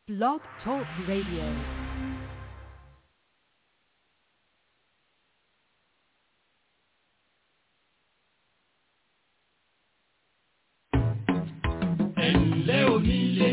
Blog Talk Radio. ẹ̀ǹlẹ́ onílé.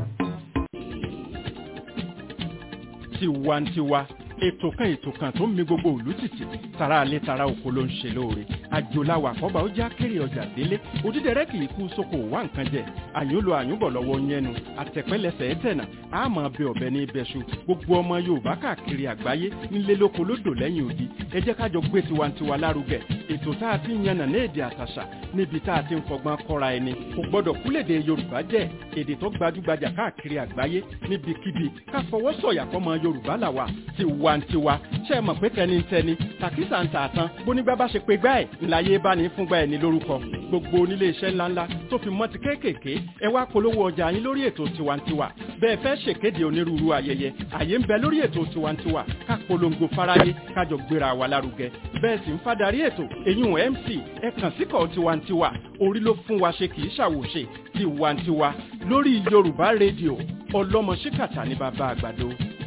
tiwantiwa ètò kan ètò kan tó ń mi gbogbo òlú tìtì tara alẹ́ tara oko ló ń ṣe lóore àjòláwà àkọ́bà ó já kéré ọjà délé òdídẹrẹ́ kì í kú sóko wá nǹkan jẹ àyúnlo àyúnbọ̀ lọ́wọ́ yẹnu àtẹ̀pẹ́lẹsẹ̀ ẹ̀tẹ̀nà àmọ́ bẹ ọ̀bẹ ní ibẹ̀ṣu gbogbo ọmọ yorùbá káàkiri àgbáyé nílé lóko lódò lẹ́yìn odi ẹ jẹ́ ká jọ gbé tiwantiwa lárugẹ ètò tá a ti ń yànnà ní èdè àtàṣà níbi tá a ti ń fọgbọ́n kọ́ra ẹni kò gbọ́dọ̀ kúlèdè yorùbá jẹ́ èdè tó gbajúgbajà káàkiri àgbáyé níbikíbi ká fọwọ́ sọ̀yà fọmọ yorùbá làwà tiwantiwa ṣe é mọ̀ pé tẹnitẹni tàkísà ń tà tán bónígbà bá ṣe pé gbá ẹ̀ ńláyé bá ní fúngbà ẹ̀ ní lórúkọ gbogbo onílé iṣẹ́ ńláńlá tó fi mọ́ ti kéékèèké ẹ wá polówó ọjà yín lórí ètò tiwantiwa bẹ́ẹ̀ fẹ́ ṣèkéde onírúurú ayẹyẹ àyè ń bẹ lórí ètò tiwantiwa ká polongo fáráyé kájọ gbéra wa lárugẹ bẹ́ẹ̀ sì ń fadarí ètò èyún mc ẹ kàn síkọ̀ tiwantiwa orí ló fún wa ṣe kì í ṣàwòṣe tiwantiwa lórí yorùbá rédíò ọlọ́mọ ṣíkàtà ní bàbá àgbàdo.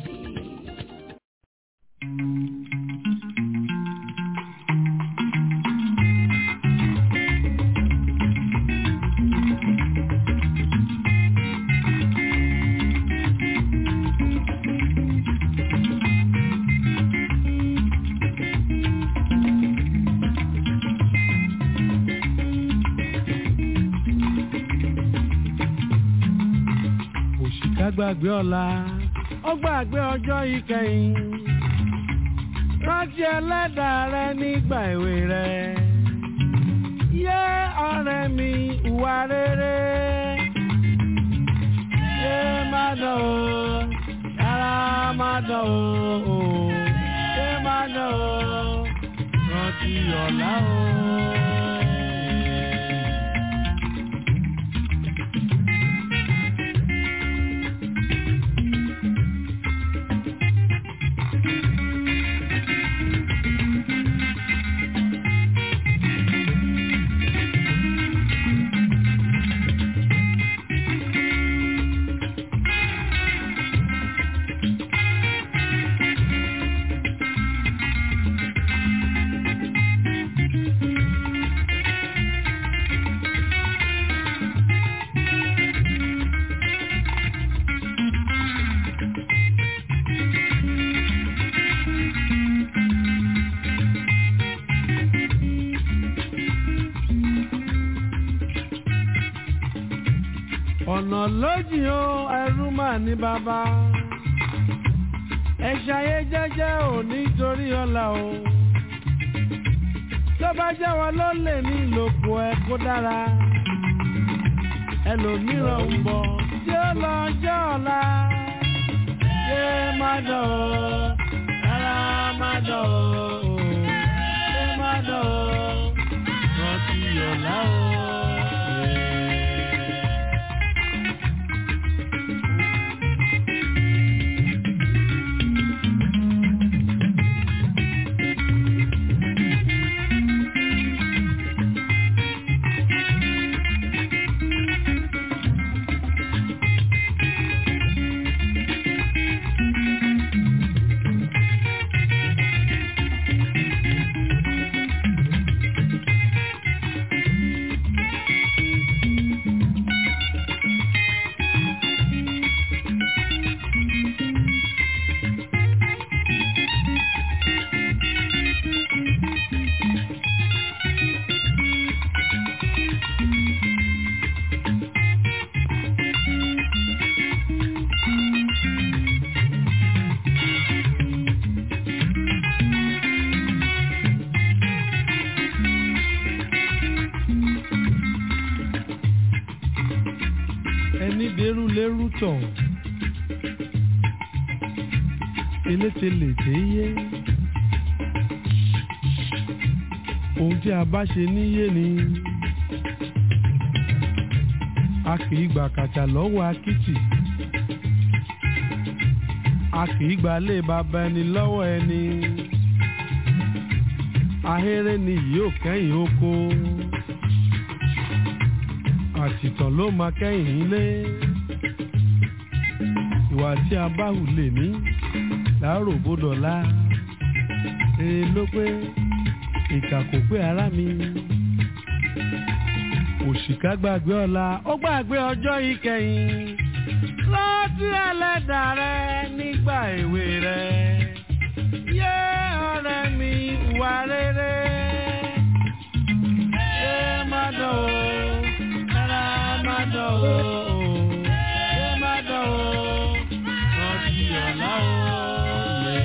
òṣìkà gbàgbé ọ̀la ó gbàgbé ọjọ́ ìkẹyìn rántí ẹlẹ́dàá rẹ nígbà èwe rẹ yé ọ̀rẹ́ mi ìwà rere yé má dán o yàrá má dán o yé má dán o rántí ọ̀la o. ọ̀nà lójì o ẹrú mà ní bàbá ẹ ṣayé jẹ́jẹ́ ò nítorí ọ̀la o tó bá jẹ́ wọn ló lè ní ìlòkù ẹ kó dára ẹlòmíràn ń bọ̀ tí ó lọ jẹ́ ọ̀la yé má dán o rárá má dán o yé má dán o rántí ọ̀la o. ẹni dẹrù lẹrù tọ̀ eléte lè dé yé ohun tí a bá ṣe níyé ni a kì í gbà kàtà lọ́wọ́ akitì a kì í gbà lé bàbá ẹni lọ́wọ́ ẹni ahéré ni yóò kẹ́yìn oko àtìtàn ló máa kẹ́yìn ilé ìwà ìwà tí a bá hù lè ní láàárò bódọ̀lá èrè ló pé ìkà kò pé ara mi òṣìkà gbàgbé ọ̀la ó gbàgbé ọjọ́ ìkẹyìn rántí ẹlẹ́dà rẹ nígbà èwe rẹ yé ọ̀rẹ́ mi wà rere yé má dán o rárá má dán o yé má dán o rántí ọ̀la o yé.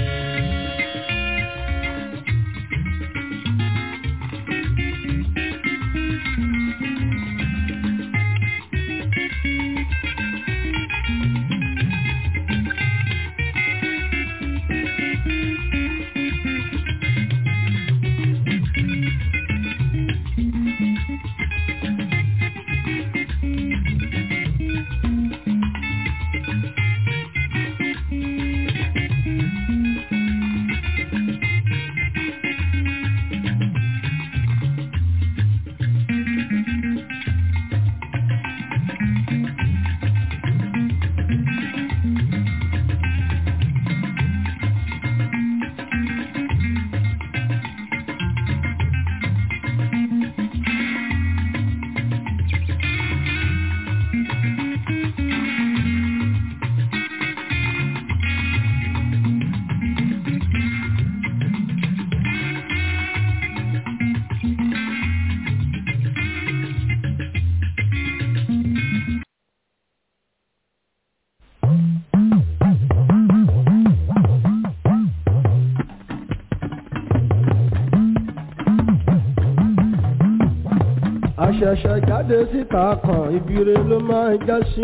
àṣẹ̀ṣẹ̀ jáde síta kan ibire ló máa já sí.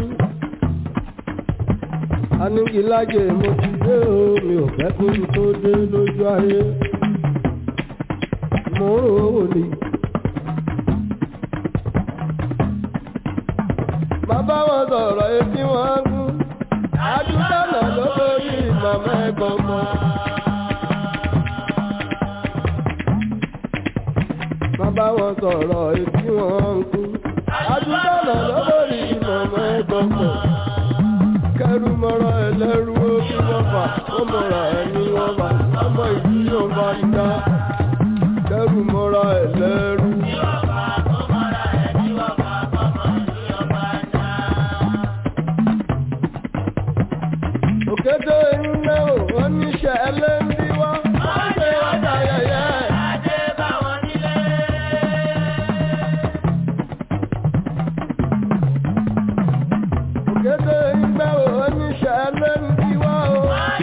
anígilájẹ mo ti dé o mi ò fẹ́ kó tó dé lójú ayé. mo ń rò ó ní. bàbá wọn sọ̀rọ̀ etí wọn gún. àdúgbò náà ló lórí màmá ẹ̀gbọ́n mọ́. bàbá wọn sọ̀rọ̀ etí wọn ń kú. àdúgbò náà lọ́bọ̀rì ìmọ̀mọ́ ẹ̀gbọ́pọ̀. kẹrù mọ́ra ẹlẹ́rú ó kí wọ́n fà ó mọ̀ra ẹni wọ́n bá ọmọ ìlú yóò bá ń dá. kẹrù mọ́ra ẹlẹ́rú. òkété ilé ò wọ́n níṣẹ́ ẹlẹ́ndí wá. wọ́n ṣe ọjà yẹyẹ. Òkété ìgbẹ́ ò oníṣẹ́ lẹ́ndí wá o.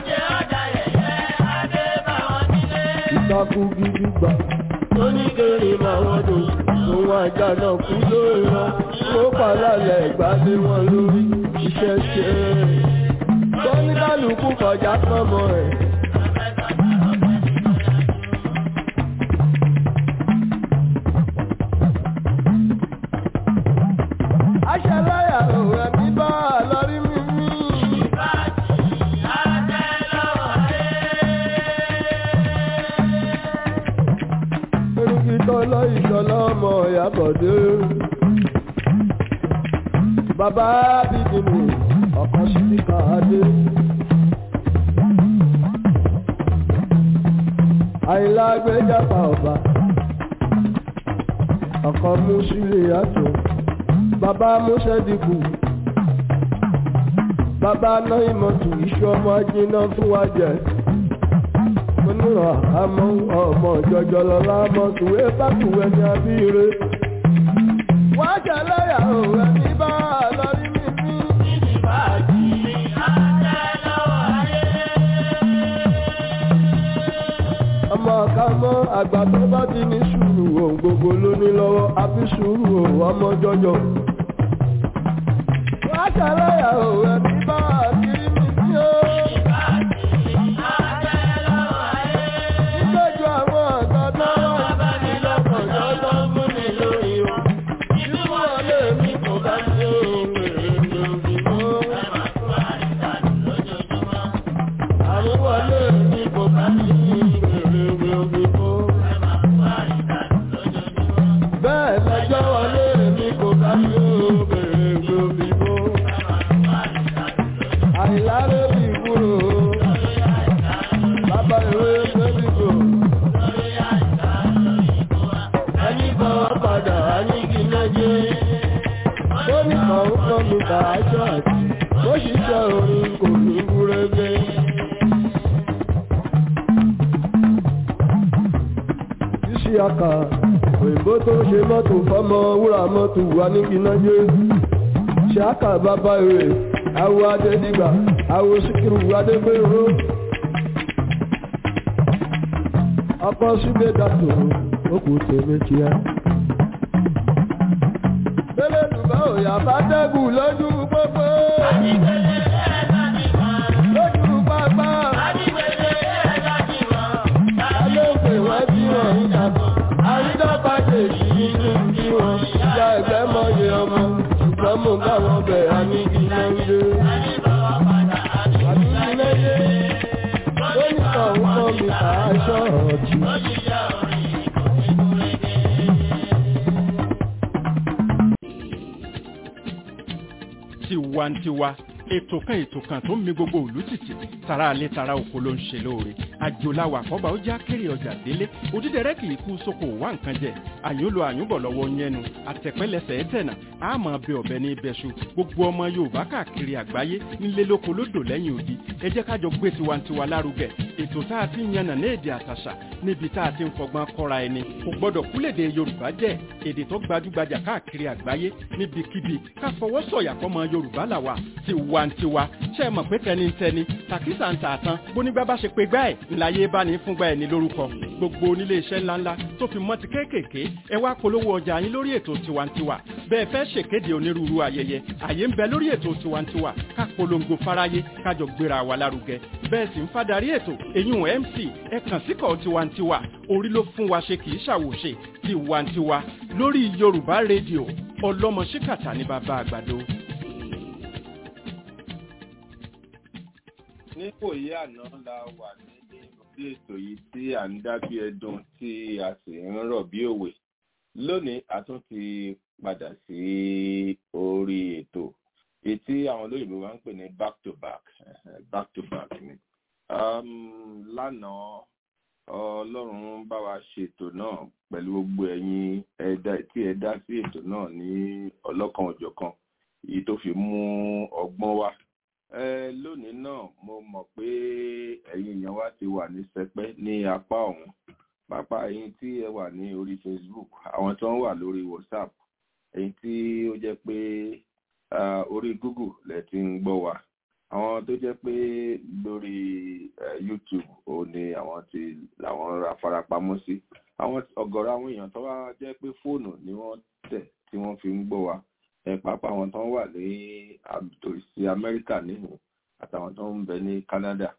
Ìtàkùn gidi gbà. Oníkèrè máa wọ́n dùn. Òun àjà náà kú lórí wọn. Ó pàlálẹ̀ ìgbàdé wọn lórí iṣẹ́ ṣe. Tọ́níkàlùkù kọjá pọ́nmọ́ ẹ̀. Aṣàláyà òun ẹ̀mí bá a lórí mímí. Erúkí tọ́lọ́ ìṣọ́lá ọmọ ìyàbọ̀dé. Bàbá bíbí mi, ọ̀kan sí ní káàdé. Àyìnlá gbéjàpá ọba. Ọ̀kan mú sílé àtò. Bàbá Mọ́sẹ́dìkù. Bàbá náà ìmọ̀tù iṣu ọmọ ajiná fún wa jẹ. Onírọ̀ àmọ́ ọmọ jọjọ lọ́la mọ̀ tùwé bá tùwé ní abíire. Wọ́n á jẹ lẹ́yà òun ẹni bá a lọ rí mi bí. Ọmọ ọ̀ka mọ́ àgbà tó bá ti ní sùúrù ohun gbogbo ló ní lọ́wọ́ àfi sùúrù òun ọmọ jọjọ. Wọ́n á jẹ lẹ́yà òun ẹni bá a kiri mi bí ó. Nígbàjọ àwọn ọ̀gá náà wà ní lọ́kọ̀ọ́jọ́ tó ń mú ní lórí o. Inú wọlé mi kò bá ṣe òun èrè lórí mọ́. Àrùn wọlé mi kò bá ṣe èrè lórí mọ́. Bẹ́ẹ̀ lọ́jọ́ wọlé mi kò bá ṣe èrè lórí mọ́. Àìlárè tààjọ àti bó ṣiṣẹ́ orin kò ní gúrégé. ṣíṣe àkà òyìnbó tó ṣe mọ́tò fọ́mọ wúrà mọ́tò wà ní kínájé ṣáàkà bàbá rẹ̀ awo adédìgbà awo síkírù adégbèrò ọkọ̀ ṣúgbé dàtò òkú tèmi kíá. Bẹ́lẹ̀ dùbọ̀ òyà bá dẹ́gùn lójú pópó. Lójú pápá. Alóòpè wọ́n bí wọ́n ń dàbọ̀. Àrídọ́gba jèjì nínú bí wọ́n. Ìyá ẹgbẹ́ mọ̀yẹ ọmọ. Ṣùgbọ́n mo bá wọn bẹ̀ àníkí náà ń dé. Àníkí náà dé. Lónìí kan ń kọ́ mi kà á ṣọ́ọ̀tì. tiwantiwa ètò kan ètò kan tó ń mi gbogbo òlú tìtì tara alẹ́ tara oko ló ń ṣe lóore àjòláwà àkọ́bà ó já kéré ọjà délé òdídẹrẹ́ kì í kú sóko wá nǹkan jẹ àyùn lo àyùn bọ̀ lọ́wọ́ yẹnu àtẹ̀pẹ́lẹsẹ̀ ẹ̀tẹ̀nà àmọ́ bẹ ọ̀bẹ ní ibẹ̀ṣu gbogbo ọmọ yorùbá káàkiri àgbáyé nílé lóko lódò lẹ́yìn odi ẹ jẹ́ kájọ gbé tiwantiwa lárugẹ ètò tá a ti ń yànnà ní èdè àtàṣà níbi tá a ti ń fọgbọ́n kọ́ra ẹni kò gbọ́dọ̀ kúlèdè yorùbá jẹ́ èdè tó gbajúgbajà káàkiri àgbáyé níbikíbi ká fọwọ́ sọ̀yà fọmọ yorùbá làwà tiwantiwa ṣe é mọ̀ pé tẹnitẹni tàkísà ń tààtàn bónígbà bá ṣe pé gbá ẹ̀ ńláyé bá ní fúngbà ẹ̀ ní lórúkọ gbogbo onílé iṣẹ́ ńláńlá tó fi mọ́ ti kéékèèké ẹ wá polówó ọjà yín lórí ètò tiwantiwa bẹ́ẹ̀ fẹ́ ṣèkéde onírúurú ayẹyẹ àyè ń bẹ lórí ètò tiwantiwa ká polongo fáráyé kájọ gbéra wa lárugẹ bẹ́ẹ̀ sì ń fadarí ètò èyún mc ẹ kàn síkọ̀ tiwantiwa orí ló fún wa ṣe kì í ṣàwòṣe tiwantiwa lórí yorùbá rédíò ọlọ́mọ ṣíkàtà ní bàbá àgbàdo. nípòyí àná la wà ní orí ètò yìí tí à ń dá bí ẹdun tí a sì ń rọ̀ bí òwe lónìí a tún ti padà sí orí ètò èyí tí àwọn olóyìnbó máa ń pè ní back to back back to back ni um, lánàá ọlọ́run bá wa ṣètò náà pẹ̀lú gbogbo ẹ̀yin ẹ̀dá tí ẹ dá sí ètò náà ní ọlọ́kan òjọ̀kan èyí tó fi mú ọgbọ́n wá ẹ lónìí náà mo mọ̀ pé ẹ̀yin èèyàn wa ti wà ní sẹpẹ́ ní apá ọ̀hún pápá ẹ̀yin tí ẹ wà ní orí facebook àwọn tó ń wà lórí whatsapp ẹ̀yin tí ó jẹ́ pé orí google lẹ ti ń gbọ́ wa àwọn tó jẹ́ pé lórí youtube ò ní àwọn tí làwọn ra farapamọ́ sí àwọn ọ̀gọ̀rọ̀ àwọn èèyàn tó wá jẹ́ pé fóònù ni wọ́n tẹ̀ tí wọ́n fi ń gbọ́ wa ẹ pàápàá àwọn tó ń wà ní àtòsí amẹ́ríkà nínú àtàwọn tó ń bẹ ní canada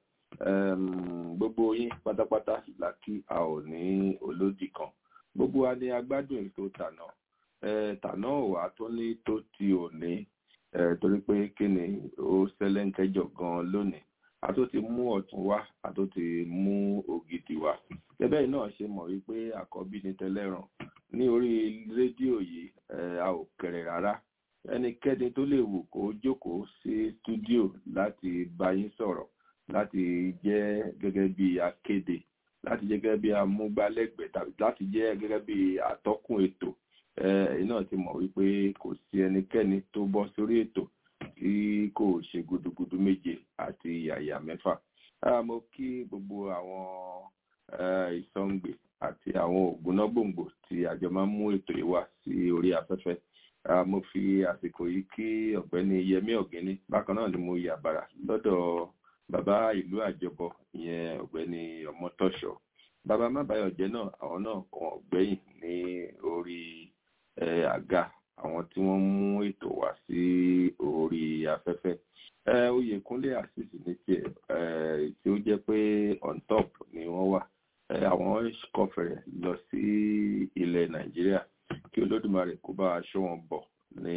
gbogbo yín pátápátá la kí a ò ní olódì kan gbogbo wa ni agbádùn ètò tànà tànà wà tó ní tó ti òní torí pé kí ni ó ṣẹlẹ́ńkẹ́jọ gan lónìí a tó ti mú ọ̀tún wá a tó ti mú ògidì wá gẹ́gẹ́ náà ṣe mọ̀ wípé àkọ́bí ni tẹ́lẹ̀ràn ní orí rédíò yìí a ò kéré rárá ẹnikẹ́ni tó lè wù kó jókòó sí stúdíò láti bá yín sọ̀rọ̀ láti jẹ́ gẹ́gẹ́ bí akéde láti jẹ́ gẹ́gẹ́ bí amúgbálẹ́gbẹ̀ẹ́ tàbí láti jẹ́ gẹ́gẹ́ bí atọ́kùn ètò ẹ̀yin náà ti mọ̀ wípé kò sí ẹnikẹ́ni tó bọ́ sórí ètò tí kò ṣe gudugudu méje àti yàyà mẹ́fà mo kí gbogbo àwọn ìsọ̀ǹgbè àti àwọn ògúnnágbòǹgbò tí àjọ máa ń mú ètò yìí wá sí orí afẹ́fẹ́ mo fi àsìkò yìí kí ọ̀gbẹ́ni yẹmí ọ̀gẹ́ni bákan náà ni mo yà bàrà lọ́dọ̀ bàbá ìlú àjọbọ ìyẹn ọ̀gbẹ́ni ọmọtọ́ṣọ́ bàbá mábàyọ̀jẹ́ náà àwọn náà kàn ọ̀gbẹ́yìn ní orí àga àwọn tí wọ́n mú ètò wá sí orí afẹ́fẹ́ oyèkúnlé àṣìṣì ní tiẹ̀ tí ó jẹ́ pé on top ni wọ́n wà àwọn kọfẹ̀rẹ̀ lọ sí ilẹ̀ nàìjíríà kí olódùmarè kó bá aṣọ wọn bọ̀ ní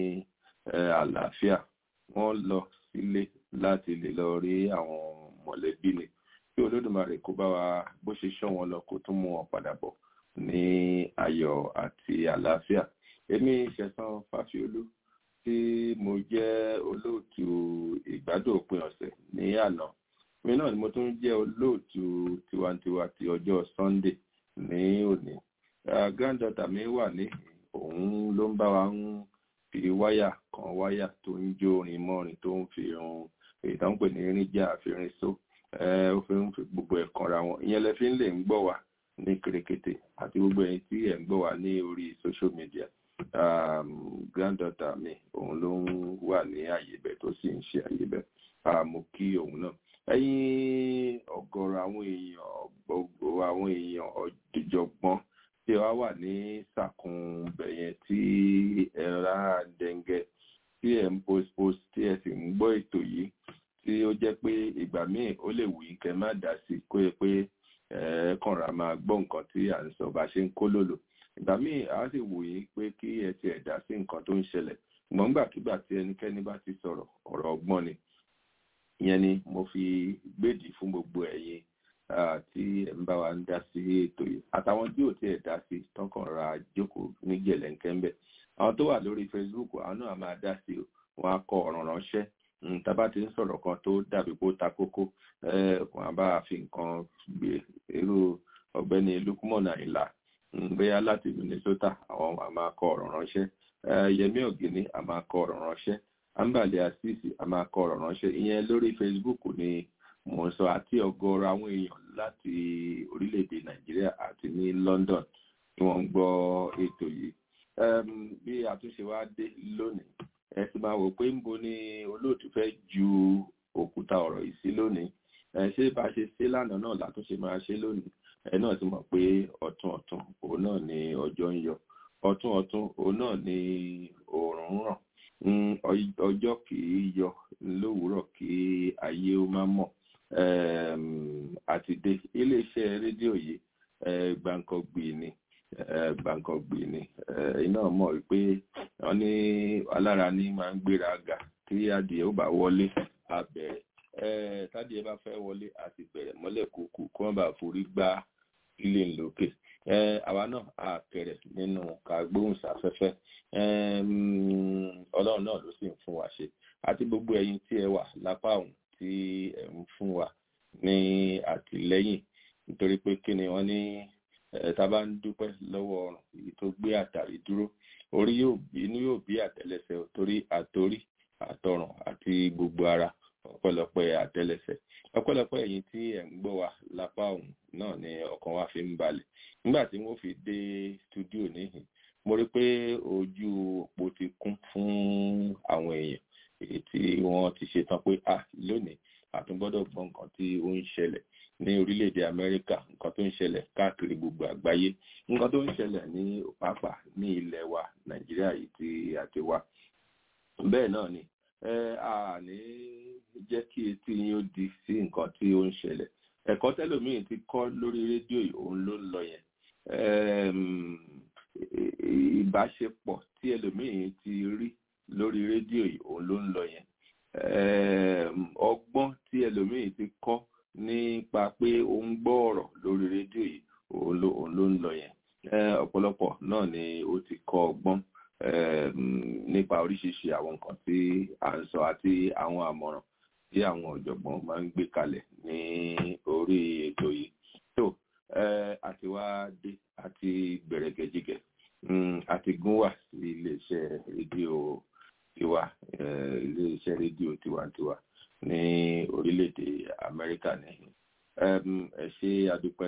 àlàáfíà wọ́n lọ sílé láti lè lọ rí àwọn mọ̀lẹ́bí ni kí olódùmarè kó bá wa bó ṣe ṣọ́ wọn lọ kó tún mú wọn padà bọ̀ ní ayọ̀ àti àlàáfíà èmi ṣẹ̀san fáfiolú tí mo jẹ́ olóòtú ìgbádùn òpin ọ̀sẹ̀ ní àná mi náà ni mo tún jẹ́ olóòtú tiwantiwa ti ọjọ́ sunday ní òní granddaughter mi wà ní òun ló ń bá wa ń fi wáyà kan kan wáyà tó ń jó orin mọ́rin tó ń fi irun èyí tó ń pè ní irin jà àfihàn só ó fi ń fi gbogbo ẹ̀ kanra wọn ìyẹn lẹ fi ń lè ń gbọ́ wá ní kèrèkètè àti gbogbo ẹ̀yin tí ẹ̀ ń gbọ́ wá ní orí social media um, granddaughter mi òun ló ń wà ní àyè bẹ̀ tó sì ń ṣe àyè bẹ̀ mo kí òun náà ẹ̀yin ọ̀gọ̀rọ̀ àwọn èèyàn gbogbo àwọn èèyàn ọ̀jọ̀gbọ́n tí wàá wà ní sàkún bẹ̀yẹn tí ẹ ra dẹ̀ǹgẹ̀ tí ẹ ń post post tí ẹ sì ń gbọ́ ètò yìí tí ó jẹ́ pé ìgbà míì ó lè wù í kẹ́ má dá sí kó yẹ pé ẹ kànra máa gbọ́ nǹkan tí à ń sọ bá ṣe ń kó lòlò ìgbà míì á sì wù í pé kí ẹ ti ẹ̀ dá sí nǹkan tó ń ṣẹlẹ̀ ṣùgbọ́n nígbàkigbà tí ẹnikẹ́ni bá ti sọ̀rọ̀ ọ̀rọ̀ ọgbọ́n ni ìyẹn ni mo fi gbèdì fún gbogbo ẹ̀yin tí ẹ̀ ń bá wa ń dá sí ètò yìí àtàwọn tí ò tiẹ̀ dá sí tọkàn ra jókòó ní gẹ̀lẹ́ńkẹ́ ń bẹ̀ àwọn tó wà lórí Facebook àwọn náà máa dá sí wọn á kọ ọ̀ràn ránṣẹ́ tábà ti ń sọ̀rọ̀ kan tó dàbí kó ta kókó wọn á bá fi nǹkan gbé irú ọ̀gbẹ́ni Lukman Àyìnlá bóyá láti Minnesota àwọn a máa kọ ọ̀rọ̀ ránṣẹ́ Yẹmí Ògìní a máa kọ ọ̀rọ̀ ránṣẹ́ Ambali Asisi a máa kọ ọ̀rọ̀ ránṣẹ́ ìyẹn lórí Facebook ni mo ń sọ àti ọ̀gọ̀ọ̀rọ̀ àwọn èèyàn láti orílẹ̀-èdè Nàìjíríà àti ní London tí wọ́n ń gbọ́ ètò yìí bí àtúnṣe wa dé lónìí ẹ sì máa wò pé ń bo ni olóòtú fẹ́ ju òkúta ọ̀rọ̀ yìí sí lónìí ṣé bá ṣe ṣe lánàá náà látúnṣe máa ṣe lónìí ẹ náà ti mọ̀ pé ọ̀tún ọ̀tún òun náà ni ọjọ́ ń yọ ọ̀tún ọ̀tún òun náà ni oòrùn ń ràn ọjọ́ kì í yọ lówùúrọ̀ kí ayé ó má mọ̀ àti dé iléeṣẹ́ rédíò yìí gbàǹkangbì ni gbàǹkangbì ni iná mọ̀ wípé wọ́n ní alára ní máa ń gbéra ga tí adìẹ ó bá wọlé abẹ́rẹ́ tádìẹ bá fẹ́ wọlé àti bẹ̀rẹ̀ mọ́lẹ̀ kúkú kí wọ́n bá forí gbá ilé ńlókè àwa náà a kẹrẹ nínú kàgbóhùnsáfẹ́fẹ́ ọlọ́run náà ló sì ń fún wa ṣe àti gbogbo ẹ̀yin tí ẹ wà lápá ọ̀hún tí ẹ ń fún wa ní àtìlẹ́yìn nítorí pé kí ni wọ́n ní tá bá ń dúpẹ́ lọ́wọ́ ọ̀run èyí tó gbé àtàrí dúró orí yóò bí inú yóò bí àtẹ́lẹsẹ̀ torí àtorí àtọrùn àti gbogbo ara ọpẹ́lọpẹ́ àtẹ́lẹsẹ̀ ọpẹ́lọpẹ́ ẹ̀yin tí ẹ ń gbọ́ wa lápá ọ̀hún náà ni ọkàn wa fi ń balẹ̀ nígbà tí wọ́n fi dé stúdíò níhìn mo rí pé ojú òpó ti kún fún àwọn èèyàn èyí tí wọ́n ti ṣetán pé à lónìí àtúngbọ́dọ̀ gbọ́ nǹkan tí ó ń ṣẹlẹ̀ ní orílẹ̀-èdè Amẹ́ríkà nǹkan tó ń ṣẹlẹ̀ káàkiri gbogbo àgbáyé nǹkan tó ń ṣẹlẹ̀ ní pàápàá ní ilẹ̀ wa Nàìjíríà yìí tí a ti wá bẹ́ẹ̀ náà ni ẹ à ní jẹ́ kí etí yín ó di sí nǹkan tí ó ń ṣẹlẹ̀ ẹ̀kọ́ tẹ́lòmíì ti kọ́ lórí rédíò yìí òun ló ń lọ yẹn ìbáṣepọ̀ tí ẹlòmíì ti rí lórí rédíò yìí òun ló ń lọ yẹn ọgbọ́n tí ẹlòmíì ti kọ́ nípa pé ó ń gbọ́ ọ̀rọ̀ lórí rédíò yìí òun ló ń lọ yẹn ọ̀pọ̀lọpọ̀ náà ni ó ti kọ́ ọgbọ́n nípa oríṣiríṣi àwọn nǹkan tí à ń sọ àti àwọn àmọ̀ràn tí àwọn ọ̀jọ̀gbọ́n máa ń gbé kalẹ̀ ní orí ètò yìí tó àti wá dé àti gbẹ̀rẹ̀gẹ̀jigẹ̀ àti gún wà sí iléeṣẹ́ rédíò tiwa iléeṣẹ́ rédíò tiwantiwa ní orílẹ̀-èdè Amẹ́ríkà ní ẹ ṣé adúpẹ́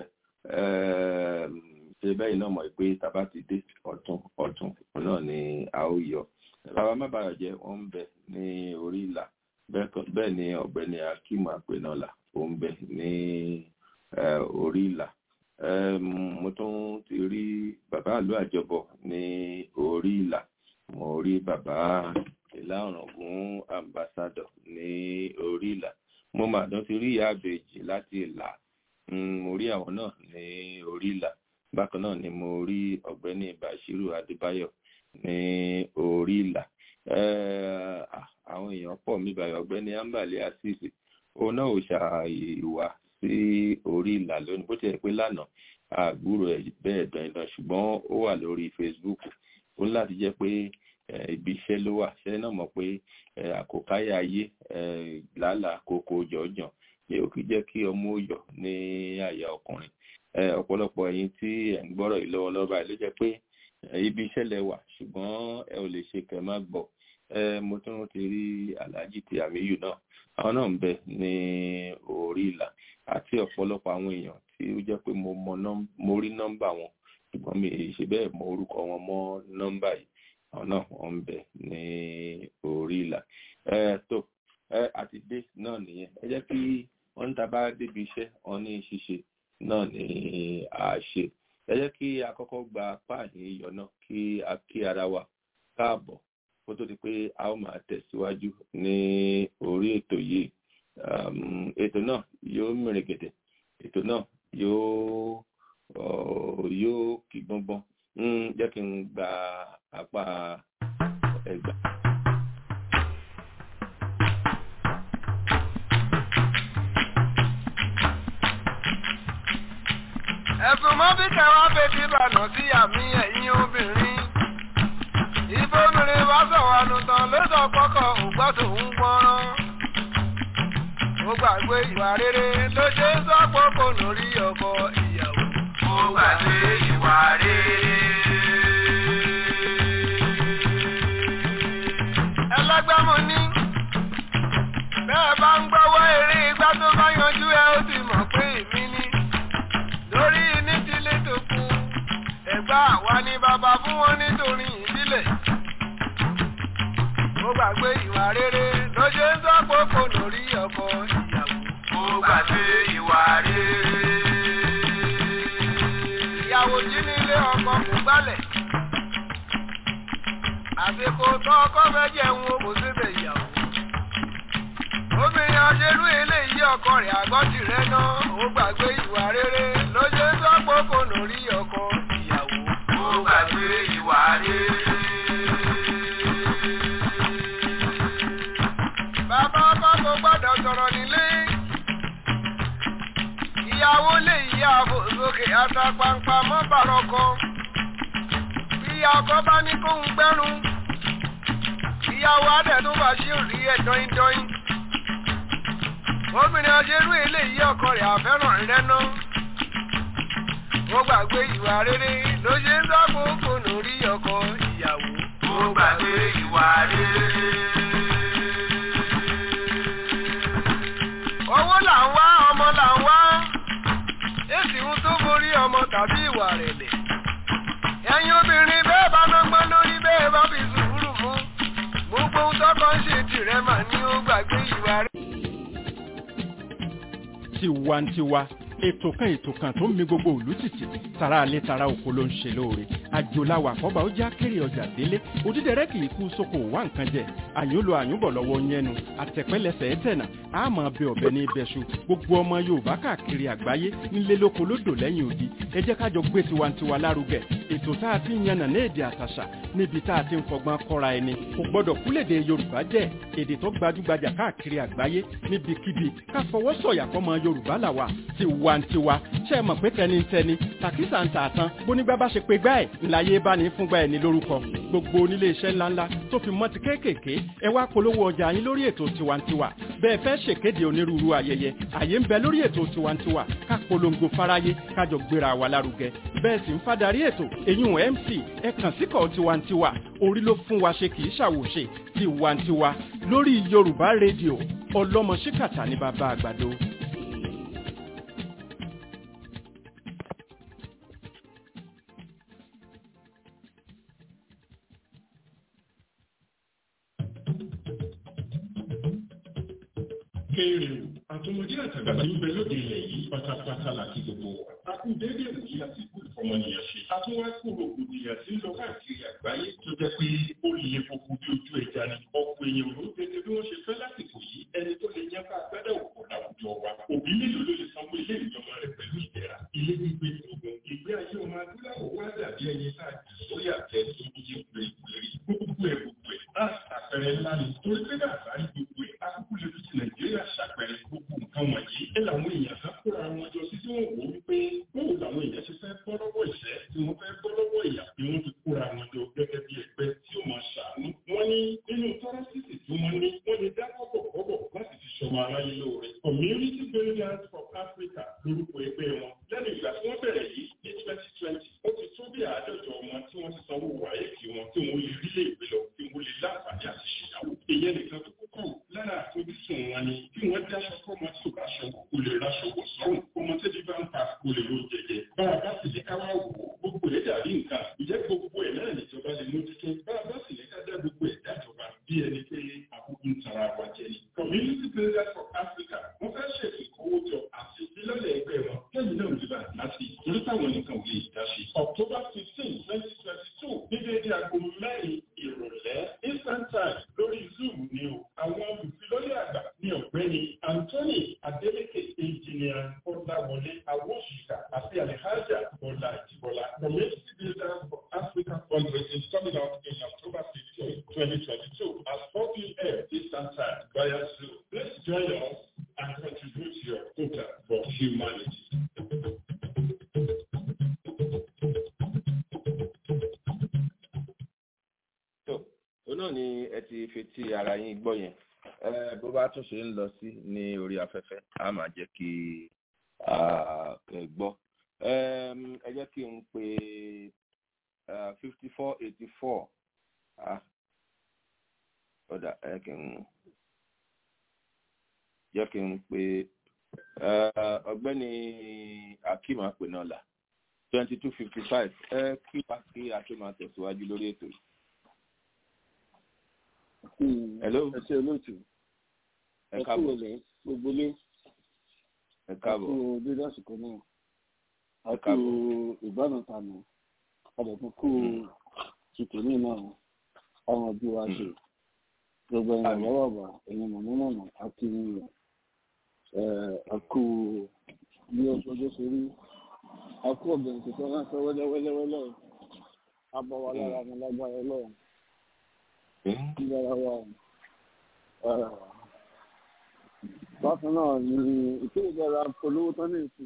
ṣe bẹ́ẹ̀ náà mọ̀ pé tàbá ti dé ọ̀tún ọ̀tún náà ni a ó yọ bàbá má bàa jẹ́ wọ́n ń bẹ ní orí ìlà bẹ́ẹ̀ ni ọ̀gbẹ́ni Akeem Apenola ó ń bẹ ní orí ìlà mo tún ti rí bàbá àlú àjọbọ ní orí ìlà mo rí bàbá ìlà ọ̀ràngún ambassador ní orí ìlà mo mà tún ti rí ìyá àbèjì láti ìlà mo rí àwọn náà ní orí ìlà bákan náà ni mo rí ọ̀gbẹ́ni Bashiru Adébáyọ̀ ní orí ìlà àwọn èèyàn pọ̀ mí báyọ̀ ọ̀gbẹ́ni Ambali Asisi òun náà ò ṣàìwá sí orí ìlà lónìí bó tilẹ̀ pé lánàá àgbúrò ẹ̀ bẹ́ẹ̀ dandan ṣùgbọ́n ó wà lórí Facebook ó ní láti jẹ́ pé ibi iṣẹ́ ló wà ṣẹ́ náà mọ̀ pé àkókáyà ayé làálàá kókó jọ̀ọ́jọ̀ ni ó kì í jẹ́ kí ọmọ ó yọ̀ ní àyà ọkùnrin ọ̀pọ̀lọpọ̀ ẹ̀yin tí ẹ̀ ń gbọ́rọ̀ yìí lọ́wọ́lọ́wọ́ báyìí ló jẹ́ pé ibi iṣẹ́ lẹ wà ṣùgbọ́n ẹ ò lè ṣe kẹ́ má gbọ́ mo tún ti rí alhaji ti àmìyù náà àwọn náà ń bẹ ní orí ìlà àti ọ̀pọ̀lọpọ̀ àwọn èèyàn tí ó jẹ́ pé mo rí nọ́mbà wọn ṣùgbọ́n mi ì ṣe bẹ́ẹ̀ mọ orúkọ wọn mọ́ nọ́mbà yìí àwọn náà wọ́n ń bẹ ní orí ìlà tó àti dé náà nìyẹn ẹ jẹ́ kí wọ́n ń ta bá débi iṣẹ́ wọn ní ṣíṣe náà ní àṣe ẹ jẹ́ kí a kọ́kọ́ gba páàní iyọ̀ náà kí a kí ara wa káàbọ̀ kó tó di pé a ó máa tẹ̀síwájú ní orí ètò yìí ètò náà yóò mìrìngèdè ètò náà yóò yóò kí gbọ́ngbọ́n jẹ́ kí n gba apá ẹgbà. ẹ̀sùn mọ́ bí kẹwàá bèbí ìbànú sí àmì ẹ̀yìn obìnrin ìbòmìnrin bá sọ̀rọ̀ ànùtàn ló sọ pọ́kọ̀ ògbọ́sọ̀ ń gbọ́rán ó gbàgbé ìwà rere ló ṣe ń sọ pọ́kọ̀ lórí ọkọ ìyàwó ó gbàgbé ìwà rere. ẹlẹ́gbẹ́mu ní bẹ́ẹ̀ bá ń gbọ́wọ́ eré igbá tó bá yanjú ẹ ó sì mọ̀ pé èmi ní lórí ní tilé tó kú ẹ̀gbá àwa ni bàbá fún wọn nítorí ìbílẹ̀. ó gbàgbé ìwà rere ló ṣe ń sọ pòkò lórí ọkọ ìyàwó. ó gbàgbé ìwà rere. ìyàwó jí nílé ọkọ kò gbálẹ̀. àsìkò tó ọkọ fẹ́ jẹun o kò síbẹ̀ ìyàwó. obìnrin ọ̀ṣẹ́lú eléyìí ọkọ rẹ̀ àgọ́tì rẹ̀ náà ó gbàgbé ìwà rere ló ṣe ń sọ pòkò lórí ọkọ ìyàwó. ó gbàgbé ìwà rere. bàbá ọkọ kò gbọ́dọ̀ sọ̀rọ̀ nílé. ìyàwó lè yí ààbò sókè àtàpàǹpà mọ́ bàrọ̀kọ. ìyá ọkọ bá ní kóhun gbẹ́rùn. ìyàwó adẹ̀tún bá ṣì rí ẹ̀ dọ́yìndọ́yìn. obìnrin ọjẹ́rú eléyìí ọkọ rẹ̀ àfẹ́ràn rẹ̀ náà. ó gbàgbé ìwà rere ló ṣe ń sọ́kòókò lórí ọkọ ìyàwó. ó gbàgbé ìwà rere. owó là ń wá ọmọ là ń wá èsì ń tó borí ọmọ tàbí ìwà rẹ̀lẹ̀ ẹ̀yin obìnrin bẹ́ẹ̀ bá nọ́gbọ́n lórí bẹ́ẹ̀ bá fi sùúrù mú gbogbo ohun tọ́kọ ń ṣe tìrẹ mà ní ó gbàgbé ìwà rẹ̀. tiwantiwa ètò kan ètò kan tó ń mi gbogbo òlú tìtì tara alẹ́ tara oko ló ń ṣe lóore àjòláwà àkọ́bà ó já kéré ọjà délé òdídẹrẹ́ kì í kú sóko wá nǹkan jẹ àyùnlò àyùnbọ̀ lọ́wọ́ yẹnu àtẹ̀pẹ́lẹsẹ̀ ẹ̀tẹ̀nà àmọ́ bẹ ọ̀bẹ ní ibẹ̀ṣu gbogbo ọmọ yorùbá káàkiri àgbáyé nílé lóko lódò lẹ́yìn odi ẹ jẹ́ kájọ gbé tiwantiwa lárugẹ ètò tá a ti ń yànnà ní èdè àtàṣà níbi tá a ti ń fọgbọ́n kọ́ra ẹni kò gbọ́dọ̀ kúlèdè yorùbá jẹ́ èdè tó gbajúgbajà káàkiri àgbáyé níbikíbi ká fọwọ́ sọ̀yà fọmọ yorùbá làwà tiwantiwa ṣe é mọ̀ pé tẹnitẹni tàkísà ń tà tán bónígbà bá ṣe pé gbá ẹ̀ ńláyé bá ní fúngbà ẹ̀ ní lórúkọ gbogbo onílé iṣẹ́ ńláńlá tó fi mọ́ ti kéékèèké ẹ wá polówó ọjà yín lórí ètò tiwantiwa bẹ́ẹ̀ fẹ́ ṣèkéde onírúurú ayẹyẹ àyè ń bẹ lórí ètò tiwantiwa ká polongo fáráyé kájọ gbéra wa lárugẹ bẹ́ẹ̀ sì ń fadarí ètò èyún mc ẹ kàn síkọ̀ tiwantiwa orí ló fún wa ṣe kì í ṣàwòṣe tiwantiwa lórí yorùbá rédíò ọlọ́mọ ṣíkàtà ní bàbá àgbàdo. kéré o àtọmọdé àtàgbà tí ń bẹ lóde ilẹ̀ yìí pátápátá láti gbogbo wa. a kú déédéé òkè àti ikú ìfọmọnìyàn ṣe. a tún wá kú rògbòdìyàn tí ń lọ káàkiri àgbáyé tó jẹ́ pé ó lè fokú bí ojú ẹja ni. ọ̀pọ̀ èèyàn ló tètè bí wọ́n ṣe fẹ́ lásìkò yìí ẹni tó lè yẹn ká gbádà òkú láwùjọ wa. òbí mélòó ló lè sanwó ilé ìjọba rẹ̀ pẹ̀lú ìdẹ̀ra. ilé gbígbé ogun ìgbé ayé ọmọ adúláwọ̀ wá dàbí ẹni tá a jù sórí àtẹ tó ń yé pèrèpèrè. gbogbo ẹ̀ gbogbo ẹ̀ á àpẹẹrẹ ńlá ni torí pé bàbá rí gbogbo ẹ̀ akúkú lè fi ti nàìjíríà ṣàpẹẹrẹ gbogbo nǹkan wọ̀nyí. ẹ làwọn èèyàn kan kóra wọn jọ sí tí wọ́n wò ó wípé bóò làwọn èèyàn ṣe fẹ́ bọ́ lọ́wọ́ ìṣẹ́ tí wọ́n fẹ́ bọ́ lọ́wọ́ ìyà bí wọ́n ti kóra wọn jọ gẹ́gẹ́ bí ẹgbẹ́ tí ó máa ṣàánú. wọ́n ní nínú tọ́rọ́sìsì tí wọ́n ní wọ́n lè dá kọ́bọ̀ kọ́bọ̀ láti fi ṣọmọ aráyé lóore. community builders for africa lórúkọ ẹgbẹ́ wọn. lẹ́nu ìgbà tí wọ́n bẹ̀rẹ̀ yìí ní twenty twenty ó ti tó bí àádọ́jọ wọn tí wọ́n ti sanwó wáyé kí wọn tí wọ́n lè rí lè gbé lọ tí wọ́n lè láǹfààní àti ṣèyàwó. ìyẹn nìkan tó kọ́kọ́ lára àfojúsùn wọn ni bí wọ́n dáṣọ fọ́mọ tí ò bá ṣọ kó lè raṣọ wọ̀ sọ́run ọmọ tẹ́bí bá ń pa kó lè ro jẹjẹ. bá a bá sì lè ká wá wò ó gbogbo ẹ̀ dàbí nǹkan ìjẹ́ gbogbo ẹ̀ náà níjọba lè mójútó bá a bá sì lè ká dá gbogbo ẹ̀ dájọba bí ẹni pé àkókò ń tara wa jẹ ni. community builders for africa wọ́n fẹ́ ṣètò ìkówójọ àti ìfilọ́lẹ̀ ẹgbẹ́ wọn lẹ́yìn náà nígbà láti torí táwọn nìkan ò lè dá sí. october fifteen twenty twenty two ní déédé aago mẹ́rin ìrọ̀lẹ́ eastern time lórí zoom ni o àwọn olùfilọ́lẹ̀ àgbà ní ọ̀gbẹ́ni anthony adeleke engineer ọ̀làwọlé awóṣìkà àti alihaja bọ́lá ìjìbọ́lá community builders for africa fundraising coming up in october fifteen twenty twenty two at four pm eastern time via zoom please join us and contribute your quota for humanity. òun náà ni ẹ ti fetí ara yín gbọ́ yẹn bó bá tún ṣe ń lọ sí ní orí afẹ́fẹ́ a máa jẹ́ kí ẹ gbọ́ ẹ jẹ́ kí n pe fifty four eighty four ọ̀dà ẹ kí n jẹ́ kí n pe ọ̀gbẹ́ni akeem apẹ̀nọ́là twenty two fifty five ẹ kí wá kí a tó máa tẹ̀síwájú lórí ètò yìí. Hello. ẹ ṣe olóòtú ẹ ẹ kú káàbọ̀ ilẹ̀ gbogbo ilé ẹ ẹ káàbọ̀ kú dídá àsìkò náà a Ẹ kú káàbọ̀. ìbánutànù àdẹ̀tún kú tìtòní náà àwọn òbí wa ṣe gbogbo ẹ̀yìn Àmín. bàbá bàbá ẹ̀yìn mọ̀mọ́mọ́mọ́ àti a kú bí ọjọ́ ṣe rí a kú ọ̀gbìn tuntun ránṣẹ́ wẹ́lẹ́wẹ́lẹ́wẹ́lẹ́ abọ́ wa lára mi lágbára ọlọ́run lára wa bákan náà ni ìkéde ìjọba polówó tán ní ìsìn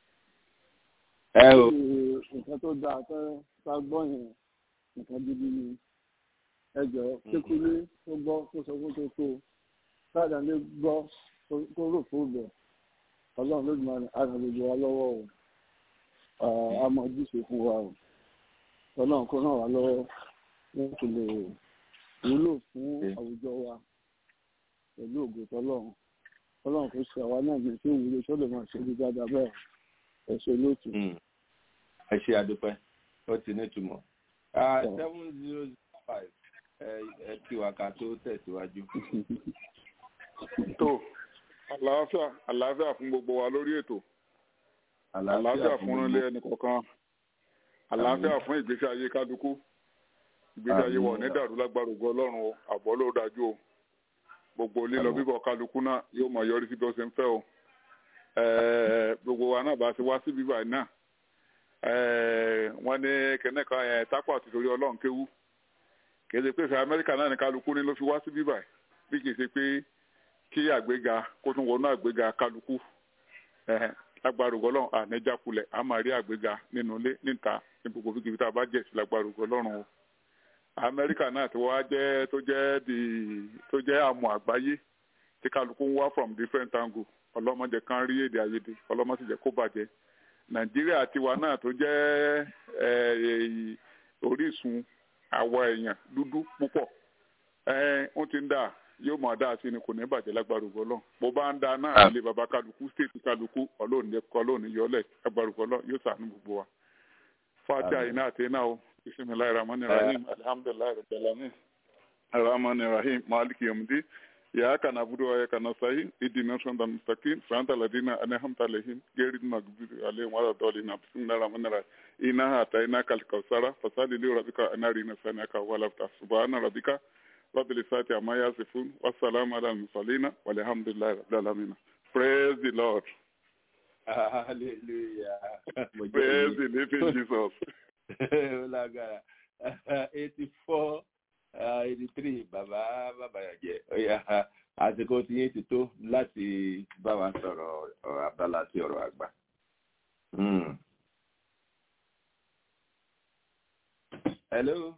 ẹ o nǹkan tó dáa tẹ́ ká gbọ́ yẹn nǹkan gidi ni ẹ jọ kékeré tó gbọ́ tó sọ fún tó tó káàdà lè gbọ́ tó rò fún bẹ̀ ọlọ́run ló dùn àrùn gbogbo wa lọ́wọ́ o a mọ ojúṣe fún wa o ọlọ́run kó ràn wá lọ́wọ́ láti lè wúlò fún àwùjọ wa pẹ̀lú ògo tọlọ́run ọlọ́run kò ṣe àwa náà ní tí òwúlò tó lè máa ṣe bí dáadáa bẹ́ẹ̀ ẹ ṣe lóòtú. ẹ ṣe àdúpẹ́ ó ti nítumọ̀ seven zero zero five ẹ kí wa ká tó tẹ̀síwájú. tó àlàáfíà àlàáfíà fún gbogbo wa lórí ètò àlàáfíà fún ilé ẹnì kọ̀ọ̀kan àlàáfíà fún ìgbésí ayé kálukú ìgbésí ayé wa ò ní dàrú lágbára ògo ọlọ́run o àbọ̀ ló dájú o gbogbo lílọ bíbọ̀ kálukú náà yóò máa yọrí sí bí ó ṣe ń fẹ́ o gbogbo wa náà bá ti wá síbí báyìí náà wọ́n ní kẹ́nẹ́kan yẹn tápà àti torí ọlọ́run kéwú kì í ṣe pé ìfẹ́ amẹ́ríkà náà ní kálukú ní ló fi wá síbí báyìí bí kì í ṣe pé kí àgbéga kó tún wọnú àgbéga kálukú lágbára ògo ọlọ́run ànẹ́jákulẹ̀ a máa rí àgbéga nínú ilé níta ní gbogbo fíkìfì tá a bá jẹ̀ sí lágbára ògo ọlọ́run o amẹ́ríkà náà tí wọ́n á jẹ́ tó jẹ́ di tó jẹ́ àmọ́ àgbáyé tí kálukú ń wá from different angle ọlọ́mọdé kan rí èdè àìyedè ọlọ́mọ sì jẹ́ kó bàjẹ́ nàìjíríà tiwa náà tó jẹ́ orísun àwọ̀ èèyàn dúdú púpọ̀ ó ti ń dà yóò mọ̀ dáa sí ni kò ní bàjẹ́ lágbára ògo Ọlọ́run bó bá ń da náà ilé baba kálukú stéètì kálukú ọlọ́run jẹ́ kọ́ ọlọ́run yọlẹ̀ lágbára ògo Ọlọ́run yóò ṣàánú gbogbo wa fatiha iná àti iná o bisimilayi rahman rahim alhamdulilayi rabbil alamin rahman rahim maliki yomdi iyyaka na'budu wa iyyaka nasta'in ihdina siratal mustaqim siratal ladzina an'amta alaihim ghayril maghdubi alaihim waladdallin bismillahir rahmanir rahim inna atainaka al-kautsara fasalli li rabbika anarina sanaka wa lafta subhana rabbika rabbil izzati amma yasifun wassalamu ala al-mursalin walhamdulillahi rabbil alamin praise the lord hallelujah praise the living jesus lágbára eighty four eighty three bàbá bàbá yàjẹ ọyà àsìkò tí yín ti tó láti bá wa sọ̀rọ̀ ọ̀rọ̀ abala sí ọ̀rọ̀ àgbà. hello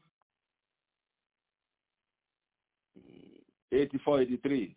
eighty four eighty three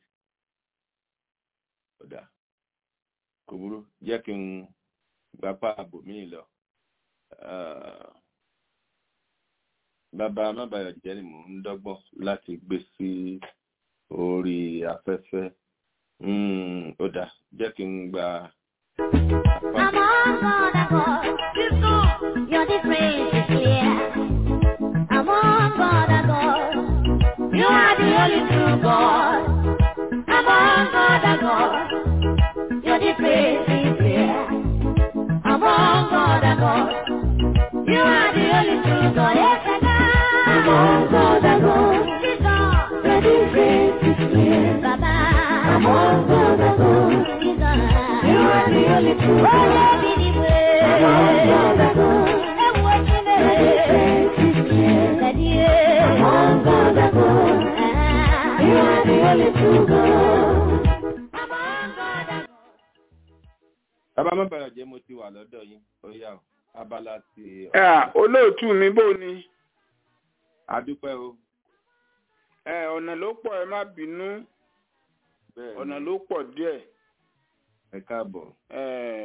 ọ̀dà kò burú jẹ́ kí n gbapá àbò míì lọ. bàbá mábàyọ̀ jẹ́ ni mò ń dọ́gbọ́n láti gbé sí orí afẹ́fẹ́ Mm, ó dà jẹ́ kí n gba. I'm on God, I God. Your difference is clear. I'm on God, I God. You are the only true God. I'm on God, I God. Your difference is clear. I'm on God, I God. You are the only true God. Yes, I God. I'm on God, I God. Jesus. Your difference is clear. Baba. I'm on God, I God. Jesus. You are the only true God. I'm on God, I God. Your difference is clear. I'm on God, I God. You are the only true God. I'm on God, I God. bàbá mábàyọ̀ jẹ́ mo ti wà lọ́dọ̀ yín ó yá o abala ti. ẹ olóòtú mi bò ni adúpẹ́ o. ẹ ọ̀nà ló pọ̀ ẹ má bínú bẹ́ẹ̀ ọ̀nà ló pọ̀ díẹ̀ ẹ káàbọ̀. ẹ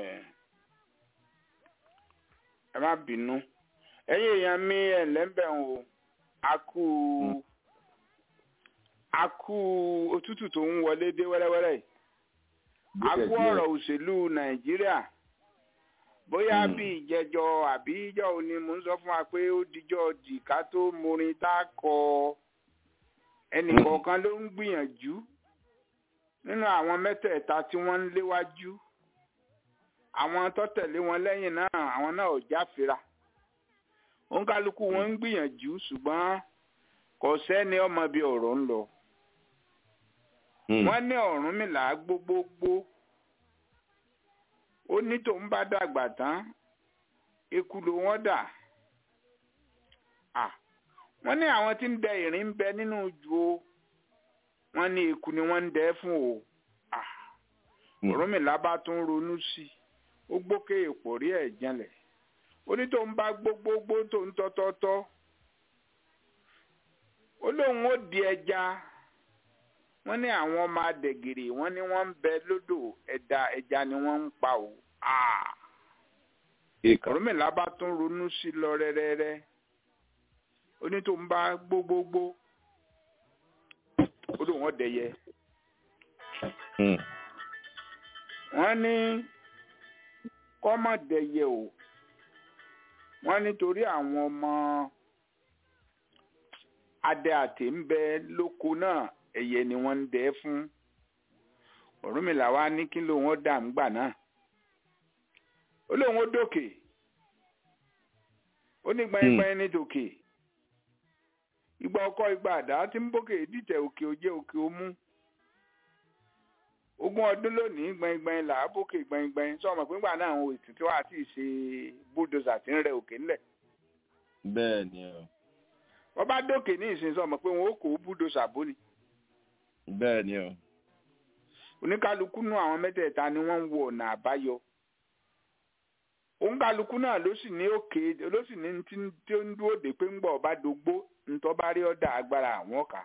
ẹ má bínú ẹ̀yin èèyàn mi ẹ̀ lẹ́ńbẹ̀ ń o a kú a kú òtútù tó ń wọlé dé wẹ́rẹ́wẹ́rẹ́ yìí a kú ọ̀rọ̀ òṣèlú nàìjíríà bóyá bí ìjẹjọ àbí ìjọ òní mò ń sọ fún wa pé ó dijọ́ dìka tó morin tá a kọ ẹnìkọ̀ọ̀kan ló ń gbìyànjú nínú àwọn mẹ́tẹ̀ẹ̀ta tí wọ́n ń léwájú àwọn tó tẹ̀lé wọn lẹ́yìn náà àwọn náà ò jáfira òǹkálukú wọn ń gbìyànjú ṣùgbọ́n kò sẹ́ni ọmọ bíi ọ̀rọ̀ ń lọ wọ́n ní Ọ̀rúnmìlà gbogbogbò ó ní tòun bá dàgbà tán eku ló wọ́n dà Ah, wọ́n ní àwọn tí ń dẹ ìrìn ń bẹ nínú jù o wọ́n ní eku ni wọ́n ń dẹ fún o Ah, Ọ̀rúnmìlà bá tún ronú sí i ó gbókè èpò rí ẹ̀ janlẹ̀ ó ní tóun bá gbogbogbò tóun tọ́tọ́tọ́ ó lóun ó di ẹja wọ́n ní àwọn ọmọ adẹ̀gìrì wọ́n ní wọ́n ń bẹ lódò ẹ̀dá ẹja ni wọ́n ń pa o Ah! Ọ̀rúnmìlà bá tún ronú sí i lọ rẹ́rẹ́rẹ́ ó ní tóun bá gbogbogbò ó lóun ó dẹyẹ wọ́n ní kọ́mọ̀dẹ̀yẹ o wọ́n nítorí àwọn ọmọ adé àtẹ ń bẹ lóko náà ẹyẹ ni wọ́n ń dẹ fún Ọ̀rúnmìlà wa ní kí lóun ó dà ń gbà náà ó lóun ó dòkè ó ní gbẹ̀ngbẹ̀ng ní tòkè ìgbà ọkọ ìgbà àdá tí ń bókè dìtẹ̀ òkè òjé òkè òmú ogún ọdún lónìí gbẹ̀ngbẹ̀ng là á bókè gbẹ̀ngbẹ̀ng sọ ma pé ńgbà náà àwọn ètùtù àti ìṣe búldòzà tí ń rẹ òkè ńlẹ̀ bẹ́ẹ̀ ni o wọ́n bá dókè ní ìsìn sọ ma pé wọn ó kó búldòzà bó ni bẹ́ẹ̀ ni o oníkálukú nú àwọn mẹ́tẹ̀ẹ̀ta ni wọ́n ń wo ọ̀nà àbáyọ òǹkálukú náà ló sì ní òkè ló sì ní tí tí ó ń dúró dé pé ń gbọ́ ọba dògbó ntọ́ bá rí ọ̀dà agbára àwọn ọ̀ka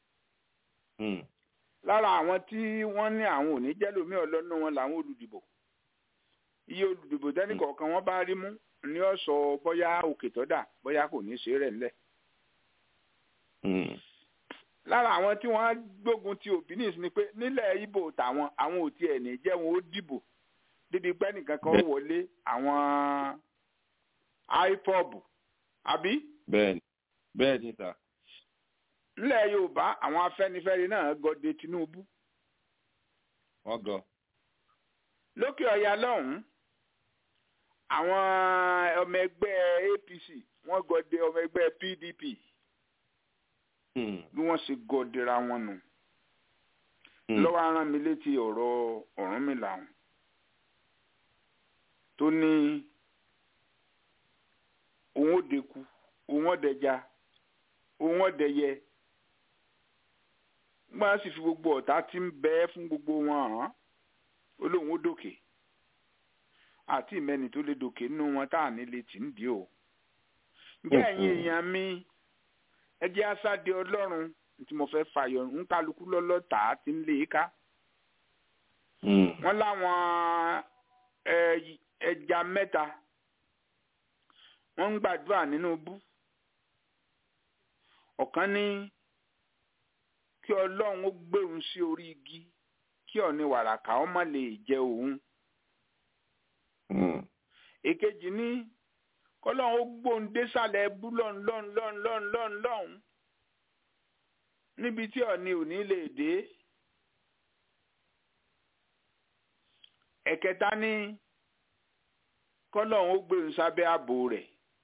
lára àwọn tí wọ́n ní àwọn òní jẹ́lómi ọlọ́nà wọn làwọn olùdìbò iye olùdìbò tẹ́nìkọ̀ọ̀kan wọ́n bá rí mú ní ó sọ bóyá òkè tọ́dà bóyá kò ní í ṣe rẹ̀ ńlẹ̀ lára àwọn tí wọ́n gbógun ti òbí ni pé nílẹ̀ ibo tàwọn àwọn ò tiẹ̀ ní jẹ́ wọn ó dìbò débi pé nìkan kan wọlé àwọn ipob àbí. bẹ́ẹ̀ni bẹ́ẹ̀ni ta. nílẹ̀ yorùbá àwọn afẹ́nifẹ́re náà gọdẹ tinubu. wọ́n gọ. lókè ọ̀yà lọ́hùn-ún àwọn ọmọ ẹgbẹ́ apc wọ́n gọdẹ ọmọ ẹgbẹ́ pdp bí wọ́n ṣe gọdẹra wọn nù. lọ́wọ́ aràn mi létí ọ̀rọ̀ Ọ̀rúnmìlà ọ̀hún tó ní òun ó deku òun ó dẹja òun ó dẹyẹ gbọ́n sì fi gbogbo ọ̀tá tí ń bẹ fún gbogbo wọn hàn ó lóun ó dòkè àti ìmẹ́ni tó lè dòkè nínú wọn tá à ní lè tì ń dì o ǹjẹ́ ẹ̀yin èèyàn mi ẹ jẹ́ asáde ọlọ́run tí mo fẹ́ fàyọ ń kálukú lọ́lọ́ta tí ń lé e ká wọ́n láwọn ẹja mẹ́ta wọ́n ń gbàdúrà nínú bú ọ̀kan ní kí ọlọ́run ó gbé òun sí orí igi kí ọ̀ni wàràkà ó má lè jẹ òun èkejì ní kọ́lọ́run ó gbóhùn désàlẹ̀ ẹbú lọ́n lọ́n lọ́n lọ́n lọ́n lọ́hùn níbi tí ọ̀ni ò ní lè dé ẹ̀kẹta ní kọ́lọ́run ó gbé òun sábẹ́ ààbò rẹ̀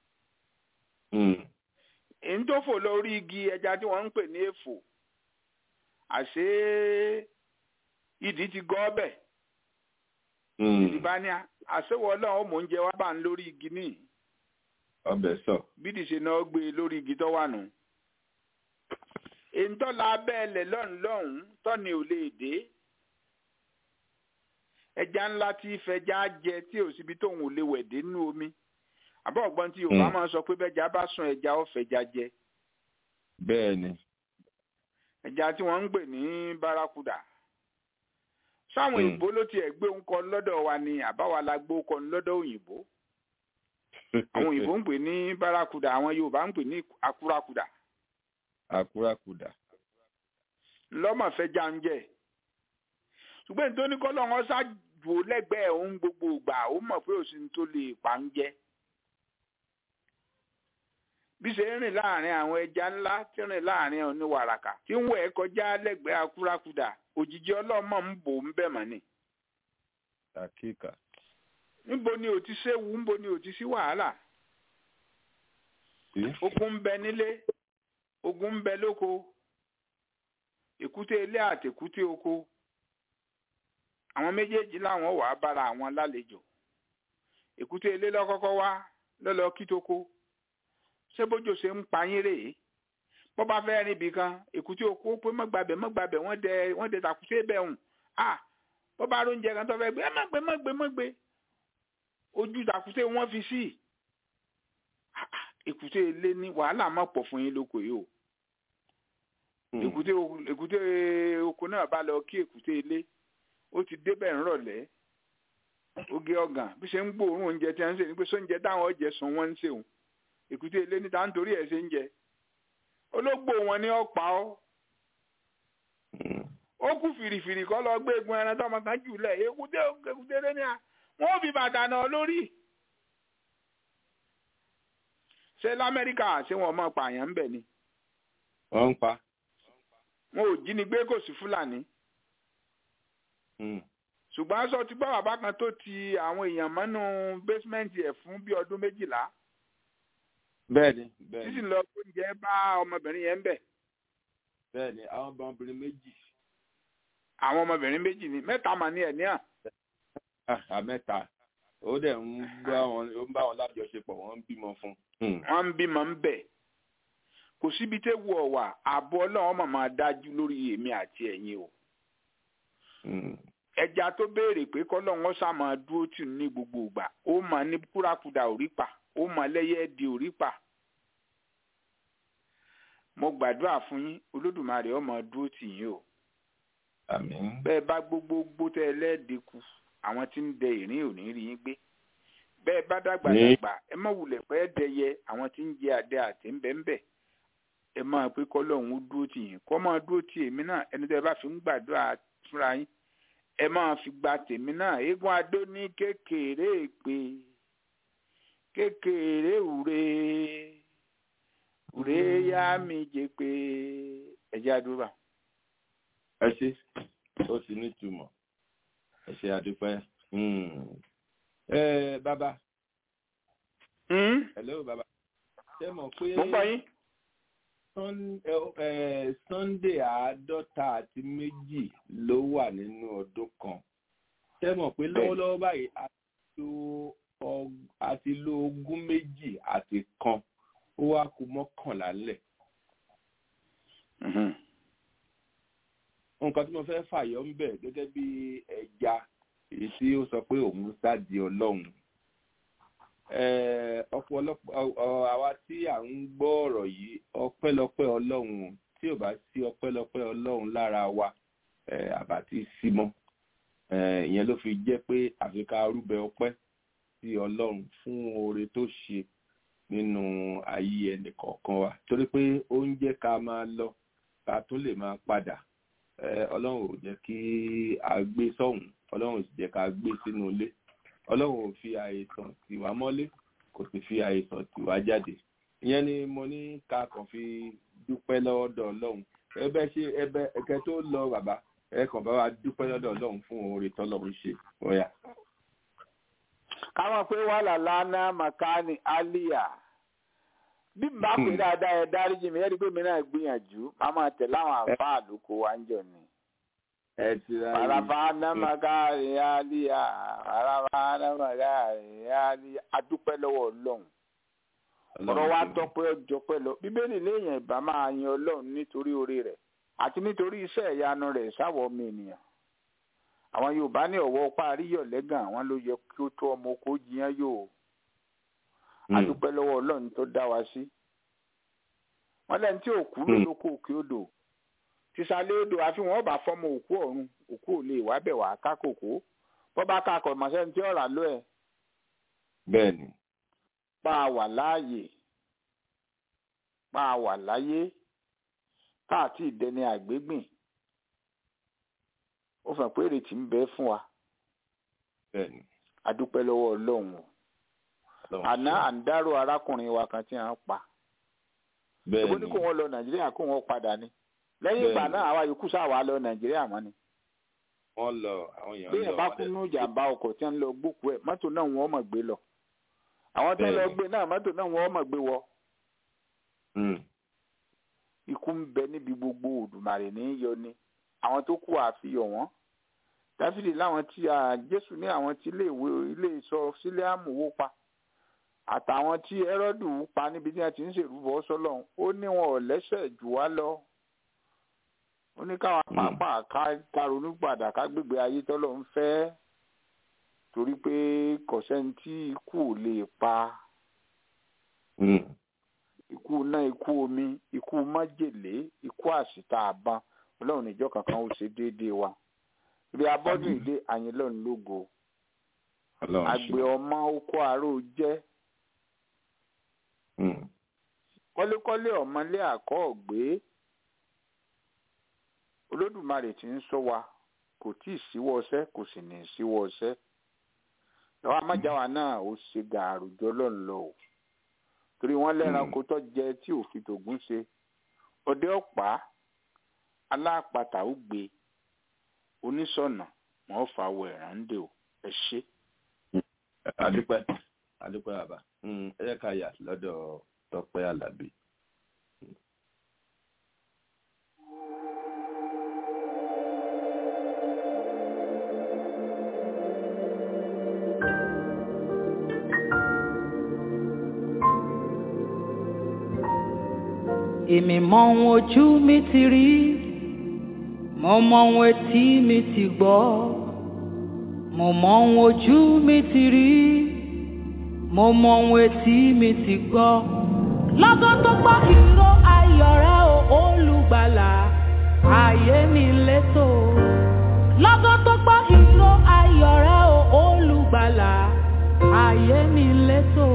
èyí tó fò lórí igi ẹja tí wọ́n ń pè ní èfò àṣé ìdí ti gọ́ ọbẹ̀ ìdí bá ní àṣewọ̀ ọlọ́run ó mò ń jẹ wá bá ń lórí igi ní ọbẹ̀ sọ. bídì ṣe náà gbé e lórí igi tó wà nù. èyí tó la abẹ́ẹ̀lẹ̀ lọ́hùn lọ́hùn tọ́ni ò lè dé ẹja ńlá tí ìfẹjà jẹ tí ò síbi tóun ò lè wẹ̀ dé nínú omi àbọ̀ ọ̀gbọ́n tí yorùbá máa ń sọ pé bẹ́jà bá sùn ẹja ó fẹja jẹ. bẹ́ẹ̀ ni. ẹja tí wọ́n ń gbè ní bárakúdà sáwọn òyìnbó ló tiẹ̀ gbé ń kọ lọ́dọ̀ wa ni àbáwa la gbó kọ lọ́dọ̀ òyìnbó àwọn òyìnbó ń pè ní bárakúdà àwọn yorùbá ń pè ní akúrakúdà. akúrakúdà. lọ́mọ̀ fẹja ń jẹ ṣùgbọ́n nítorí kọ́ lọ́wọ́ ṣáàjò lẹ́gbẹ̀ẹ́ òun gbogbo ìgbà ó mọ̀ pé òsì tó lè pa ń jẹ bí ṣe ń rìn láàrin àwọn ẹja ńlá tí ń rìn láàrin oníwàràkà tí ń wẹ̀ kọjá lẹ́gbẹ̀ẹ́ akúrakúdà òjijì ọlọ́mọ ń bò ń bẹ̀ mọ́ ni. àkíkà. níbo ni ò ti séwu níbo ni ò ti sí wàhálà. ogun ń bẹ nílé ogun ń bẹ lóko èkúté ilé àtèkúté oko àwọn méjèèjì làwọn wàá bára àwọn lálejò èkúté ilé lọ́kọ́kọ́ wá lọ́lọ́ kítoko ṣé bójú ṣe ń pa yín rèé bó bá fẹ́ rìn ibì kan èkúté oko pé mọ́gbàbẹ̀ mọ́gbàbẹ̀ wọ́n dẹ wọ́n dẹ tàkúté bẹ̀ hùn à bó bá róúnjẹ kan tó fẹ́ gbé ẹ má gbé má gbé má gbé ojú tàkúté wọ́n fi sí èkúté ilé ní wàhálà má pọ̀ fún yín lóko yìí o èkúté èkúté oko náà bá lọ kí èkúté ilé ó ti débẹ̀ ńrọ̀lẹ́ oge ọ̀gàn bí ṣe ń gbóòórùn oúnjẹ tí wọ́n ń ṣe ní pé sóúnjẹ táwọn ọ̀jẹ̀ sùn wọ́n ń ṣe òun èkúté ilé níta nítorí ẹ̀ ṣe ń jẹ ológbò wọn ni ọ̀pá ọ́ ó kú fìrìfìrì kọ́ lọ gbé egun ẹran tọmọ kan jù lẹ̀ èkúté èkúté lé ní à wọ́n fi bàtà náà lórí. ṣé lamẹ́ríkà ṣé wọ́n mọ̀ pààyàn ń bẹ̀ ni. wọ́n ń pa. wọn ò jí ni gbé kò sí fúlàní. ṣùgbọ́n aṣọ ti gbọ́ bàbá kan tó ti àwọn èèyàn mọ́nú bẹ́símẹ́ǹtì ẹ̀ fún bí ọdún méjìlá bẹ́ẹ̀ni bẹ́ẹ̀ni sísì lọ oúnjẹ bá ọmọbìnrin yẹn ń bẹ. bẹ́ẹ̀ni àwọn ọmọbìnrin méjì. àwọn ọmọbìnrin méjì ni mẹ́ta mà ní ẹ ní à. à mẹ́ta ó dẹ̀ ń bá wọn ó ń bá wọn lájọṣepọ̀ wọ́n ń bímọ fún. wọ́n ń bímọ ń bẹ̀. kò síbi tẹ́ wù ọ̀ wà ààbò ọlọ́run mà máa dájú lórí èmi àti ẹ̀yin o. ẹja tó béèrè pé kọ́lọ́run ọ̀sà máa dúró tì ní gbogbo ìgbà ó mà ní kúrakúdà òrí pa ó mọ lẹ́yẹ di òrí pa mo gbàdúrà fún yín olódùmarè ọmọ dúró tì yín o àmín bẹ́ẹ̀ bá gbogbo gbótẹ ẹlẹ́ẹ̀dẹ́kù àwọn tí ń dẹ ìrìn ò ní rí yín gbé bẹ́ẹ̀ bá dàgbà dàgbà ẹ má wulẹ̀ pẹ́ dẹyẹ àwọn tí ń jẹ àdẹ àti ń bẹ́ ń bẹ̀ ẹ máa pé kọ́lọ́hún ó dúró tì yín kọ́ máa dúró tì èmi náà ẹni tẹ́ bá fi ń gbàdúrà fúnra yín ẹ máa fi gba tèmi náà eégún adó ní kékeré pé kékeré ure ure yá mi jẹ pé ẹjẹ àdúrà. ẹ ṣe ó ti nítumọ̀ ẹ ṣe àdúpẹ́. ẹ bàbá. hello bàbá. ṣé mọ̀ pé. mo gbọ́ yín. sunday àádọ́ta àti méjì ló wà nínú ọdún kan. ṣé mọ̀ pé lọ́wọ́lọ́wọ́ báyìí a tó àti lo ogún méjì àti kan ó wá kù mọ́kànlá lẹ̀. nǹkan tí mo fẹ́ fàyọ ń bẹ̀ gẹ́gẹ́ bí ẹja èyí tí ó sọ pé òun sádi ọlọ́run. ọ̀pọ̀lọpọ̀ àwa tí à ń gbọ́ ọ̀rọ̀ yìí ọpẹ́lọpẹ́ ọlọ́run tí ò bá sí ọpẹ́lọpẹ́ ọlọ́run lára wa àbá tí sí mọ́ ìyẹn ló fi jẹ́ pé àfi ká rúbẹ ọpẹ́ sí ọlọ́run fún oore tó ṣe nínú ayé ẹnì kọ̀ọ̀kan wa torí pé ó ń jẹ́ ká máa lọ ká tún lè máa padà ọlọ́run ò jẹ́ kí a gbé sọ́hùn ọlọ́run ò sì jẹ́ ká gbé sínú ilé ọlọ́run ò fi àìsàn tì wá mọ́lé kò sì fi àìsàn tì wá jáde ìyẹn ni mo ní ká kàn fi dúpẹ́ lọ́dọ̀ ọlọ́run ẹbẹ ṣe ẹbẹ ẹkẹ tó lọ bàbá ẹ kàn bá wa dúpẹ́ lọ́dọ̀ ọlọ́run fún oore tọ́lọ́run ṣe ọ̀yà. káwọn pé wà lálánà makani aliya bí n bá pè dáadáa ẹ dáríjì mi ẹ rí i pé mi náà gbìyànjú máa máa tẹ̀ láwọn àǹfààní àlùkò wa ń jọ ni. ẹ ti ra yìí. Parabana magari aliya, parabana magari aliya, adúpẹ́ lọ́wọ́ ọlọ́run. Ọ̀rọ̀ wa tọ́pẹ́ ọjọ́ pẹ́ lọ. Bíbélì léèyàn ìbá máa yan ọlọ́run nítorí oore rẹ̀ àti nítorí iṣẹ́ ìyanu rẹ̀ sáwọ́ ọmọ ènìyàn. Àwọn Yorùbá ní ọ̀wọ́ parí yọ̀ lẹ́gàn àwọn ló yẹ kí ó tó ọmọ oko jiyàn yóò. Adúpẹ́ lọ́wọ́ ọlọ́run tó dá wa sí. Wọ́n lẹ́ni tí òkú ló lóko òkè odò sísàlẹ̀ odò àfihàn ọba fọmọ òkú ọ̀run òkú ò lè wá bẹ̀ wá kákòkò bọ́ bá kakọ̀ mọ̀sẹ́ni tí ọ̀rà ló ẹ̀. bẹ́ẹ̀ni. pa á wà láàyè pa á wà láyé káàtì ìdẹni àgbégbìn ó fẹ́ pé èrètí ń bẹ fún wa. bẹ́ẹ̀ni. adúpẹ́ lọ́wọ́ ọlọ́run o àná à ń dárò arákùnrin wa kan tí a ń pa. bẹ́ẹ̀ni. èbó ní kó wọn lọ nàìjíríà kó wọn padà ní lẹ́yìn ìgbà náà àwa yòókù sáwà lọ nàìjíríà mọ́ ni. wọ́n lọ àwọn èèyàn lọ. bí èèyàn bá kú nínú ìjàmbá ọkọ̀ tí wọ́n lọ gbókù ẹ̀ mọ́tò náà wọ́n mọ̀ gbé lọ. àwọn tó lọ gbé náà mọ́tò náà wọ́n mọ̀ gbé wọ. ikú ń bẹ níbi gbogbo òdùmarè ní yọ ni àwọn tó kú àfihàn wọn. dáfídì láwọn tí jésù ní àwọn tí ilé ìwé ilé ìsọ sílé àmúwò pa àtàwọn tí ẹrọdù pa níbi tí wọ́n ti ń ṣèrúbọ sọ́lọ́run ó ní wọn ò lẹ́sẹ̀ jù wá lọ ó ní káwọn pàápàá ká karunú padà ká gbégbé ayé tọ́lọ̀ ń fẹ́ torí pé kọ̀sẹ́ni tí ikú ò lè pa ikú náà ikú omi ikú májèlé ikú àṣìta àbọn ọlọ́run níjọ́ kankan ó ṣe déédéé wa ibi abọ́dún ìdè àyìnlọ́run lógo àgbẹ̀ ọmọ oko àárò jẹ́ kọ́lékọ́lé ọ̀mọlé àkọ́ ọ̀gbé olódùmarè tí ń sọ wa kò tí ì síwọ́ ọṣẹ́ kò sì ní í síwọ́ ọṣẹ́ lọ́wọ́ amájáwa náà ó ṣe gàrú jọ lọ́nlọ́ o torí wọ́n lẹ́ranko tó jẹ tí òfin tògún ṣe ọdẹ ọ̀pá alápatà ó gbé oníṣọ̀nà wọn fà wọ ẹ̀rándè o ẹ ṣe. adúpẹ́ adúpẹ́ bàbá ẹ yẹ ká yà lọ́dọ̀ tọ́pẹ́ alábí. èmi mọ ohun ojú mi ti rí mo mọ ohun etí mi ti gbọ́ mo mọ ohun ojú mi ti rí mo mọ ohun etí mi ti gbọ́ lọ́gọ́ tó gbọ́ ìró ayọ̀ rẹ o olùgbàlà ayé mi létò lọ́gọ́ tó gbọ́ ìró ayọ̀ rẹ o olùgbàlà ayé mi létò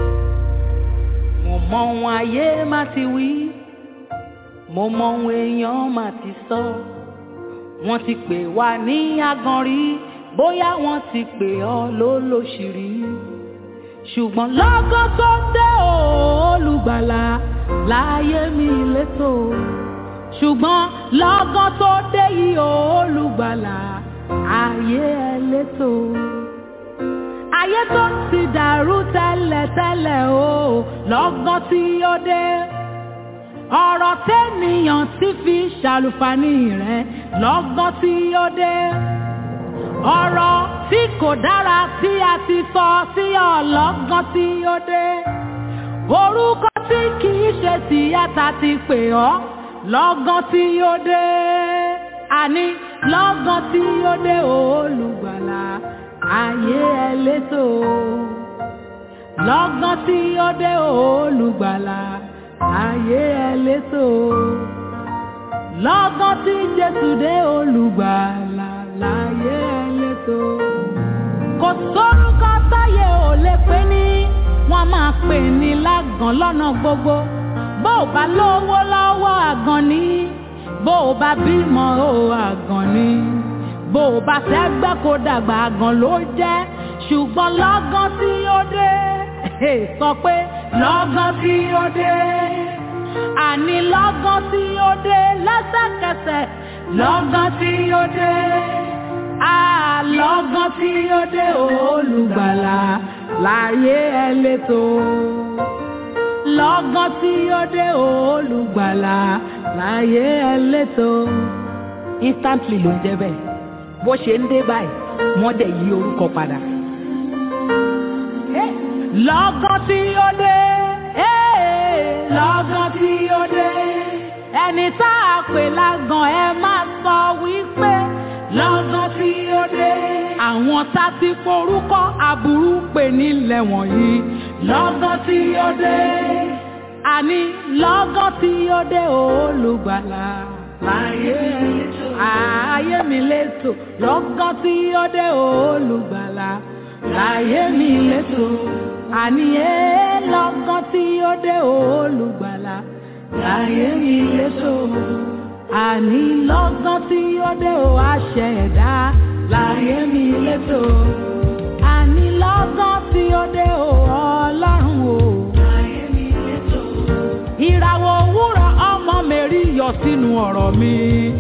mo mọ ohun ayé má ti wí mo mọ ohun èèyàn má ti sọ wọ́n ti pè wá ní aganrí bóyá wọ́n ti pè ọ́ lólóṣìírí ṣùgbọ́n lọ́gọ́ tó dé o olùgbàlà láyé mi létò ṣùgbọ́n lọ́gọ́ tó dé yìí o olùgbàlà ayé ẹ létò ayé tó ti dàrú tẹ́lẹ̀tẹ́lẹ̀ o lọ́gán tí ó dé ọ̀rọ̀ tẹ́nìyàn ti fi ṣàlùfàní rẹ̀ lọ́gán tí ó dé ọ̀rọ̀ tí kò dára tí a ti sọ sí ọ lọ́gán tí ó dé orúkọ tí kìí ṣe tìyàtà ti pè ọ́ lọ́gán tí ó dé àní lọ́gán tí ó dé olùgbàlà ayé ẹlẹ́tò lọ́gán tí ó dé olùgbàlà ayé ẹlẹ́tò lọ́gán tí jésù dé olùgbàlà láyé ẹlẹ́tò kò sórúkọ táyé ò lè pè ní wọ́n máa pè ní lágàn lọ́nà gbogbo bó o bá lówó lọ́wọ́ àgàn ni bó o bá bímọ o àgàn ni bó o bá tẹ́gbẹ́ kó dàgbà àgàn ló jẹ́ ṣùgbọ́n lọ́gán tí ó dé sọ pé lọ́gán tí ó dé àní lọ́gán tí ó dé lẹ́sẹ̀kẹsẹ̀ lọ́gán tí ó dé àlọ́gán tí ó dé olùgbàlà láyé ẹ létò lọ́gán tí ó dé olùgbàlà láyé ẹ létò instantly ló ń jẹ́ bẹ́ẹ̀ bó ṣe ń dé báyìí wọ́n dẹ̀ yí orúkọ padà. lọ́gán tí ó dé lọ́gán tí ó dé ẹni tá a pè lágàn ẹ máa sọ wípé lọ́gán tí ó dé àwọn tá ti forúkọ aburú pè nílẹ̀ wọ̀nyí lọ́gán tí ó dé àní lọ́gán tí ó dé olùgbàlà láyé ayé mi létò lọ́gán tí ó dé olùgbàlà láyé mi létò àní ẹ lọ́gán tí ó dé olùgbàlà láyé mi létò àní lọ́gán tí ó dé o àṣẹ ẹ̀dá láyé mi létò àní lọ́gán tí ó dé o ọlọ́run o láyé mi létò ìràwọ̀ òwúrọ̀ ọmọ mẹ́rí yọ sínú ọ̀rọ̀ mi.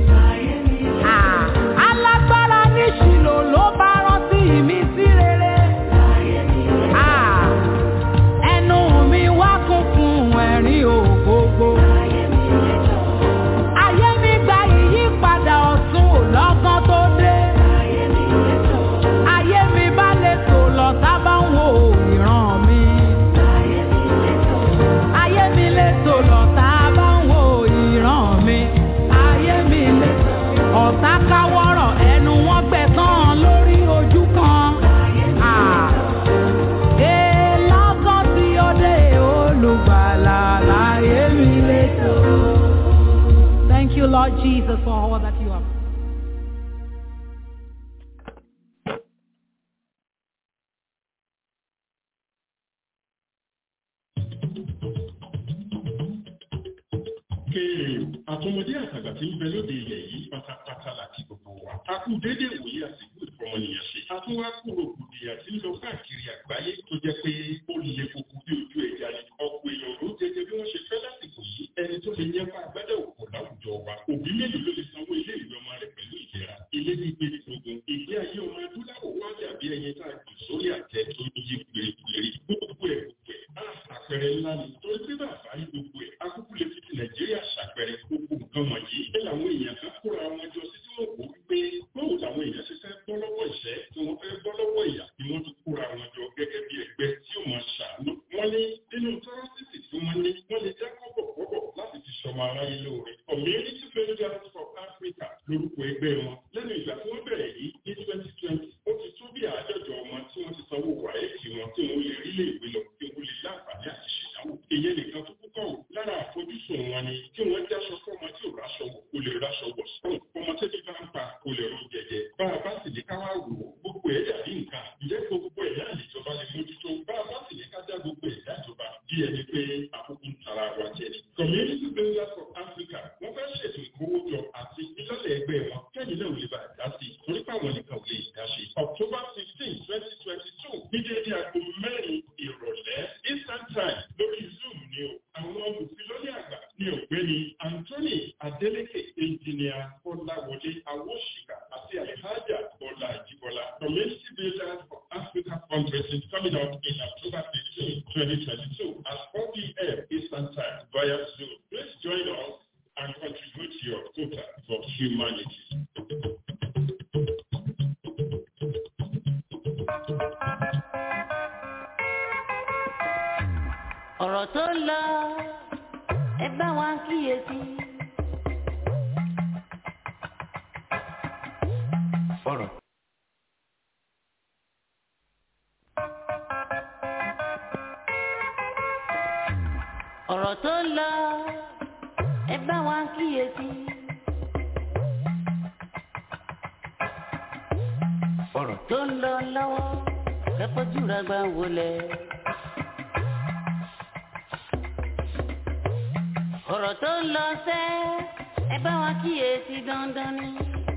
alágbára ní ṣìlò ló bá rántí mi sí rere. ẹnu mi wá kún fún ẹ̀rín ògbógbó. ayé mi gba ìyípadà ọ̀tun lọ́gán tó dé. ayé mi bá lè tò lọ sábà ń wo ìran mi. ayé mi lè tò lọ sábà ń wo ìran mi. ayé mi lè tò ọ̀tá káwọ́rọ̀ ẹnu wọn gbẹ̀tàn lórí ojú kan. Ee lọ́gán tí ó dé olùgbàlà láyé mi lè tò. Thank you, Lord Jesus, for all that you have. kéèrè àtọmọdé àtàgbà tí ń bẹ lóde ilẹ̀ yìí pátápátá láti gbogbo wa. a kú déédéé wòye àsìkò ìfọmọnìyàn ṣe. a tún wá kúrò kùdìyà tí ń lọ káàkiri àgbáyé tó jẹ́ pé ó lè koko bí ojú ẹja ni. ọ̀pọ̀ èèyàn ló jẹjẹ bí wọ́n ṣe fẹ́ lásìkò yìí. ẹni tó lè yẹpa àgbádẹ́ òkò láwùjọ wa. òbí mélòó ló lè sanwó ilé ìwé ọmọ rẹ̀ pẹ̀lú ìlera. ilé gbígbé ogun ìgbé ayé ọmọ adúláwọ̀ wá dàbí ẹyin tá a jù sórí àtẹ tó yí gbèrègbèrè gbogbo ẹ̀ gbogbo ẹ̀. àpẹẹrẹ ńlá ni torí pé bàbá rí gbogbo ẹ̀ akúkú lè fi ti nàìjíríà ṣàpẹẹrẹ gbogbo nǹkan wọ̀nyí. ẹ làwọn èèyàn kan kóra wọn jọ sí tí wọn kò wípé báwo làwọn èèyàn ṣe fẹ́ bọ́ lọ́wọ́ ìṣẹ́ tí wọ́n fẹ́ bọ́ lọ́wọ́ ìyà ni wọ́n tún kóra wọn jọ gẹ́gẹ́ bí ẹgbẹ́ tí ó máa ṣàánú. wọ́n ní nínú tọ́rọ́sìtì tí wọ́n ní wọ́n lè já kọ́bọ̀kọ́bọ̀ láti fi ṣọmọ aráyé lóore. community federal for africa lórúkọ ẹgbẹ́ wọn. lẹ́nu ìgbà tí wọ́n bẹ̀rẹ̀ yìí ní twenty twenty ó ti tó bí àádọ́jọ ọmọ tí wọ́n ti sanwó wàhálì wọn tí wọ́n lè rí lè gbé lọ kí wọ́n lè láǹfààní àti ṣèdáwó. ìyẹn nìkan tó kúkọ̀ ò lára àfojúsùn wọn ni kí wọ́n jáṣọ fọ́mọ tí ò ráṣọ wọ̀ kó lè ráṣọ wọ̀ sọ́run ọmọ tẹ́bí bá ń pa kó lè rún jẹjẹ. bá a bá sì ní ká wá wò ó gbogbo ẹ̀ dàbí nǹkan ìjẹ́ gbogbo ẹ̀ náà níjọba lè mójútó bá a bá sì ní ká já gbogbo ẹ̀ dájọba bí ẹni pé àkókò ń tara wa jẹ ni. community builders for africa wọ́n fẹ́ ṣètò ìkówójọ àti ìlọ́lẹ̀ ẹgbẹ́ wọn kẹ́yìn náà ò lè bá a dá sí i torí pàwọn nìkan ò lè dá ṣe. october fifteen twenty twenty two ní déédé aago mẹ́rin ìrọ̀lẹ́ eastern time lórí zoom ni o àwọn olùfilọ́lẹ̀ àgbà ní ọ̀gbẹ́ni anthony adeleke engineer kọ́láwọlé awóṣìkà àti alhaja bọ́lá àjíbọ́lá community builders for africa fundraising coming up in october fifteen twenty twenty two at four pm eastern time via zoom please join us and contribute your quota for humanity. ọ̀rọ̀ tó ń lọ ẹ bá wa kíyèsí. ọ̀rọ̀. ọ̀rọ̀ tó ń lọ ẹ bá wa kíyèsí. ọ̀rọ̀ tó ń lọ lọ́wọ́ kẹ́kọ̀ọ́ jùlọ gbà wọlé. ọ̀rọ̀ tó ń lọ sẹ́ ẹ bá wa kíyèsí dandan ni.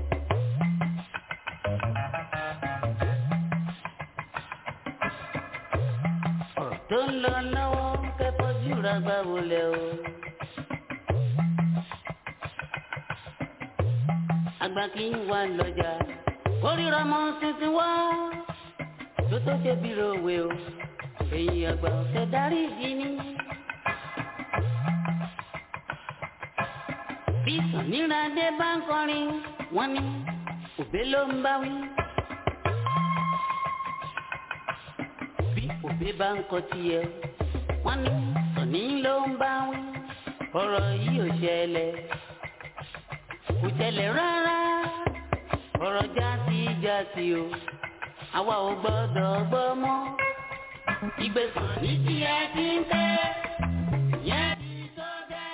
ọ̀rọ̀ tó ń lọ lọ́wọ́ kẹ́kọ̀ọ́ jùlọ gbà wọlé o. àgbà kì í wà lọ́jà kórìíra mọ́ tuntun wá tó tó ṣe bí ròwe o èyí àgbà ọ̀sẹ̀ darí ìdí ni. bí sàníràdé bá ń kọrin wọ́n ní òbé ló ń bá wí. bí òbé bá ń kọ tiẹ̀ wọ́n ní sàní ló ń bá wí. ọ̀rọ̀ yìí ò ṣẹlẹ̀ kò ṣẹlẹ̀ rárá ọ̀rọ̀ jásí jásí o àwa ò gbọ́dọ̀ gbọ́ mọ́ ìgbésàn ní tiẹ̀ ti ń tẹ́ yẹn ti tó dẹ́.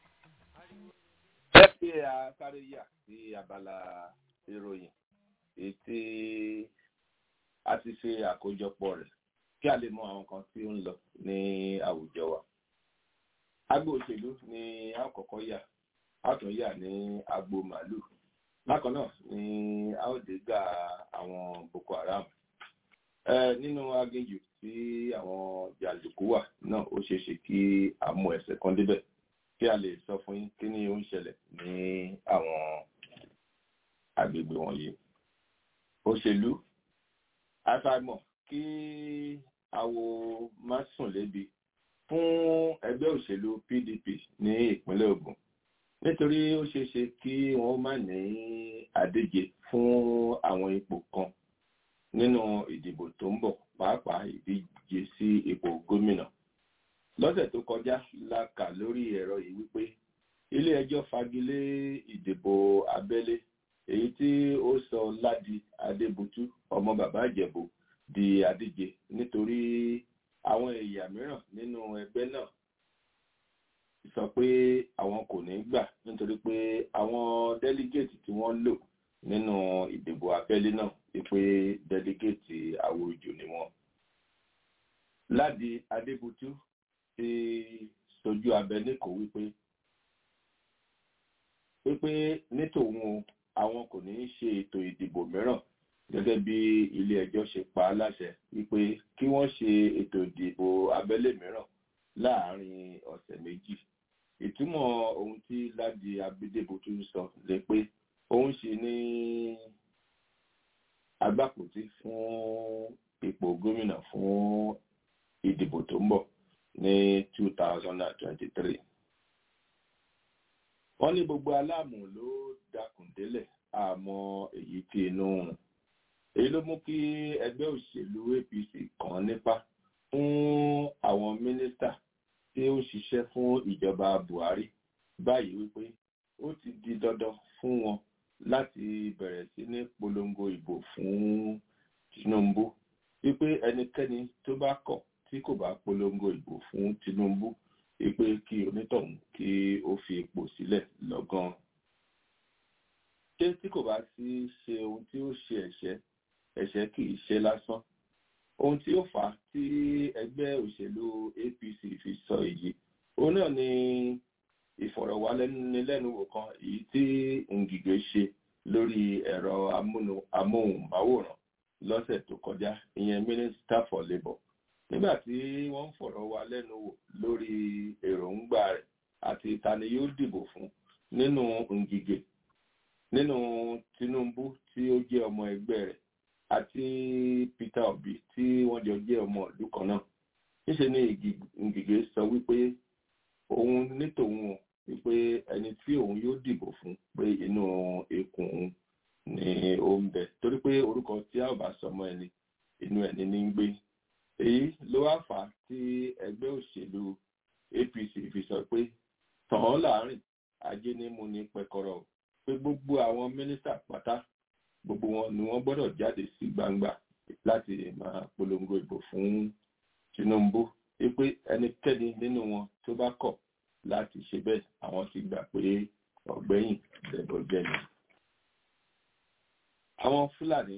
ẹ ṣe àkárẹ́ yà sí abala ìròyìn èyí tí a ti ṣe àkójọpọ̀ rẹ̀ kí a lè mọ àwọn kan tí ó ń lọ ní àwùjọ wa. agbo òṣèlú ni a ó kọ́kọ́ yà a ó tún yà ní agbo màálùú bákan náà ni a ó dé gbà àwọn boko haram ẹ nínú aginjù tí àwọn jàǹdùkú wà náà ó ṣeé ṣe kí a mú ẹsẹ̀ kan débẹ̀ kí a lè sọ fún yín kí ni ó ń ṣẹlẹ̀ ní àwọn agbègbè wọ̀nyí òṣèlú àfàìmọ̀ kí awo má sùn lébi fún ẹgbẹ́ òṣèlú PDP ní ìpínlẹ̀ Ògùn nítorí ó ṣeé ṣe kí wọ́n má ní àdíje fún àwọn ipò kan nínú ìdìbò tó ń bọ̀ pàápàá ìdíje sí ipò gómìnà lọ́sẹ̀ tó kọjá la kà lórí ẹ̀rọ yìí wípé ilé ẹjọ́ fagilé ìdìbò abẹ́lé èyí tí ó sọ Ládi Adébútú ọmọ bàbá Ìjẹ̀bú di àdíje nítorí àwọn ẹ̀yà mìíràn nínú ẹgbẹ́ náà sọ pé àwọn kò ní gbà nítorí pé àwọn délígéètì tí wọ́n lò nínú ìdìbò abẹ́lé náà wípé délígéètì àwòjù ni wọ́n. Ládi Adébútú ti sojú abẹ níkò wípé wípé ní tòun o àwọn kò ní í ṣe ètò ìdìbò mìíràn gẹ́gẹ́ bí ilé ẹjọ́ ṣe pa á láṣẹ wípé kí wọ́n ṣe ètò ìdìbò abẹ́lé mìíràn láàárín ọ̀sẹ̀ méjì ìtumọ̀ ohun tí Ládi Adébútú sọ lè pé òun ṣe ní agbápòtí fún ipò gómìnà fún ìdìbò tó ń bọ̀ ní 2023. wọ́n ní gbogbo aláàmù ló dakùn délẹ̀ àmọ́ èyí tí inú rùn. èyí ló mú kí ẹgbẹ́ òṣèlú APC kàn nípa fún àwọn mínísítà tí ó ń ṣiṣẹ́ fún ìjọba Buhari báyìí wípé ó ti di dandan fún wọn láti bẹ̀rẹ̀ sí ní polongo ìbò fún Tinubu wípé ẹnikẹ́ni tó bá kọ̀ tí kò bá polongo ìbò fún Tinubu wípé kí onítọ̀hún kí ó fi ipò sílẹ̀ lọ́gán. ṣé tí kò bá sí ṣe ohun tí ó ṣe ẹ̀ṣẹ̀ ẹ̀ṣẹ̀ kì í ṣe lásán ohun tí ó fà á tí ẹgbẹ́ òṣèlú APC fi sọ èyí òun náà ni ìfọ̀rọ̀wánilẹ́nuwò kan èyí tí Ngige ṣe lórí ẹ̀rọ amóhùnmáwòrán lọ́sẹ̀ tó kọjá ìyẹn Minister for Labour nígbà tí wọ́n ń fọ̀rọ̀ wá lẹ́nu wò lórí èròǹgbà rẹ̀ àti ta ni yóò dìbò fún nínú Ngige nínú Tinubu tí ó jẹ́ ọmọ ẹgbẹ́ rẹ̀ àti Peter Obi tí wọ́n jọ jẹ́ ọmọ ìlú kan náà níṣẹ́ ni Ngige sọ wípé òun ní tòun o wípé ẹni tí òun yóò dìbò fún pé inú ikùn òun ni ó ń bẹ torí pé orúkọ tí a ò bá sọmọ ẹni inú ẹni ní ń gbé èyí ló wá fà á tí ẹgbẹ́ òṣèlú APC fi sọ pé tàn án láàrin ajé ní mú ní pẹkọrọ pé gbogbo àwọn mínísítà pátá gbogbo wọn ni wọ́n gbọ́dọ̀ jáde sí gbangba láti máa polongo ìbò fún Tinubu wípé ẹnikẹ́ni nínú wọn tó bá kọ̀ láti ṣe bẹ́ẹ̀ àwọn ti gbà pé ọ̀gbẹ́yìn lẹ́bọ̀jẹ́ ni. àwọn Fúlàní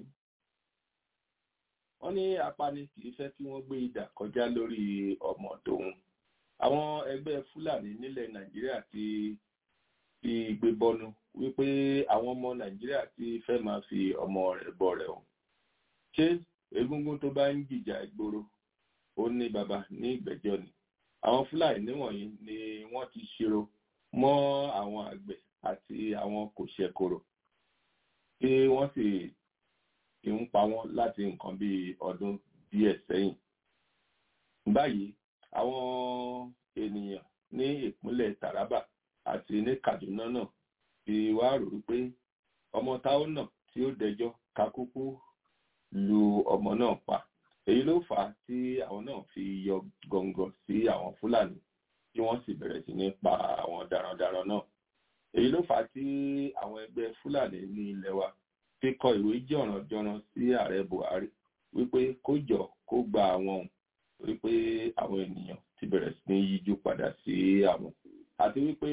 wọ́n ní apani kì í fẹ́ kí wọ́n gbé idà kọjá lórí ọmọ tòun àwọn ẹgbẹ́ fúlàní nílẹ̀ nàìjíríà ti fi gbé bọnu wípé àwọn ọmọ nàìjíríà ti fẹ́ máa fi ọmọ rẹ̀ bọ rẹ̀ o ṣé egungun tó bá ń jìjà ìgboro ó ní baba ní ìgbẹ́jọ́ ni àwọn fúlàní wọ̀nyí ni wọ́n ti ṣírò mọ́ àwọn àgbẹ̀ àti àwọn kòṣẹ̀kòrò tí wọ́n sì ti ń pa wọ́n láti nǹkan bíi ọdún díẹ̀ sẹ́yìn báyìí àwọn ènìyàn ní ìpínlẹ̀ Taraba àti ní Kaduna náà ti wá rò wípé ọmọ táwọn náà tí ó dẹjọ́ kakúkú lu ọmọ náà pa èyí ló fà á tí àwọn náà fi yọ gọ̀ǹgọ̀ sí àwọn Fúlàní tí wọ́n sì bẹ̀rẹ̀ sí ní pa àwọn darandaran náà èyí ló fà á tí àwọn ẹgbẹ́ Fúlàní ní ilẹ̀ wa fi kọ ìwé jọ̀rànjọ̀ràn sí ààrẹ Buhari wípé kó jọ kó gba àwọn òun wípé àwọn ènìyàn ti bẹ̀rẹ̀ sí ní yíjú padà sí àwọn àti wípé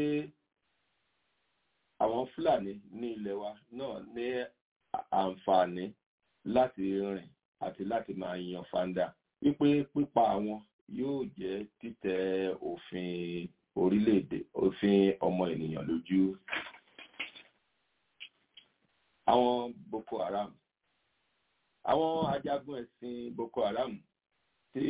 àwọn Fúlàní ní ilẹ̀ wa náà ní àǹfààní láti rìn àti láti máa yan fanda wípé pípa àwọn yóò jẹ́ títẹ̀ òfin orílẹ̀-èdè òfin ọmọ ènìyàn lójú. Àwọn Boko Haram àwọn ajagun ẹ̀sìn Boko Haram tí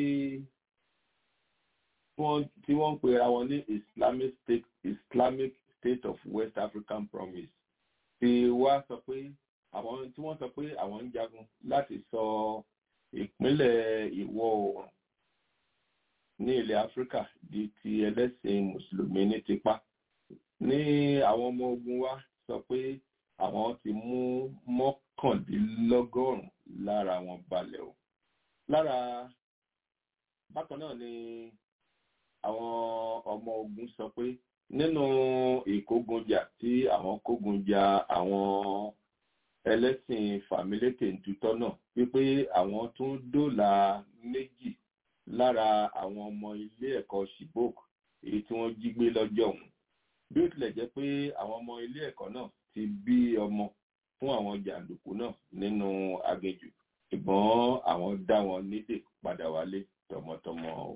wọ́n tí wọ́n ń pera wọn ní Islamic State Islamic State of West African Promise ti wá sọ pé àwọn tí wọ́n sọ pé àwọn ń jagun láti sọ ìpínlẹ̀ ìwọ̀ oòrùn ní ilẹ̀ Áfíríkà di ti ẹlẹ́sìn mùsùlùmí ní tipa ní àwọn ọmọ ogun wa sọ pé àwọn ti mú mọ́kàndínlọ́gọ́rùn-ún lára wọn balẹ̀ o lára bákan náà ni àwọn ọmọ ogun sọ pé nínú ìkógunjà tí àwọn kógunjà àwọn ẹlẹ́sìn fàmílétè ntutọ́ náà wípé àwọn tún dóòlà méjì lára àwọn ọmọ ilé ẹ̀kọ́ Chibok èyí tí wọ́n jí gbé lọ́jọ́ ọ̀hún bí ó tilẹ̀ jẹ́ pé àwọn ọmọ ilé ẹ̀kọ́ náà ti bí ọmọ fún àwọn jàǹdùkú náà nínú aginjù ṣùgbọ́n àwọn dá wọn nídè padà wálé tọmọtọmọ o.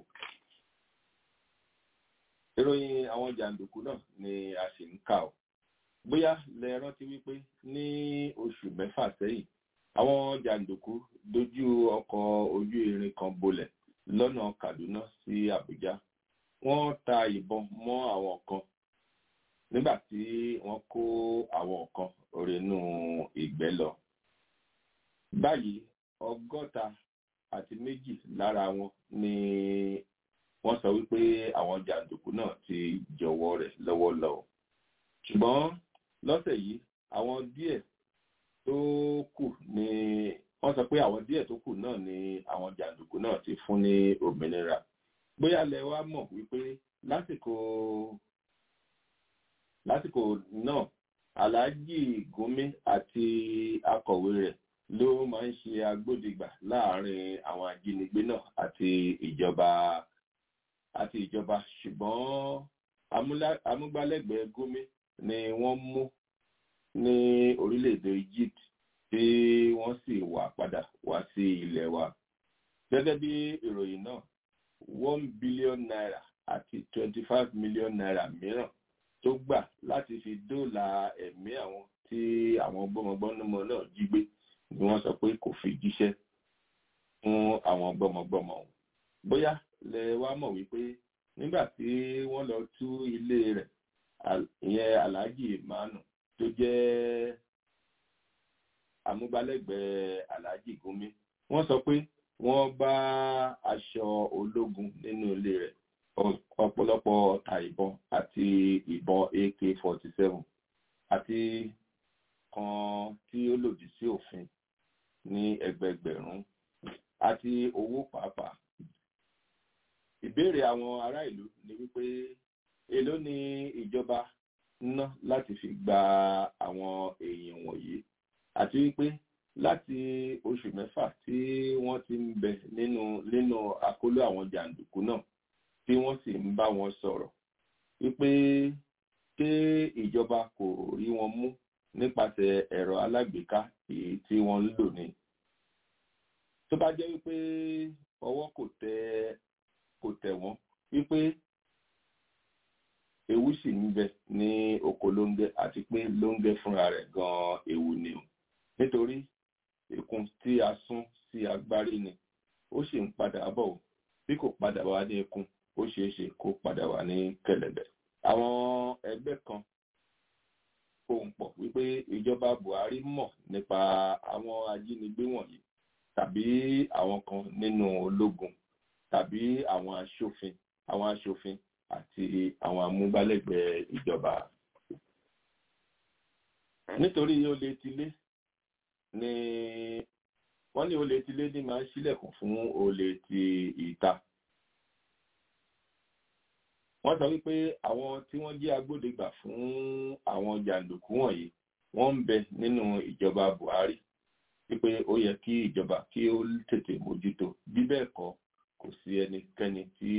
ìròyìn àwọn jàǹdùkú náà ni a sì ń kà ó bóyá lẹ rántí wípé ní oṣù mẹ́fà sẹ́yìn àwọn jàǹdùkú dojú ọkọ̀ ojú irin kan bolẹ̀ lọ́nà Kaduna sí Àbújá wọ́n ta ìbọn mọ́ àwọn kan nígbà tí wọ́n kó àwọn kan rínú ìgbẹ́ lọ. báyìí ọgọ́ta àti méjì lára wọn ni wọ́n sọ wípé àwọn jàǹdùkú náà ti jọ̀wọ́ rẹ̀ lọ́wọ́ lọ. ṣùgbọ́n lọ́sẹ̀ yìí àwọn díẹ̀ tó kù ni wọ́n sọ pé àwọn díẹ̀ tó kù náà ni àwọn jàǹdùkú náà ti fún ní òmìnira. bóyá lẹ wá mọ̀ wípé lásìkò lásìkò náà aláàjì gúnmi àti akọ̀wé rẹ̀ ló máa ń ṣe agbódegbà láàrin àwọn ajínigbé náà àti ìjọba àti ìjọba ṣùgbọ́n amúgbálẹ́gbẹ̀ẹ́ gúnmi ni wọ́n mú ní orílẹ̀-èdè Egypt tí wọ́n sì wà padà wá sí ilẹ̀ wa gẹ́gẹ́ bí ìròyìn náà one billion naira àti twenty five million naira mìíràn tó gbà láti fi dóòlà ẹ̀mí àwọn tí àwọn gbọ́mọgbọ́mọ náà jí gbé ni wọ́n sọ pé kò fi jíṣẹ́ fún àwọn gbọ́mọgbọ́mọ ọ̀hún. bóyá lẹ wá mọ̀ wípé nígbà tí wọ́n lọ tú ilé rẹ̀ ìyẹn Alhaji Manu tó jẹ́ amúgbálẹ́gbẹ̀ẹ́ Alhaji Gumi wọ́n sọ pé wọ́n bá aṣọ ológun nínú ilé rẹ̀ ọ̀pọ̀lọpọ̀ ọta ìbọn àti ìbọn AK-47 àti kan tí ó lòdì sí òfin ní ẹgbẹgbẹ̀rún àti owó pàápàá. Ìbéèrè àwọn ará ìlú ni wípé èló ni ìjọba ná láti fi gba àwọn èèyàn wọ̀nyí àti wípé láti oṣù mẹ́fà tí wọ́n ti ń bẹ nínú nínú àkóló àwọn jàǹdùkú náà tí wọ́n sì ń bá wọn sọ̀rọ̀ wípé ṣé ìjọba kò rí wọn mú nípasẹ̀ ẹ̀rọ alágbèéká èyí tí wọ́n ń lò ní. tó bá jẹ́ wípé ọwọ́ kò tẹ kò tẹ̀ wọ́n wípé ewu sì ń bẹ ní oko lóńgẹ àti pé lóńgẹ fúnra rẹ̀ gan ewu ni o nítorí ìkun tí a sún sí agbárí ni ó sì ń padà bọ̀ o bí kò padà wá ní ikun ó ṣeé ṣe kó padà wá ní kẹ̀lẹ̀bẹ̀ àwọn ẹgbẹ́ kan pohùn pọ̀ wípé ìjọba Buhari mọ̀ nípa àwọn ajínigbé wọ̀nyí tàbí àwọn kan nínú ológun tàbí àwọn aṣòfin àwọn aṣòfin àti àwọn amúgbálẹ́gbẹ̀ẹ́ ìjọba. nítorí olè tilé ni wọ́n ní olè tilé ní máa ń ṣílẹ̀kùn fún olè ti ìta. wọ́n sọ wípé àwọn tí wọ́n jẹ́ agbódegbà fún àwọn jàǹdùkú wọ̀nyí wọ́n ń bẹ nínú ìjọba Buhari wípé ó yẹ kí ìjọba kí ó tètè mójútó bí bẹ́ẹ̀ kọ́ kò sí ẹnikẹ́ni tí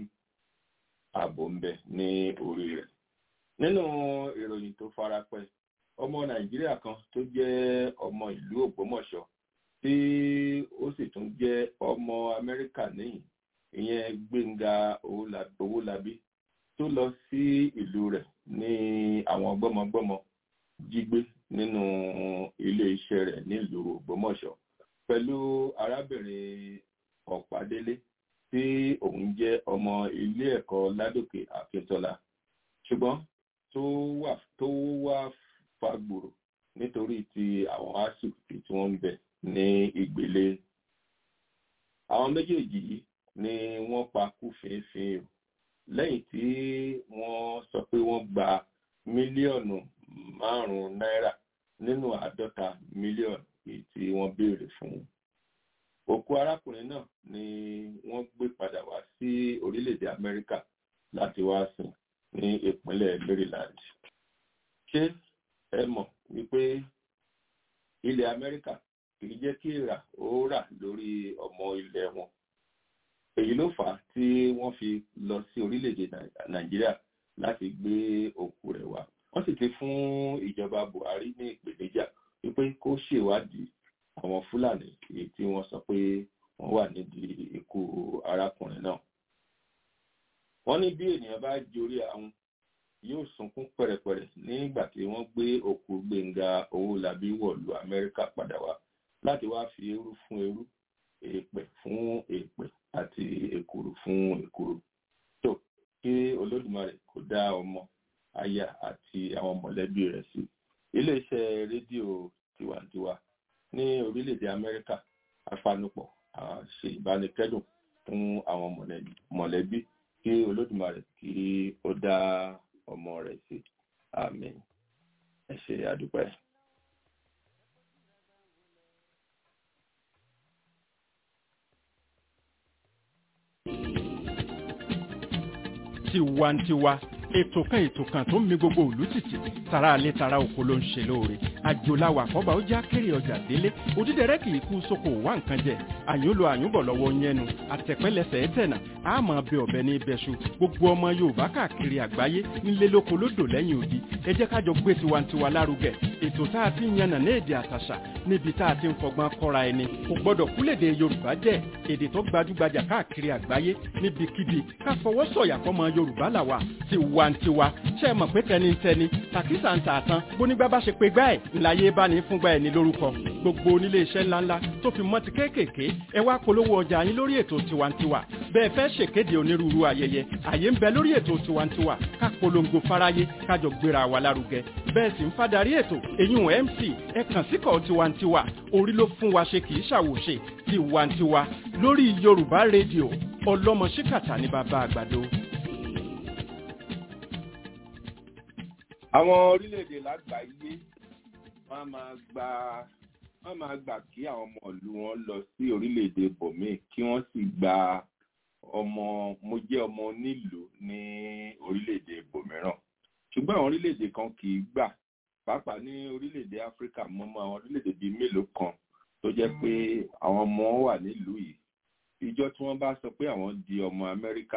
ààbò ń bẹ ní orí rẹ̀. nínú ìròyìn tó farapẹ́ ọmọ Nàìjíríà kan tó jẹ́ ọmọ ìlú Ògbómọ̀ṣọ́ tí ó sì tún jẹ́ ọmọ Amẹ́ríkà níyìn ìyẹn Gbénga Owólabí tó lọ sí ìlú rẹ̀ ní àwọn gbọ́mọgbọ́mọ jí gbé nínú ilé iṣẹ́ rẹ̀ nílùú Ògbómọ̀ṣọ́ pẹ̀lú arábìnrin Ọ̀pádélé tí òun jẹ́ ọmọ ilé ẹ̀kọ́ Ládòkè Akíntọ́lá ṣùgbọ́n tó wà tó wá fagbòrò nítorí ti àwọn asù tí wọ́n ń bẹ ní ìgbélé àwọn méjèèjì yìí ni wọ́n pa kú fínfín o lẹ́yìn tí wọ́n sọ pé wọ́n gba mílíọ̀nù márùn-ún náírà nínú àádọ́ta mílíọ̀nù èyí tí wọ́n béèrè fún. òkú arákùnrin náà ni wọ́n gbé padà wá sí orílẹ̀-èdè Amẹ́ríkà láti wá sìn ní ìpínlẹ̀ Maryland. ṣé ẹ mọ̀ wípé ilẹ̀ Amẹ́ríkà kì í jẹ́ kí ìrà ó rà lórí ọmọ ilẹ̀ wọn èyí ló fà á tí wọ́n fi lọ sí orílẹ̀-èdè Nàìjíríà láti gbé òkú rẹ̀ wá wọ́n sì ti fún ìjọba Buhari ní ìpèníjà wípé kó ṣèwádìí àwọn Fúlàní èyí tí wọ́n sọ pé wọ́n wà nídìí ikú arákùnrin náà wọ́n ní bí ènìyàn bá jorí àwọn yóò sunkún pẹ̀rẹ̀pẹ̀rẹ̀ nígbà tí wọ́n gbé òkú Gbénga Owólabí wọ̀lú Amẹ́ríkà padà wá láti wá fi eérú fún eérú èèpẹ̀ fún èèpẹ̀ àti èkùrù fún èkùrù tó kí Olódùmarè kó dá ọmọ aya àti àwọn mọ̀lẹ́bí rẹ̀ sí iléeṣẹ́ rédíò tiwantiwa ní orílẹ̀-èdè Amẹ́ríkà afanupọ̀ ṣe ìbánikẹ́dùn fún àwọn mọ̀lẹ́bí kí Olódùmarè kí ó dá ọmọ rẹ̀ sí àmín ẹ ṣé àdúpẹ́. tiwantiwa ètò kan ètò kan tó ń mi gbogbo òlú tìtì tara alẹ́ tara oko ló ń ṣe lóore àjòláwà àkọ́bà ó já kéré ọjà délé òdídẹrẹ́ kì í kú sóko wá nǹkan jẹ àyúnlo àyúnbọ̀ lọ́wọ́ yẹnu àtẹ̀pẹ́lẹsẹ̀ ẹ̀tẹ̀nà àmọ́ bẹ ọ̀bẹ ní ibẹ̀ṣu gbogbo ọmọ Yorùbá káàkiri àgbáyé nílé lóko lódò lẹ́yìn odi ẹ jẹ́ ká jọ gbé tiwantiwa lárugẹ ètò tá a ti ń yànnà ní èdè àtàṣà níbi tá a ti ń fọgbọ́n kọ́ra ẹni kò gbọ́dọ̀ kúlèdè Yorùbá jẹ́ èdè tó gbajúgbajà káàkiri àgbáyé níbikíbi ká fọwọ́ sọ̀yà fọmọ Yorùbá làwà tiwantiwa ṣe é mọ̀ pé tẹnitẹni tàkísà ń tà tán bónígbà bá ṣe pé gbá ẹ̀ ńláyé bá ní fúngbà ẹ̀ ní lórúkọ gbogbo onílé iṣẹ́ ńláńlá tó fi mọ́ ti kéékèèké ẹ wá polówó ọjà yín lórí ètò tiwantiwa bẹ́ẹ̀ fẹ́ ṣèkéde onírúurú ayẹyẹ àyè ń bẹ lórí ètò tiwantiwa ká polongo fáráyé kájọ gbéra wa lárugẹ bẹ́ẹ̀ sì ń fadarí ètò èyún mc ẹ kàn síkọ̀ tiwantiwa orí ló fún wa ṣe kì í ṣàwòṣe tiwantiwa lórí yorùbá rédíò ọlọ́mọ ṣíkàtà ní bàbá àgbàdo. àwọn orílẹ̀-èdè lágbàáyé wọ́n máa gba wọ́n máa gbà kí àwọn ọmọ ìlú wọn lọ sí orílẹ̀-èdè bòmíì kí wọ́n sì gba ọmọ mo jẹ́ ọmọ onílùú ní orílẹ̀-èdè bòmíràn ṣùgbọ́n àwọn orílẹ̀-èdè kan kì í gbà pàápàá ní orílẹ̀-èdè áfíríkà mọ́mọ́ àwọn orílẹ̀-èdè bíi mélòó kan tó jẹ́ pé àwọn ọmọ wà nílùú yìí ìjọ tí wọ́n bá sọ pé àwọn di ọmọ amẹ́ríkà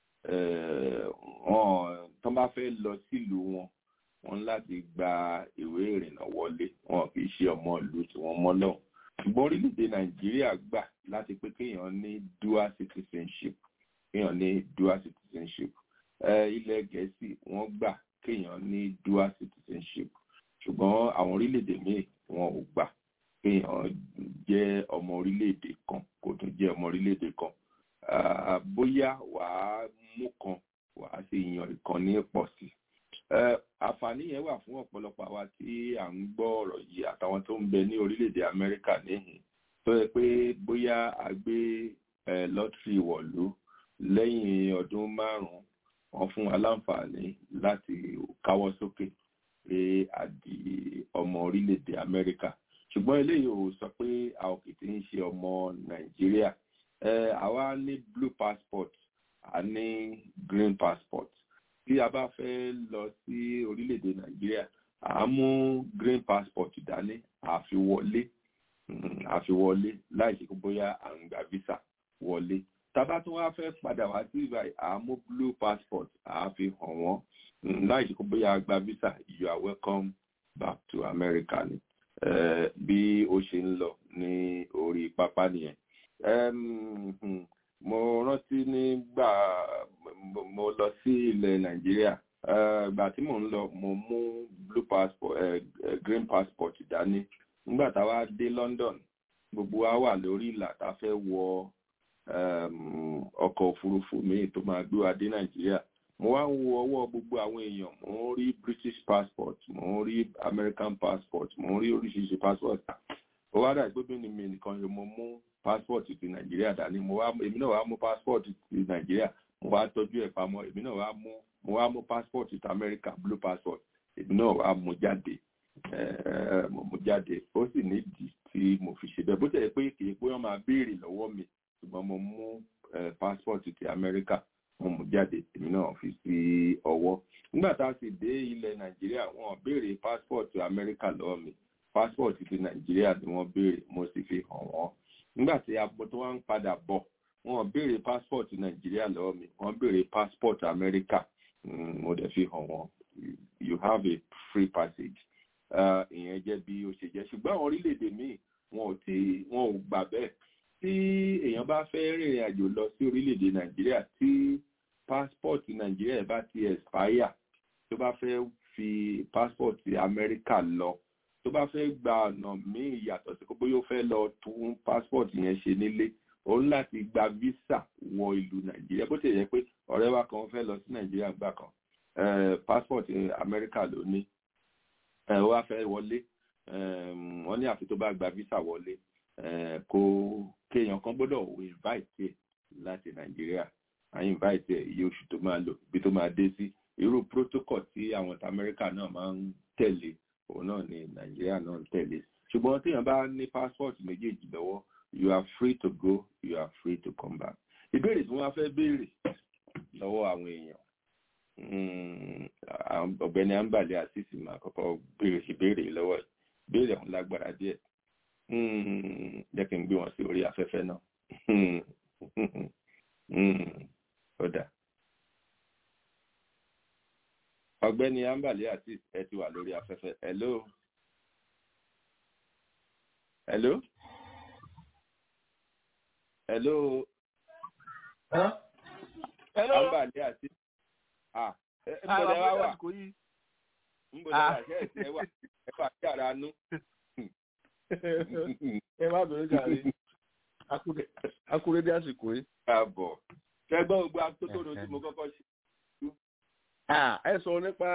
wọn tó bá fẹ́ lọ sílùú wọn wọn láti gba ìwé ìrìnnà wọlé wọn kì í ṣe ọmọ ìlú tí wọ́n mọ́ lọ́hùn ṣùgbọ́n orílẹ̀-èdè nàìjíríà gbà láti pé kéèyàn ní dual citizenship kéèyàn ní dual citizenship ilẹ̀ gẹ̀ẹ́sì wọ́n gbà kéèyàn ní dual citizenship ṣùgbọ́n àwọn orílẹ̀-èdè míì wọn ò gbà kéèyàn jẹ́ ọmọ orílẹ̀-èdè kan kó tún jẹ́ ọmọ orílẹ̀-èdè kan bóyá wàá mú kan wàá sì yan ìkan ní pọ̀ sí àǹfààní yẹn wà fún ọ̀pọ̀lọpọ̀ àwa tí à ń gbọ́ ọ̀rọ̀ yìí àtàwọn tó ń bẹ ní orílẹ̀-èdè Amẹ́ríkà níhìn tó yẹ pé bóyá a gbé lọ́tírì wọ̀lú lẹ́yìn ọdún márùn-ún wọ́n fún wa láǹfààní láti káwọ́ sókè pé a di ọmọ orílẹ̀-èdè Amẹ́ríkà ṣùgbọ́n eléyìí ò sọ pé a ò kì í ṣe ọmọ Nàìjíríà àwa ní blue passport a ní green passport tí a bá fẹ́ lọ sí orílẹ̀-èdè Nàìjíríà à ń mú green passport dání àfi wọlé àfi wọlé láì ṣe bóyá à ń gba visa wọlé tábà tún wá fẹ́ padà wá sí ibà à ń mú blue passport àfi hàn wọ́n láì ṣe bóyá gba visa you are welcome back to America ni bí ó ṣe ń lọ ní orí pápá nìyẹn mo rántí nígbà mo lọ sí ilẹ̀ nàìjíríà ìgbà tí mò ń lọ mo mú blue passport green passport dání nígbà tá a wá dé London gbogbo wa wà lórí ìlà tá a fẹ́ wọ ọkọ̀ òfurufú míì tó máa gbé wa dé nàìjíríà mo wá ń wo ọwọ́ gbogbo àwọn èèyàn mo ń rí British passport mo ń rí American passport mo ń rí oríṣiríṣi passport ó wá dà gbogbo ní mi nìkan yóò mo mú passport ti nàìjíríà dání mo wá èmi náà wá mú passport ti nàìjíríà mo wá tọ́jú ẹ̀ pamọ́ èmi náà wá mú mo wá mú passport ti America blue passport èmi náà wá mú jáde mo mú jáde ó sì nídìí tí mo fi ṣe bẹ́ẹ̀ bó tẹ̀ pé kì í pé wọ́n máa béèrè lọ́wọ́ mi ṣùgbọ́n mo mú passport ti America mo mú jáde èmi náà fi sí ọwọ́ nígbà tá a sì dé ilẹ̀ nàìjíríà wọ́n béèrè passport America lọ́wọ́ mi passport ti nàìjíríà ni wọ́n béèrè mo sì fi hàn wọ́n nígbà tí abo tó wá ń padà bọ̀ wọ́n béèrè passport nàìjíríà lọ́wọ́ mi wọ́n béèrè passport America mo dẹ̀ fi hàn wọ́n you have a free passage ìyẹn jẹ́ bí ó ṣe jẹ́ ṣùgbọ́n àwọn orílẹ̀-èdè míì wọn ò tí wọn ò gbà bẹ́ẹ̀ tí èèyàn bá fẹ́ rìnrìn àjò lọ sí orílẹ̀-èdè nàìjíríà tí passport nàìjíríà bá ti expire tó bá fẹ́ fi passport America lọ tó bá fẹ́ gba ọ̀nà míì yàtọ̀ sí bóyá ó fẹ́ lọ tún passport yẹn ṣe nílé ó ní láti gba visa wọ ìlú nàìjíríà bó ti yẹ pé ọ̀rẹ́ wa kan fẹ́ lọ sí nàìjíríà gbà kan passport America ló ní ó wá fẹ́ wọlé wọ́n ní àfi tó bá gba visa wọlé kó kéèyàn kan gbọ́dọ̀ invite ẹ̀ láti nàìjíríà à invite ẹ̀ iye oṣù tó máa lò ibi tó máa dé sí irú protocol tí àwọn America náà máa ń tẹ̀lé òun náà ni nàìjíríà náà ń tẹ̀lé ṣùgbọ́n téèyàn bá ní passport méjèèjì lọ́wọ́ you are free to go you are free to come back ìbéèrè tí wọ́n fẹ́ béèrè lọ́wọ́ àwọn èèyàn ọ̀gbẹ́ni ambale asisi máa kọ́kọ́ béèrè ìbéèrè lọ́wọ́ ẹ̀ béèrè ọ̀hún lágbára díẹ̀ jẹ́ kí n gbé wọn sí orí afẹ́fẹ́ náà ó dà ọ̀gbẹ́ni ambale asisi ẹ ti wà lórí afẹ́fẹ́ hello hello hello hello ambale asisi ah nbọdẹ wa wà nbọdẹ wa ṣe ẹsẹ wà ẹ wà sí ara nú. ẹ má bẹ̀rẹ̀ jàre akúrédé àsìkò yìí. káàbọ̀ ṣẹgbọ́n gbogbo atótónu tí mo kọ́kọ́ ṣe. ẹ sọ nípa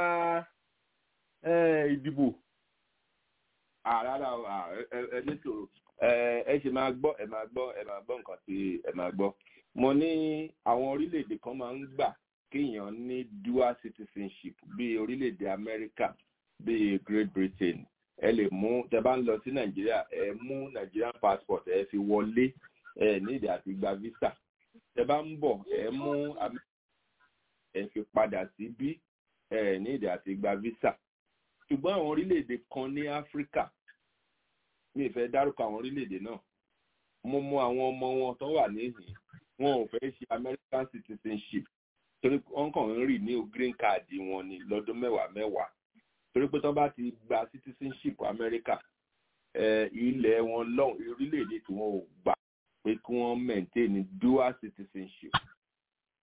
ìdìbò. rárá ẹ ní sòrò ẹ ṣe máa gbọ́ ẹ máa gbọ́ ẹ máa gbọ́ nǹkan tí ẹ máa gbọ́. mo ní àwọn orílẹ̀-èdè kan máa ń gbà kéèyàn ní dual citizenship bíi orílẹ̀-èdè Amẹ́ríkà bíi Great Britain ẹ lè mú tẹ bá ń lọ sí Nàìjíríà ẹ mú Nigerian passport ẹ fi wọlé ẹ nídìí àti gba visa tẹ bá ń bọ̀ ẹ mú ẹ fi padà sí bí ẹ nídìí àti gba visa ṣùgbọ́n àwọn orílẹ̀-èdè kan ní Áfíríkà mi ì fẹ́ dárúkọ àwọn orílẹ̀-èdè náà mo mọ àwọn ọmọ wọn tó wà níhìn wọn ò fẹ́ ṣe American citizenship torí wọn kàn ń rì ní green card wọn ní lọ́dún mẹ́wàá mẹ́wàá torí pé tó bá ti gba citizenship America ilẹ̀ wọn lọ́hùn orílẹ̀-èdè tí wọ́n ò gbà pé kí wọ́n maintain dual citizenship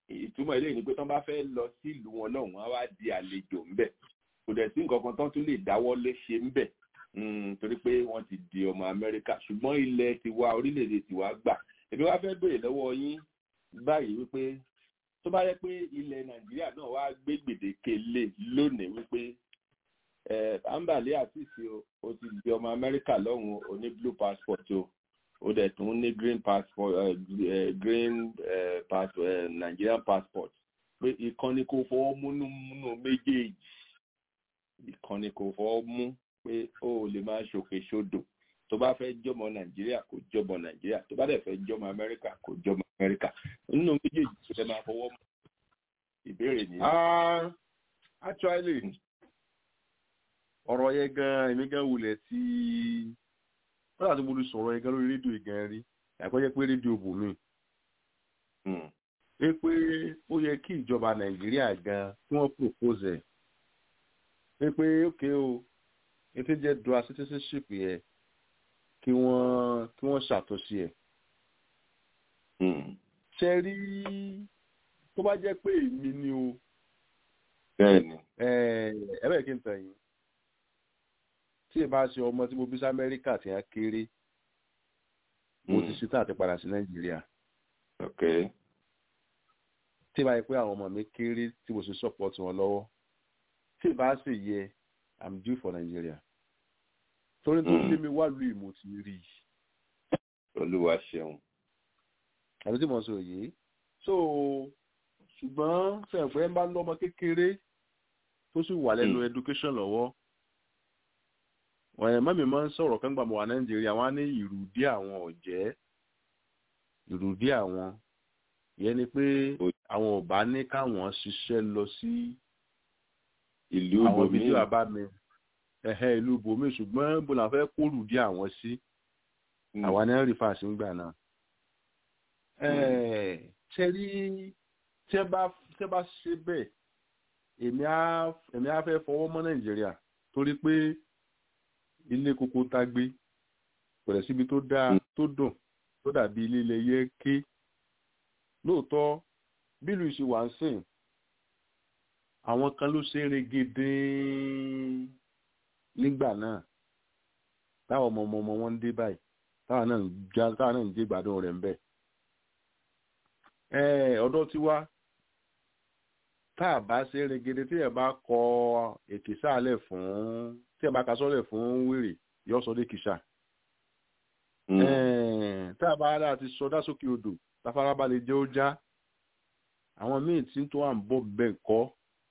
ìtumọ̀ eléyìí ni pé tán bá fẹ́ lọ sílùú wọn lọ́hùn wọn á wá di àlejò ńbẹ̀ kò dẹ̀ sí nǹkan kan tán tún lè dáwọ́ lé ṣe ńbẹ̀ torí pé wọ́n ti di ọmọ amẹ́ríkà ṣùgbọ́n ilẹ̀ tiwa orílẹ̀-èdè tiwa gbà èmi wá fẹ́ béèrè lọ́wọ́ yín báyìí wípé tó bá yẹ pé ilẹ̀ nàìjíríà náà wá gbé gbèdéke lé lónìí wípé ambale àtìsí o ti di ọmọ amẹ́ríkà lọ́hùn o ní blue passport o o dẹ̀ tún ní green passport uh, green uh, passport uh, nigerian passport pé ìkànnì kò fọwọ́ múnú múnú méjèèjì ìkànnì kò fọwọ́ mú pé o ò lè máa ṣòkè ṣodò tó bá fẹ́ jọmọ nàìjíríà kò jọmọ nàìjíríà tó bá dẹ̀ fẹ́ jọmọ amẹ́ríkà kò jọmọ amẹ́ríkà nínú méjèèjì tó fẹ́ máa fọwọ́ mú ìbéèrè ni. actually ọ̀rọ̀ yẹn gan èmi gan wulẹ̀ tí wọ́n láti mo lè sọ̀rọ̀ yẹn gan lórí rédíò gan rí àpẹjẹ pé rédíò bò mí. pé pé ó yẹ kí ìjọba nàìjíríà gan kí wọ́n propose ẹ̀ pé pé ókè o ètò jẹ́ dual citizenship yẹ kí wọ́n kí wọ́n ṣàtúnṣe ẹ̀. ṣe rí tó bá jẹ́ pé èmi ni o. bẹ́ẹ̀ni. ẹ ẹ bẹ́ẹ̀ kí n tàn yín tí ì bá ṣe ọmọ tí mo bí sí amẹ́ríkà tí wọ́n kéré mo ti ṣetán àti padà sí nàìjíríà. ok. tí ì bá yẹ pé àwọn ọmọ mi kéré tí mo ṣe support wọn lọ́wọ́ tí ì bá sì yẹ i'm due for nigeria. torí tó lé mi wá lu ìmọ̀ tí rí i. olúwa ṣeun. àbí tí mo sọ yìí so ṣùgbọ́n sẹ̀pẹ́ ń bá lọ́mọ kékeré tó sì wà lẹ́nu education lọ́wọ́ wọ́n mọ́mí máa ń sọ̀rọ̀ kan gbà mọ́ wà nàìjíríà wọ́n á ní ìrùdí àwọn ọ̀jẹ́ ìrùdí àwọn ìyẹn ni pé àwọn ò bá ní káwọn ṣiṣẹ́ lọ sí ìlú àwọn ibòmíì fídíò àbámi ẹ̀hẹ́ ìlú ibòmí ṣùgbọ́n bó la fẹ́ kó rùdí àwọn sí àwa náà rí fàṣí ń gbà náà. ṣe rí tẹ́ bá tẹ́ bá ṣe bẹ́ẹ̀ èmi á èmi á fẹ́ fọwọ́ mọ́ nàìjíríà torí pé ilé koko tá gbé kò rẹ̀ síbi tó dáa tó dùn tó dàbí ilé ilẹ̀ yẹ ké lóòótọ́ bílù ìṣe wà ń sìn àwọn kan ló ṣe é regede nígbà náà táwọn ọmọ ọmọ ọmọ wọn ń dé báyìí táwọn náà ń já táwọn náà ń dé gbádùn rẹ̀ ń bẹ̀. ọ̀dọ́ tiwa tá a bá ṣe é regede tí ẹ bá kọ ètè sáàlẹ̀ fún tí ẹ bá ka sọ́lẹ̀ fún wèrè yóò sọ dé kìsà. tá a bá rà ti sọdá sókè odò táfarabalẹ̀ jẹ́ ó já àwọn míì tí tó wà ń bọ̀ bẹ́ẹ̀ kọ́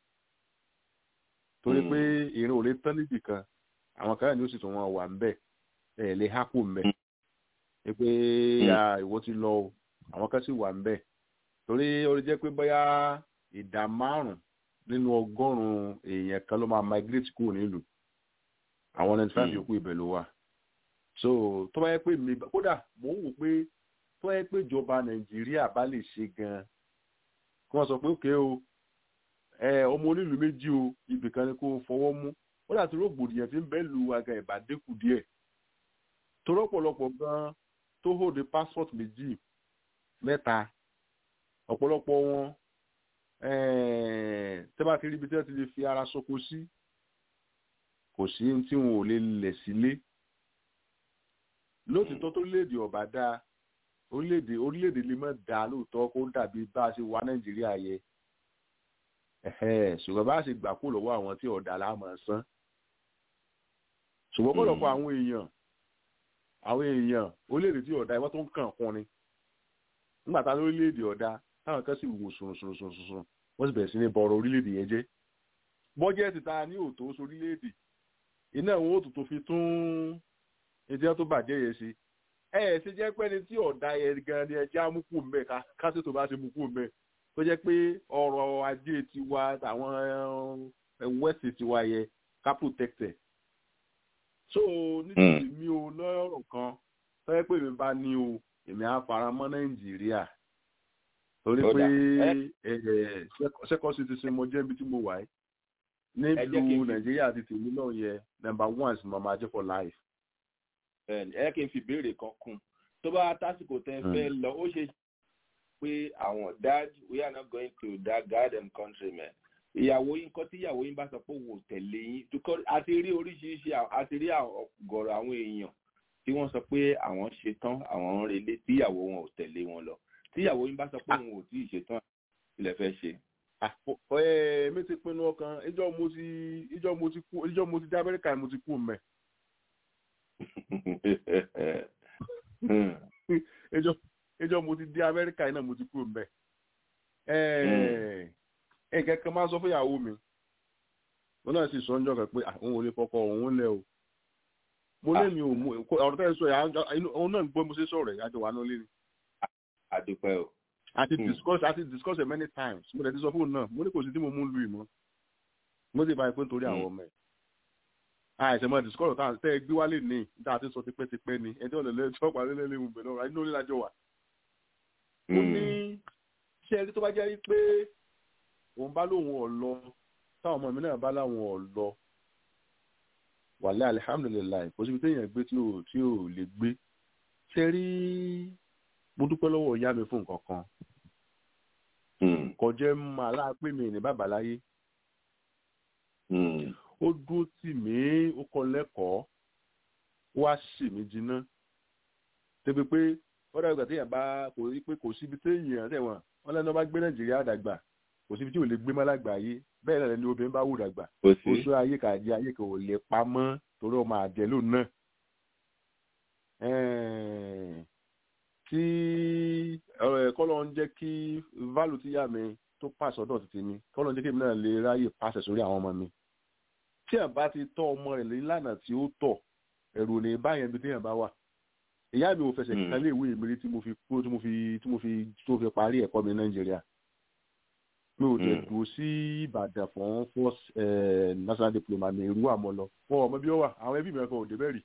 torí pé ìrìn ò lè tán níbì kan àwọn kan ní ó sì tún wọn wà ń bẹ̀ ẹ̀ lè hápò ń bẹ̀ ẹ pé ìwọ ti lọ o àwọn kan sì wà ń bẹ̀ torí ó lè jẹ́ pé bóyá ìdá márùn-ún nínú ọgọ́rùn-ún èèyàn kan ló máa migrate kúrò nílùú àwọn ninety five yòókù ibẹ̀ ló wà so tó bá yẹ pé mi kódà mò ń wò pé tó bá yẹ pé ìjọba nàìjíríà bá lè ṣe gan-an kí wọ́n sọ pé òkè o ẹ ọmọ onílùú méjì o ibì kan ni kó fọwọ́ mú ó dàtí rògbòdìyàn tí ń bẹ́ lu aga ìbá dínkù díẹ̀ torí ọ̀pọ̀lọpọ̀ gan tó hold passport méjì mẹ́ta ọ̀pọ̀lọpọ̀ wọn tẹ́ bá ti rí ibi tí wọ́n ti lè fi ara soko sí kò sí tí wọn ò lè lẹ̀ sílé lóòtítọ́ tó léèdè ọ̀bà dáa orílẹ̀-èdè orílẹ̀-èdè lè má dáa lóòótọ́ kó dàbí bá a ṣe wà nàìjíríà yẹ ṣùgbọ́n bá a ṣe gbà kó lọ́wọ́ àwọn tí ọ̀dà láàmú san ṣùgbọ́n pọ̀lọpọ̀ àwọn èèyàn àwọn èèyàn orílẹ̀-èdè tí ọ̀dà ìwọ́n tó ń kàn kún ni nígbà tá lórílẹ̀-èdè ọ̀dà táwọn kan sì wò sùnsùnsùnsùn wọ́n sì bẹ̀rẹ̀ sí ní bọ̀rọ̀ orílẹ̀-èdè yẹn jẹ́ bọ́jẹ́ẹ̀tì ta ní òtó sórílẹ̀-èdè iná àwọn òtò tó fi tún ẹjẹ́ tó bàjẹ́ yẹn ṣe ẹ ẹ ṣe jẹ́ pé ẹni tí ọ̀dà yẹn gan ni ẹjẹ́ amúkú mbẹ́ kásì tó bá ṣe mú kú mbẹ́ tó jẹ́ pé ọrọ̀ ajé tiwa àwọn wẹ́ẹ̀sì tiwa yẹ ká protected so nítorí mi ò lọ́rọ̀ kan tó yẹ pé mi bá ní o èmi á fara mọ́ nàìjíríà torí pé second citizen mo jẹ́ ibi tí mo wà yìí nílùú nàìjíríà ti tèmi náà yẹ number one sí mama jẹ́ for life. ẹ kí n fi ìbéèrè kan kún tó bá tásìkò tẹ fẹ́ lọ ó ṣe pé àwọn dad we are not going to that garden country man ìyàwó yín nǹkan tí ìyàwó yín bá sọ pé òun ò tẹ̀lé yín because a ti rí oríṣiríṣi a ti rí ọ̀gọ̀rọ̀ àwọn èèyàn tí wọ́n sọ pé àwọn ṣe tán àwọn ń relé tí ìyàwó wọn ò tẹ̀lé wọn lọ tí ìyàwó yín bá sọ pé òun ò tí ì ṣe tán ilẹ̀ fẹ́ ṣe. mi ti pinnu ọkàn ìjọ mo ti ìjọ mo ti kú ìjọ mo ti dé amẹ́ríkà mo ti kú mẹ́. ìjọ ìjọ mo ti dé amẹ́ríkà náà mo ti kú mẹ́. nǹkan kan máa sọ fún ìyàwó mi mo náà sì sọ ọjọ́ kan pé àwọn ò lè fọkọ òun lẹ o mo lé mi ò mú ọ̀rọ̀ tẹ́ ẹ sọ yà òun náà gbọ́ mo ṣe sọ̀rọ̀ ẹ̀ àjọ wà náà lé ni. àdúpẹ́ o. àti discuss àti discuss it many times mo dẹ̀ ti sọ fóònù náà mo ní kò sí tí mo mú lu ìmọ̀ mo sì bá ẹ pé nítorí àwọn ọmọ ẹ̀. àìsàn mọ́ discuss tá tẹ́ ẹ gbé wálé ní níta àti sọ tipẹ́tipẹ́ ni ẹni tí wọ́n lè lé tí wọ́n parí lẹ́lẹ́ ìwọ̀n bẹ̀rẹ̀ ọ̀rọ̀ inú orí lájọ wà. mo ní ṣé ẹni tó bá jẹ́ pé òun bá lóun ọ̀ lọ táwọn ọmọ mi náà bá láwọn ọ̀ lọ wàlẹ́ alihamudulilayi kò síbi téèyàn gbé tí ò tí ò lè gbé ṣe rí mo dúpẹ́ lọ́wọ́ ìyá mi fún nǹkan kan kò jẹ́ máa láàpẹ́ mi ní bàbá láyé ó dúró tì mí ó kọ́ lẹ́kọ̀ọ́ ó wá sì mí jiná débi pé ó dàgbà téèyàn bá kò rí pé kò síbi téèyàn tẹ̀wọ̀n wọn lẹ́nu bá gbé nàìjíríà dàgbà kò síbi tí ò lè gbé mọ́ lágbàáyé bẹ́ẹ̀ náà ni obìnrin bá wù dàgbà oṣù ayé kàdí ayé kò lè pamọ́ torí ọmọ àjẹlò náà tí kọ́lọ́ ń jẹ́ kí válù tí yá mi tó pàṣẹ ọ̀dọ̀ títí mi kọ́lọ́ ń jẹ́ kí èmi náà lè ráyè pàṣẹ sórí àwọn ọmọ mi tí ẹ̀ bá ti tọ́ ọmọ rẹ̀ lánàá tí ó tọ̀ ẹ̀rù ò ní báyẹn bí téèyàn bá wà ìyá mi ò fẹsẹ̀ kíkan lé ìwé ìmírí tí mo fi kúrò tí mo fi tí mo fi tó fi parí ẹ̀kọ́ mi ní nàìjíríà mi ò tẹ̀ dùn sí ìbàdàn fún first national diploma mi ìrú àmọ́ lọ wọn ọmọ bí ó wà àwọn ẹbí mi kan ò dé bẹ́ẹ̀ rí.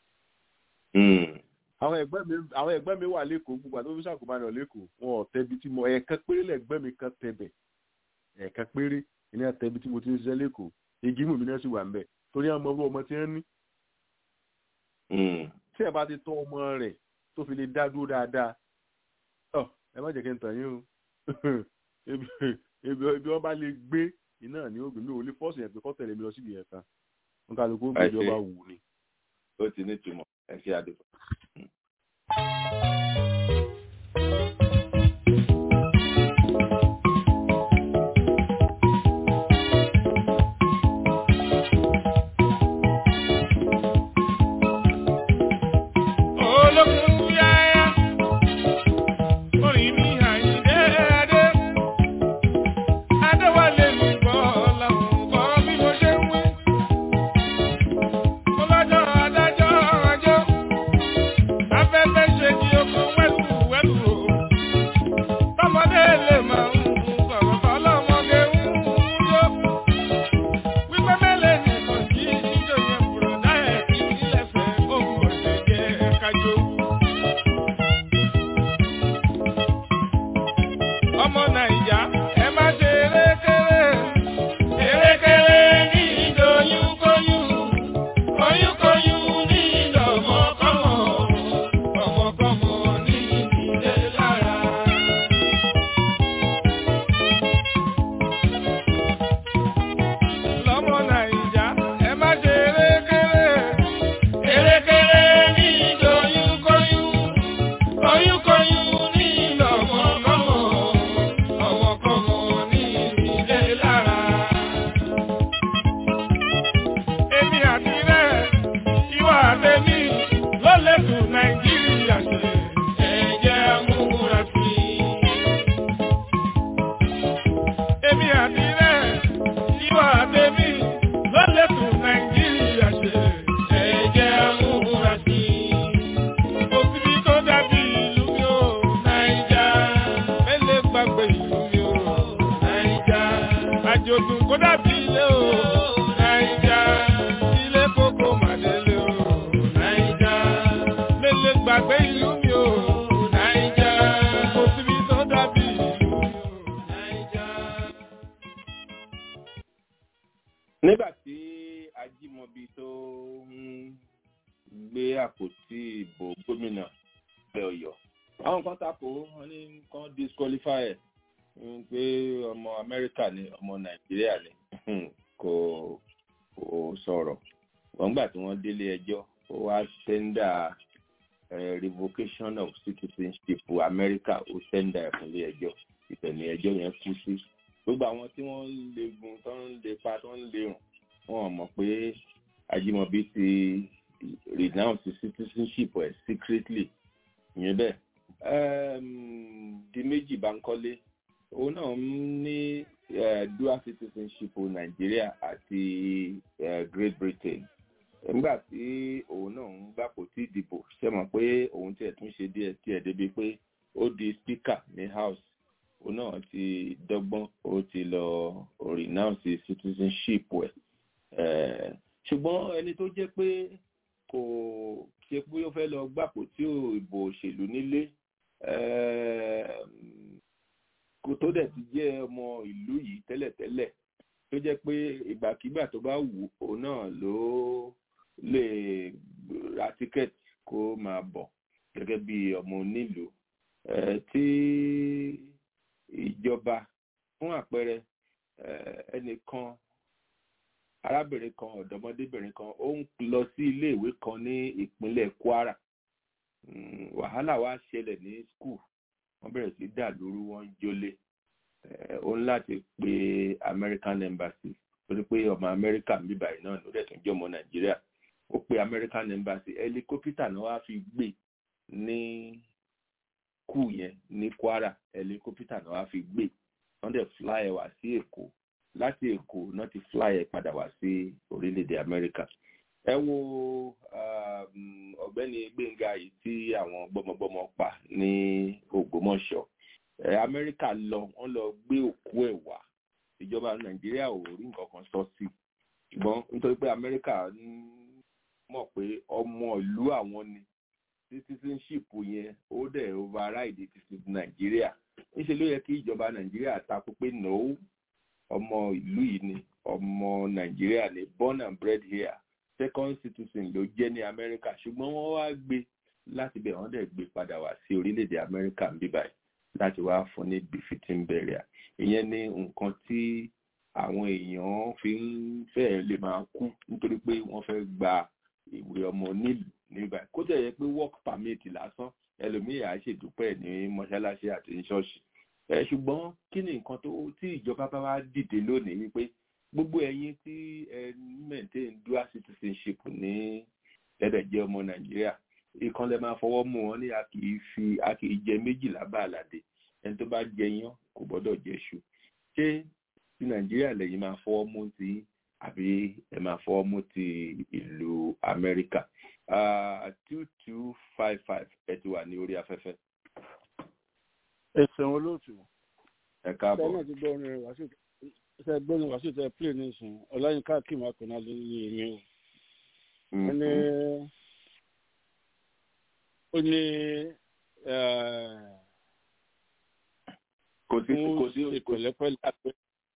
àwọn ẹgbẹ́ mi àwọn ẹgbẹ́ mi wà lẹ́kọ̀ọ́ gbogbo àti ọ́fíìsì àkùnbánirọ̀ lẹ́kọ̀ọ́ wọn ò tẹ́bi tí mo ẹ̀ẹ̀kan péré lẹ́gbẹ́ mi kan tẹ̀bẹ̀ ẹ̀ẹ̀kan péré ìní àtẹ̀bi tí mo ti ń ṣiṣẹ́ lẹ́kọ̀ọ́ igi mú mi náà sì wà ń bẹ̀ torí àwọn ọmọ ọmọ tí wọ́n ní. tí ẹ bá ti tọ́ ọmọ rẹ̀ tó fi lè dá dúró dáadáa ẹ má jẹ́ kí n tàn yín o ebi wọn bá lè gbé iná ní ògbìn mi ò lè fọ́ọ̀sì yẹn pé kọ́ tẹ̀lé mi lọ síbi yẹn kan wọn kà ló kó gbèdé ọba wù ni. ó ti ní ìtumọ̀ ẹ ṣe àdúgbò. nígbà tí ajímọbi tó ń gbé àpótí ìbò gómìnà ilẹ̀ ọ̀yọ́ àwọn kan takò wọn ní kan disqualify ẹ pé ọmọ amẹ́ríkà ni ọmọ nàìjíríà ni kò kò sọ̀rọ̀ wọ́n gbà tí wọ́n délé ẹjọ́ ó wá sẹ́ńdà revocation of citizenship amẹ́ríkà ó sẹ́ńdà ẹ̀ fúnlé ẹjọ́ ìtẹ̀lé ẹjọ́ yẹn kú sí gbogbo àwọn tí wọ́n ń legun tó ń lepa tó ń lerùn wọn ò mọ̀ pé Ajímọ̀bí ti renounce citizenship ẹ̀ secretly ìyẹn bẹ́ẹ̀ di méjì Bánkọ́lé òun náà ní dual citizenship Nàìjíríà àti Great Britain nígbà tí òun náà ń gbàpò tí ìdìbò ṣe mọ̀ pé òun tiẹ̀ tún ṣe díẹ̀ tiẹ̀ débi pé ó di speaker ní house òun náà ti dọ́gbọ́n ó ti lọ renounce citizenship ẹ̀ ṣùgbọ́n ẹni tó jẹ́ pé kò ṣe pé ó fẹ́ lọ gbàpò tí ìbò òṣèlú nílé kò tó dẹ̀ ti jẹ́ ọmọ ìlú yìí tẹ́lẹ̀tẹ́lẹ̀ tó jẹ́ pé ìgbàkigbà tó bá wù òun náà ló lè ra tíkẹ́ẹ̀tì kó máa bọ̀ gẹ́gẹ́ bí ọmọ onílùú tí ìjọba fún àpẹẹrẹ ẹnìkan arábìnrin kan ọ̀dọ́mọdébìnrin kan ó ń lọ sí iléèwé kan ní ìpínlẹ̀ Kwara wàhálà wá ṣẹlẹ̀ ní skul wọ́n bẹ̀rẹ̀ sí dà lóru wọ́n jólé ó ń láti pe American Embassy torí pé ọmọ Amẹ́ríkà ń bíbáyìí náà ló dẹ̀ tún jẹ́ ọmọ Nàìjíríà ó pe American Embassy ẹlikópítà náà wá fi gbé ní kù yẹn ní Kwara ẹlikópítà náà wá fi gbé wọ́n dẹ̀ fly ẹ̀ wá sí Èkó láti Èkó náà ti fly ẹ̀ padà wá sí orílẹ̀-èdè Amẹ́ríkà ẹ wo ọ̀gbẹ́ni Gbẹ́ngà yìí tí àwọn gbọ́mọgbọ́mọ pa ní Ògbómọ̀ṣọ́ Amẹ́ríkà lọ wọ́n lọ gbé òkú ẹ̀ wá ìjọba Nàìjíríà ò rí nǹkan kan sọ sí ṣùgbọ́n nítorí pé Amẹ́ríkà mọ̀ pé ọmọ ìlú àwọn ni citizenship yẹn ó dẹ̀ override ti Nàìjíríà níṣẹ́ ló yẹ kí ìjọba Nàìjíríà takò pé no ọmọ ìlú yìí ni ọmọ Nàìjíríà ni born and bred here second citizen ló jẹ́ ní Amẹ́ríkà ṣùgbọ́n wọ́n wá gbé láti bẹ̀ wọ́n dẹ̀ gbé padà wá sí orílẹ̀-èdè Amẹ́ríkà ń bí báyìí láti wá fún ní befitting burial ìyẹn ní nǹkan tí àwọn èèyàn fi ń fẹ́ lè máa kú nítorí pé wọ́n fẹ́ gba ìwé ọmọ nílùú nígbà kó tẹ̀ yẹ pé work permit lásán ẹlòmíì á ṣèdúpẹ́ ní mọ́ṣáláṣí àti ní ṣọ́ọ̀ṣì ẹ ṣùgbọ́n kí ni nǹkan tó tí ìjọba bá wá dìde lónìí wípé gbogbo ẹ̀yin tí ẹ maintain dual citizenship ní ẹ̀dẹ̀ jẹ́ ọmọ nàìjíríà ìkan lè máa fọwọ́ mú wọn ní a kì í fi a kì í jẹ méjìlá bá àlàdé ẹni tó bá jẹ yán kò gbọ́dọ̀ jẹ ṣu ṣé ti nàìjíríà lẹ́yìn máa fọwọ́ mú ti àbí ẹ máa fọwọ́ mú ti ìlú amẹ́ríkà two two five five ẹ ti wà ní orí afẹ́fẹ́. ẹsẹ̀ olóòtú. ẹ káàbọ̀. ṣé náà ti gbọ́ orin rẹ̀ wá sí ṣe gbóni wá sí tẹ play ní ìsìn ọláyínká kí máa pè náà lé ní èmi o. ó ní ó ní kò sí kò sí ìpẹ̀lẹ́pẹ̀lẹ́ àpẹ.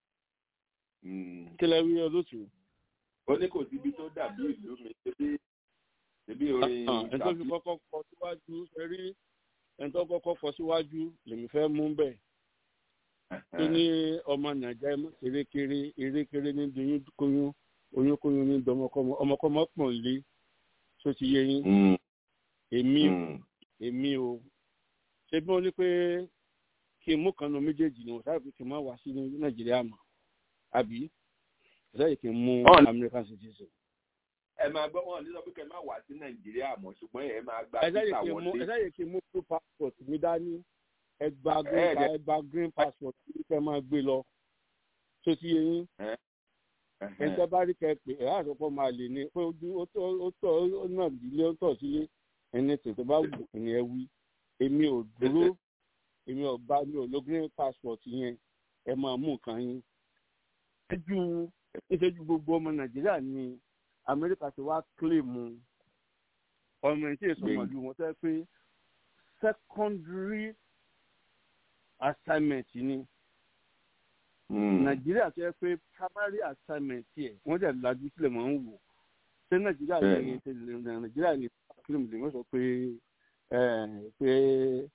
kí lẹ wí olóòtú. ó ní kò síbi tó dàbí ìlú mi débi débi orin ẹni tó fi kọ́kọ́ kọ síwájú ṣe rí ẹni tó kọ́kọ́ kọ síwájú lèmi fẹ́ mú bẹ́ẹ̀ tó ní ọmọ nàìjíríà erékeré erékeré ní doyún kóyún oyún kóyún ní dọmọkọmọ ọmọkọmọ pọ̀n lé tó ti yé yín èmi o èmi o ṣé bí wọ́n ní pé kí n mú kan nu méjèèjì ni wọ́n sáré pé kí n má wá sí nàìjíríà mọ́ àbí ṣáà kí n mú american citizen. ẹ máa gbọ́ wọn ní sọ pé kẹ́ ẹ má wá sí nàìjíríà mọ́ ṣùgbọ́n ẹ máa gba títà wọlé. ẹ ṣáà yẹ kí n mú two passport mi dání ẹgba green pa ẹgba green passport ní kẹ́ máa gbé lọ tó ti yé yín ẹgbẹ́ bá rí kẹ́ pé ẹ̀ àtọ́kọ́ máa lè ní pé ojú ó tọ́ ó náà dílé ó tọ̀ sílé ẹni tètè bá wù ní ẹ wí èmi ò dúró èmi ò bá mi ò lo green passport yẹn ẹ máa mú nǹkan yín ṣẹ́jú ìṣẹ́jú gbogbo ọmọ nàìjíríà ní amẹ́ríkà ti wá kílèmù ọmọ ìṣe ìsọmọlú wọn tẹ́ pé secondary assignment ni nàìjíríà tó yẹ pé primary assignment yẹ wọ́n dẹ̀ lajú sílẹ̀ máa ń wò ṣé nàìjíríà ní nàìjíríà ní kílìm lè wọ́n sọ pé pé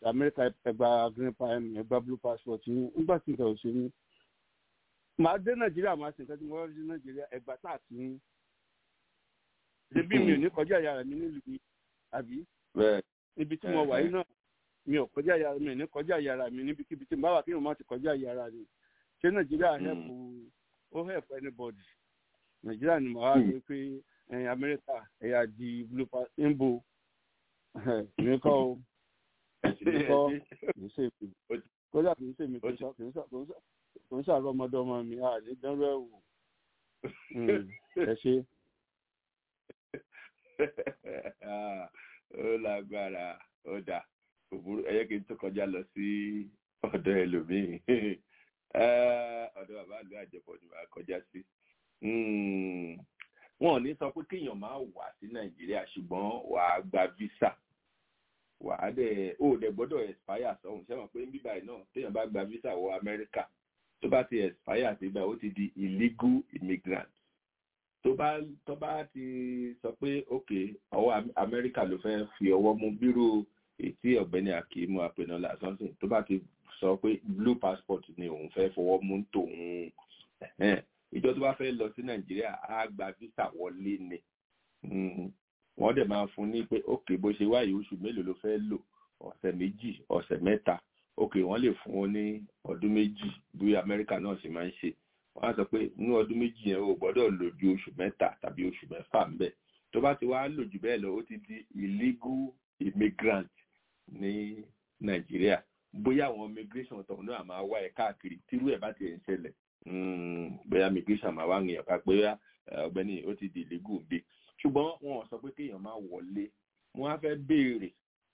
amẹ́ríkà ẹgbà green passport ẹgbà blue passport yín nígbà tí nǹkan ò ṣe ní. màá dé nàìjíríà màá sì nǹkan tí mo wá dé nàìjíríà ẹgbà tá a ti ń. ṣebí mi ò ní kọjá ìyá mi nílùú mi àbí. ibi tí mo wà yìí náà mi ò kọjá ìyá mi ò ní kọjá ìyá mi níbikíbi tí mo bá wà kí mo má ti kọjá ìyá mi. ṣé nàìjíríà help ó help anybody. nàìjíríà ni màá wá rí pé ẹ̀yin amẹ́ríkà ẹ̀yà di blue pass ń bo mi kọ́ o mi kọ́ kì í ṣe mi kódà kì í ṣe mi kì í sọ kì í sọ kì í sàrọ̀ ọmọdé ọmọ mi à lè dánrọ́ ẹ̀ wò ẹ ṣe. ó lágbára ó dà òbúrú ẹyẹ kí n tó kọjá lọ sí ọ̀dọ̀ ẹlòmíì ọ̀dọ̀ bàbá àlọ àjẹpọ̀ ni wàá kọjá sí wọn ò ní sọ pé kéèyàn máa wà sí nàìjíríà ṣùgbọ́n wàá gba visa wàá dẹ̀ ó dẹ̀ gbọ́dọ̀ expire sọ̀hún ṣé wọn pé bíbá yìí náà téèyàn bá gba visa wọ amẹ́ríkà tó bá ti expire síbẹ̀ ó ti di illegal immigrant tó bá tó bá ti sọ pé ok ọwọ́ amẹ́ríkà ló fẹ́ fi ọwọ́ mú bírò ètí ọ̀gbẹ́ni akimu apẹ̀nọ́lá something tó bá ti sọ pé blue passport ni òun fẹ́ fọwọ́ mú tòun ìjọ tó bá fẹ́ lọ sí nàìjíríà á gba visa wọlé ni wọ́n dẹ̀ máa fún ní pé ok bó ṣe wáyé oṣù mélòó ló fẹ́ lò ọ̀sẹ̀ méjì ọ̀sẹ̀ mẹ́ta ok wọ́n lè fún wọn ní ọdún méjì bí amẹ́ríkà náà ṣe máa ń ṣe wọ́n á sọ pé ní ọdún méjì yẹn o gbọ́dọ̀ lò ju oṣù mẹ́ta tàbí oṣù mẹ́fà ń bẹ̀ tó bá ti wá lò jù bẹ́ẹ̀ lọ ó ti di illegal immigrant ní nàìjíríà bóyá àwọn immigration tọ̀hún náà máa wá ẹ̀ káàkiri tírú ẹ̀ bá ti ń ṣẹlẹ̀ bóyá immigration máa wá ń yàn ká pé ọ̀gbẹ́ni ó ti di illegal bí ṣùgbọ́n wọn ò sọ pé kéèyàn máa wọlé wọn á fẹ́ béèrè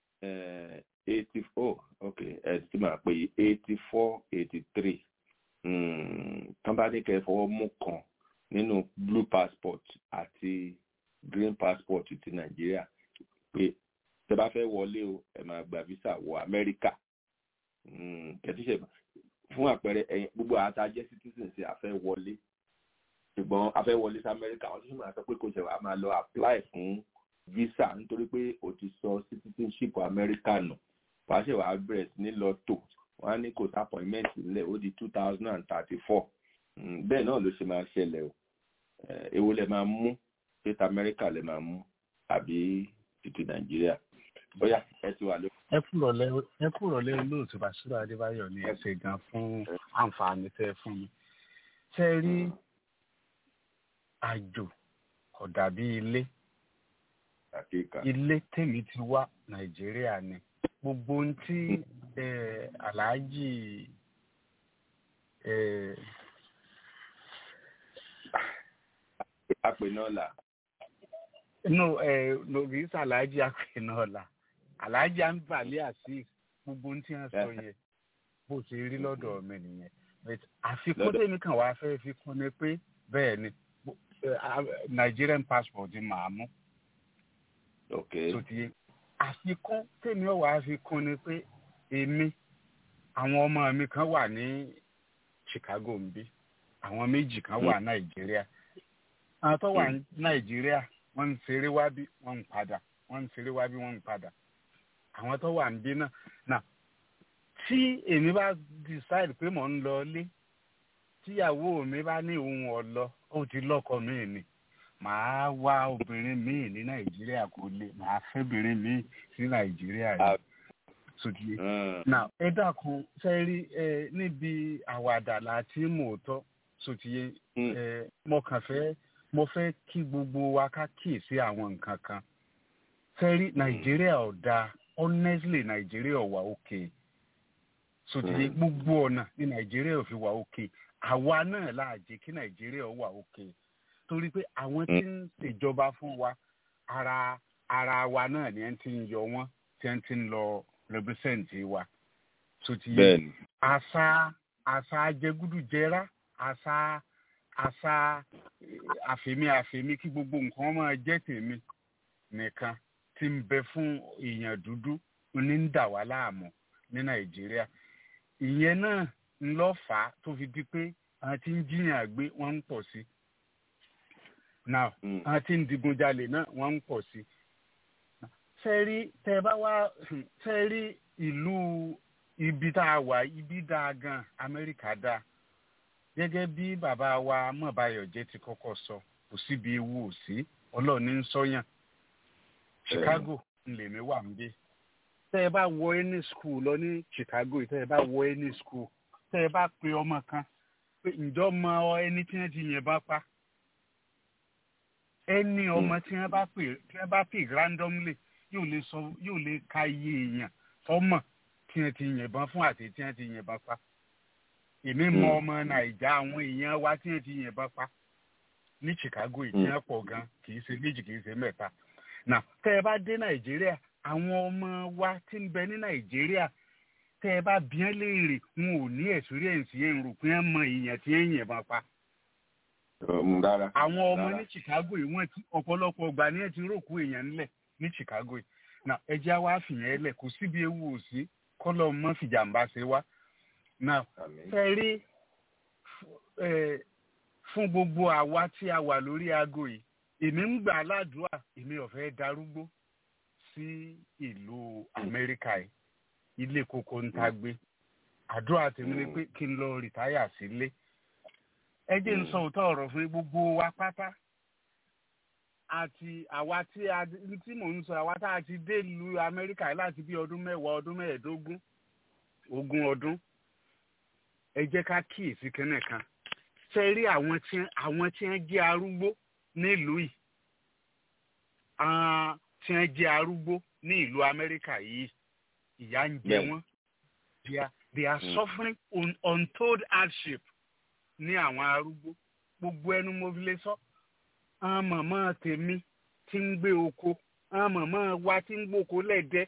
eighty four ok ẹ ti máa pè eighty four eighty three tán bá ní kẹ́ fọwọ́ mú kan nínú blue passport àti green passport ti nàìjíríà pé tẹ bá fẹ́ wọlé o ẹ máa gba visa wọ amẹ́ríkà kẹtíṣe fún àpẹẹrẹ ẹ̀yin gbogbo àtàjẹ́ citizen ṣe àfẹ́ wọlé ṣùgbọ́n afẹ́ wọlé sí amẹ́ríkà wọ́n tún máa sọ pé kò ṣe wàá máa lọ apply fún visa nítorí pé o ti sọ citizenship amẹ́ríkà nù wàá ṣe wàá bẹ̀rẹ̀ sí ní lọ tò wọ́n á ní kò sí appointment nílẹ̀ ó di two thousand and thirty four bẹ́ẹ̀ náà ló ṣe máa ṣẹlẹ̀ o èwo lẹ máa mú state amẹ́ríkà lẹ máa mú àbí títí nàìjíríà bóyá ẹ ti wà ló. ẹ kúrọ̀lẹ́ ẹ kúrọ̀lẹ́ olóòtú bàṣírò adébáyọ̀ ní ẹsẹ̀ gan fún àǹfààní tẹ́ fún mi ṣe rí àjò kò dàbí ilé ilé tèmi ti wá nàìjíríà ni gbogbo ohun tí aláàjì apẹ̀nọ́là. no lórí sàlájì apẹ̀nọ́là aláàjì àǹbàlẹ̀ àti gbogbo ohun tí wọ́n sọ yẹn bó ṣe rí lọ́dọ̀ mi nìyẹn àfikún tèmi kan wàá fẹ́ fi kún ni pé bẹ́ẹ̀ ni nigerian passport màá mú. ok tó ti yé àfikún tèmi ò wá fi kún ni pé èmi àwọn ọmọ mi kan wà ní chicago ń bí àwọn méjì kan wà nàìjíríà àwọn tó wà ní nàìjíríà wọ́n ń ṣeré wá bí wọ́n ń padà wọ́n ń ṣeré wá bí wọ́n ń padà àwọn tó wà ń bí náà náà tí èmi bá decide pé mò ń lọ ilé tíyàwó mi bá ní òun ọ̀lọ́ ó ti lọ́kọ míì ni màá wá obìnrin míì ní nàìjíríà kò lè màá fẹ́ obìnrin míì sí nàìjíríà yìí sódìé. now ẹ dákun ṣe rí ẹ níbi àwàdà láti mòótọ́ sódìé ẹ mo kàn fẹ́ mo fẹ́ kí gbogbo wa ká kíyèsí àwọn nǹkan kan ṣe rí nàìjíríà ò dáa honestly nàìjíríà ò wà òkè sódìé gbogbo ọ̀nà ní nàìjíríà ò fi wà òkè àwa náà láàjẹ kí nàìjíríà ó wà òkè torí pé àwọn tí ń ṣèjọba fún wa ara ara wa náà ni ẹ ti ń yọ wọn tí ẹ ti ń lọ represent wa tó ti yẹ àṣà àṣà ajẹgúdújẹrá àṣà àṣà àfẹmí àfẹmí kí gbogbo nǹkan máa jẹ tèmi nìkan ti ń bẹ fún èèyàn dúdú ní ń dà wá láàmú ní nàìjíríà ìyẹn náà ńlọ fà á tó fi di pé àwọn tí ń jiyàn gbé wọn ń pọ̀ sí now àwọn tí ń digunjalè náà wọn ń pọ̀ sí fẹ́ẹ́rí tẹ́ ẹ bá wá fẹ́ẹ́rí ìlú ibi tá a wà ibi dáa gan amẹ́ríkà dáa gẹ́gẹ́ bí bàbá wa mọ̀báyọ̀jẹ́ ti kọ́kọ́ sọ kò síbi ewu ò sí ọlọ́run ní ń sọ́yàn chicago ńlẹ̀mí wà ń bí tẹ́ ẹ bá wọ any school lọ ní chicago tẹ́ ẹ bá wọ any school tẹ́ ẹ bá pe ọmọ kan pé ǹjọ́ mọ ẹni tí wọ́n ti yìnbọn pa ẹni ọmọ tí wọ́n bá pè tí wọ́n bá pè randomly yóò lè sọ yóò lè ka iye èèyàn tọ́mọ̀ tí wọ́n ti yìnbọn fún àti tí wọ́n ti yìnbọn pa èmi mọ ọmọ nàìjà àwọn èèyàn wa tí wọ́n ti yìnbọn pa ní chicago yìí tí wọ́n pọ̀ gan kì í ṣe méjì kì í ṣe mẹ́ta now tẹ́ ẹ bá dé nàìjíríà àwọn ọmọ wa tí ń bẹ ní nàìjíríà tẹ́ ẹ bá bí ẹ́ léèrè wọn ò ní experience yẹn rò pé ẹ mọ èèyàn tí ẹ yìnbọn pa àwọn ọmọ ní chicago yìí wọ́n ti ọ̀pọ̀lọpọ̀ ọgbà ní ẹ ti rókù èèyàn ńlẹ̀ ní chicago yìí now ẹjẹ́ wa fìyẹn ẹlẹ̀ kò síbi ewu ò sí kọ́lọ́ mọ́ fìjàmbá ṣe wá now fẹ́ rí fún gbogbo àwa tí a wà lórí aago yìí èmi ń gbà ládùúà èmi ò fẹ́ darúgbó sí ìlú amẹ́ríkà yìí ilé koko ń ta gbé àdúrà tèmi ni pé kí n lọ rìtáyà sílé ẹ jẹ́ ń sọ òótọ́ ọ̀rọ̀ fún gbogbo wa pátá àti àwa tí a tí mò ń sọ àwa tá a ti dé ìlú amẹ́ríkà láti bí ọdún mẹ́wàá ọdún mẹ́ẹ̀ẹ́dógún ogún ọdún ẹ jẹ́ ká kíyèsí kẹ́nẹ̀ kan ṣe rí àwọn tí àwọn tí wọ́n jẹ́ arúgbó nílùú yìí àwọn tí wọ́n jẹ́ arúgbó ní ìlú amẹ́ríkà yìí ìyà ń jẹ wọ́n they are they are mm. suffering un, untold hardship ní àwọn arúgbó gbogbo ẹnu mo fi lè sọ àwọn màmá tèmi tí ń gbé oko àwọn màmá wa tí ń gbóko lẹ́dẹ́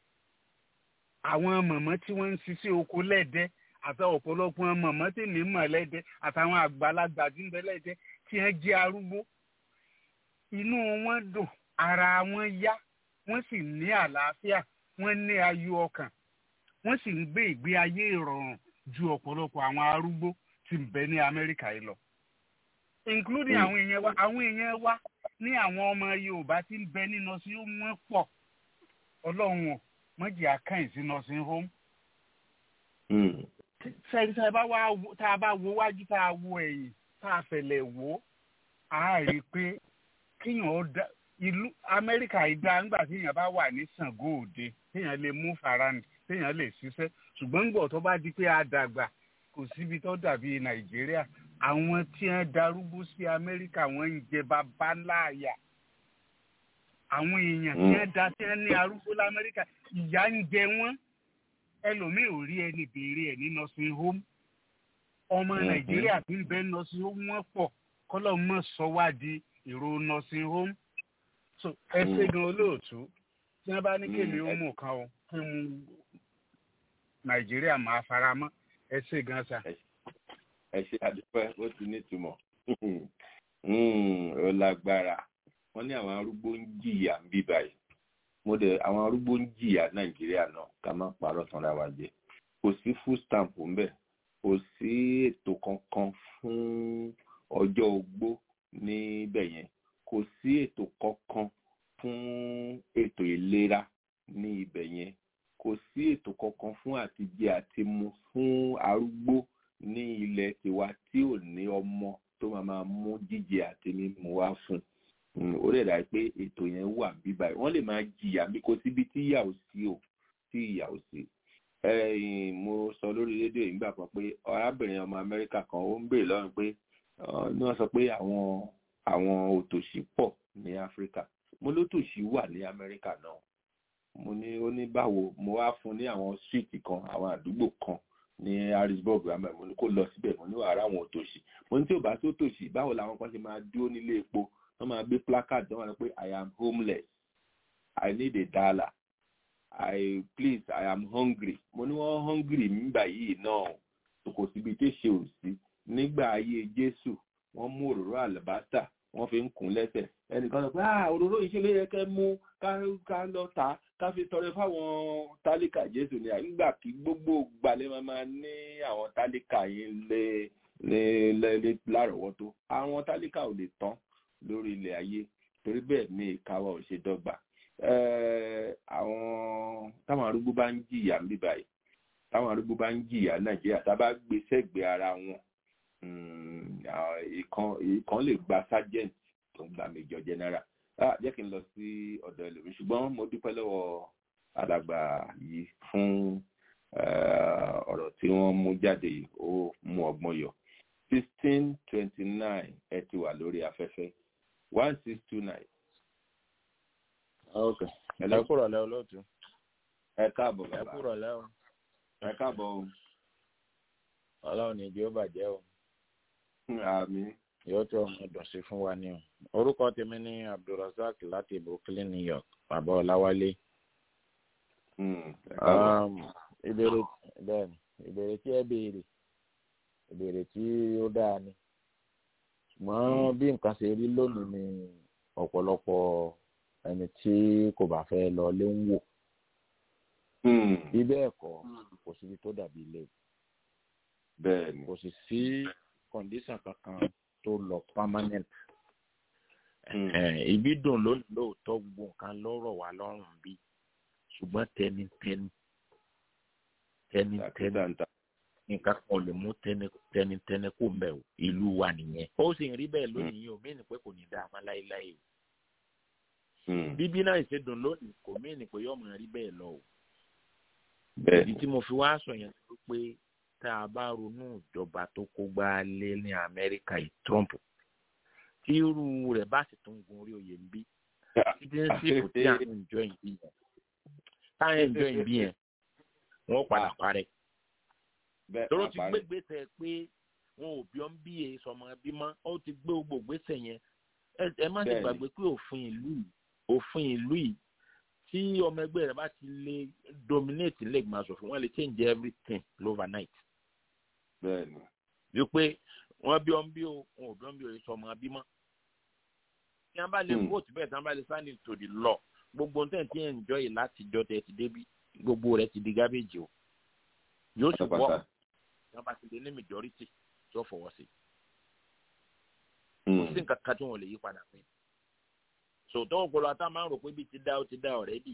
àwọn màmá tí wọ́n ń ṣiṣẹ́ oko lẹ́dẹ́ àti ọ̀pọ̀lọpọ̀ màmá tí mi mọ̀ lẹ́dẹ́ àtàwọn àgbàlagbà tí ń bẹ lẹ́dẹ́ tí wọ́n jẹ́ arúgbó inú wọn dùn ara wọn yá wọ́n sì ní àlàáfíà wọ́n ní ayọ̀ ọkàn wọ́n sì ń gbé ìgbé ayé ìrọ̀rùn ju ọ̀pọ̀lọpọ̀ àwọn arúgbó tí ń bẹ ní amẹ́ríkà yìí lọ including àwọn èèyàn wa àwọn èèyàn wa ní àwọn ọmọ yorùbá tí ń bẹ ní nursing home wọn pọ̀ ọlọ́run ò mọ̀jì àkàyìn sí nursing home. sẹ́yìn tá a bá wá tá a bá wo wájú tá a wo ẹ̀yìn tá a fẹ̀lẹ̀ wò á rí i pé kíyàn ó dá ìlú amẹ́ríkà yìí dá nígbà tí èèyàn bá wà ní Ṣàngó Òde téèyàn lè mú farand téèyàn lè ṣiṣẹ́ ṣùgbọ́n ńgbọ̀ tó bá di pé a dàgbà kò síbi tó dàbí nàìjíríà àwọn tí wọ́n darúgbó sí amẹ́ríkà wọ́n ń jẹ bàbá láàyà àwọn èèyàn tí wọ́n da tí wọ́n ní arúgbó lamẹ́ríkà ìyà ń jẹ wọ́n ẹlòmíì ò rí ẹni béèrè ẹ̀ ní nursing home ọmọ nàìjíríà tí ń bẹ nursing home wọ́n pọ̀ kọ́lọ́ mọ̀ sọ wá di èrò nursing home so ẹ ṣe gan olóòtú tí wọ́n bá ní kéde ó mú kan o kí n nàìjíríà máa fara mọ́ ẹ ṣe gan sa. ẹ ṣe àdúpẹ́ ó ti nítumọ̀ ó lágbára wọ́n ní àwọn arúgbó ń jìyà ń bí báyìí mo dẹ̀ àwọn arúgbó ń jìyà nàìjíríà náà ká má parọ́ tanra wa jẹ kò sí food stamp ńbẹ̀ kò sí ètò kankan fún ọjọ́ ogbó níbẹ̀ yẹn kò sí ètò kankan fún ètò ìlera ní ibẹ̀ yẹn kò sí ètò kankan fún àtijẹ àti mu fún arúgbó ní ilẹ̀ tiwa tí ò ní ọmọ tó máa máa mú jíjẹ àti mímu wá fún ó lè dà pé ètò yẹn wà bíbá yìí wọ́n lè máa jìyà bí kò síbi tí ìyà ò sí o tí ìyà ò sí. mo sọ lórí rédíò ìgbà kan pé arábìnrin ọmọ amẹ́ríkà kan ó ń béèrè lọ́rùn pé ní wọ́n sọ pé àwọn àwọn òtòṣì pọ̀ ní áfíríkà mo lótòṣì wà ní amẹ́ríkà náà mo ní ó ní báwo mo wá fún ní àwọn street kan àwọn àdúgbò kan ní harrisburg amẹ mo ní kó lọ síbẹ̀ mo ní wàhálà àwọn òtòṣì mo ní tí ò bá tó tòṣì báwo làwọn kan ṣe máa dúró nílé epo wọ́n máa gbé placard wọ́n máa sọ pé i am homeless i need a dollar i please i am hungry mo ní wọ́n hungry nígbà yìí náà kò síbi tí ṣe ò sí nígbà ayé jésù wọ́n mú òróró àlùbásà wọ́n fi ń kún lẹ́sẹ̀ ẹnìkan sọ pé ah òróró yìí ṣe ló yẹ kẹ́ mú ká lọ tà ká fi tọrẹ fáwọn tálíkà jésù ní àgbà kí gbogbo gbalẹ̀ máa máa ní àwọn tálíkà yín lé lé lé lárọ̀ọ́wọ́tó àwọn tálíkà ò lè tán lórí ilẹ̀ ayé torí bẹ́ẹ̀ ni ìkáwọ́ ò ṣe dọ́gba eh, àwọn táwọn arúgbó bá ń jìyà ń bí báyìí táwọn arúgbó bá ń jìyà nàìjíríà tá a bá gbé sẹ́gbẹ̀ẹ́ ara wọn mm, ah, ìkan ìkan lè gba sergeant tó ń gba major general ah, jẹ́ kí n lọ sí ọ̀dọ̀ ẹlòmíì ṣùgbọ́n mo dúpẹ́ lọ́wọ́ alàgbà yìí fún eh, ọ̀rọ̀ tí wọ́n mú jáde yìí ó mú ọgbọ́n yọ sixteen twenty nine ẹ ti wà lórí afẹ́fẹ́ one six two nine. ok Hello. ẹ kúrò lẹ olóòtú ẹ káàbọ̀ ẹ bàbá kúrò lẹ o ẹ káàbọ̀ o ọlọ́run ní ìjọ bàjẹ́ o àmì yóò tó ọmọ dùn sí fún wa ní o orúkọ tèmi ní abdulrasaq láti brooklyn new york bàbá ọláwálé ẹ káàbọ̀ Um, ìbéèrè bẹ́ẹ̀ ni ìbéèrè tí ẹ béèrè ìbéèrè tí ó dáa ni ṣùgbọ́n bí nǹkan ṣe rí lónìí ni ọ̀pọ̀lọpọ̀ ẹni tí kò bá fẹ́ lọ lé ń wò bí bẹ́ẹ̀ kọ́ kò síbi tó dàbí ilé bẹ́ẹ̀ ni kò sì sí kọ̀ǹdíṣàn kankan tó lọ permanent Eh, ibi dùn lónìí lóòótọ́ gbogbo nǹkan lọ́rọ̀ wá lọ́rùn bí ṣùgbọ́n tẹnitẹni tẹnitẹni nǹkan kan ò lè mú tẹni- tẹnitẹni kó mbẹ o ìlú wa nìyẹn ó sì ń rí bẹ́ẹ̀ lónìí yìí o mí ni pé kò ní dáa mọ́ láéláé o bíbí náà ṣe dùn lónìí kò mí ni pé yọmọ rí bẹ́ẹ̀ lọ o bẹ́ẹ̀ ìdí tí mo fi wá sọ yẹn ni pé tá a bá ronú ìjọba tó kó gbá lé ní amẹ́ríkà yìí trump tí irú rẹ̀ bá sì tún gun orí oyè ń bí citizenship tí à ń enjoy ìbí yẹn tá à ń enjoy ìbí yẹn wọ́n padà parẹ́ bẹ́ẹ̀ tóró á ti parí. gbé gbèsè pé wọn ò bí ọ́n bí e sọmọ bí mọ́ ó ti gbé gbogbo gbèsè yẹn ẹ ẹ má ti Bẹ́ẹ̀ni. gbàgbé pé òfin ìlú yìí òfin ìlú yìí tí ọmọ ẹgbẹ́ rẹ̀ bá ti lè dominate ilé ìgbìmọ̀ asòfin wọ́n lè change everything overnight bẹ́ẹ̀ ni wípé wọ́n bí ọ́n bí o wọn ò bí ọ́n bí o yìí sọmọ bí mọ́ tí wọ́n bá lè Hmm. vote bẹ́ẹ̀ tí wọ́n bá lè sign it to the law gbogbo nǹkan tí ẹ̀ ń jọ yìí láti jọ tẹ̀ ti débi gbogbo rẹ̀ ti di garbage o yóò sì Pátápátá. wọ́ tí wọ́n bá ti lè ní majority tí ó fọwọ́ sí kò sí nǹkan kan tí wọ́n lè yí padà pé sòtọ́ ọ̀pọ̀lọpọ̀ àtàwọn máa ń rò pé bí ti dá ó ti dá ọ̀rẹ́dì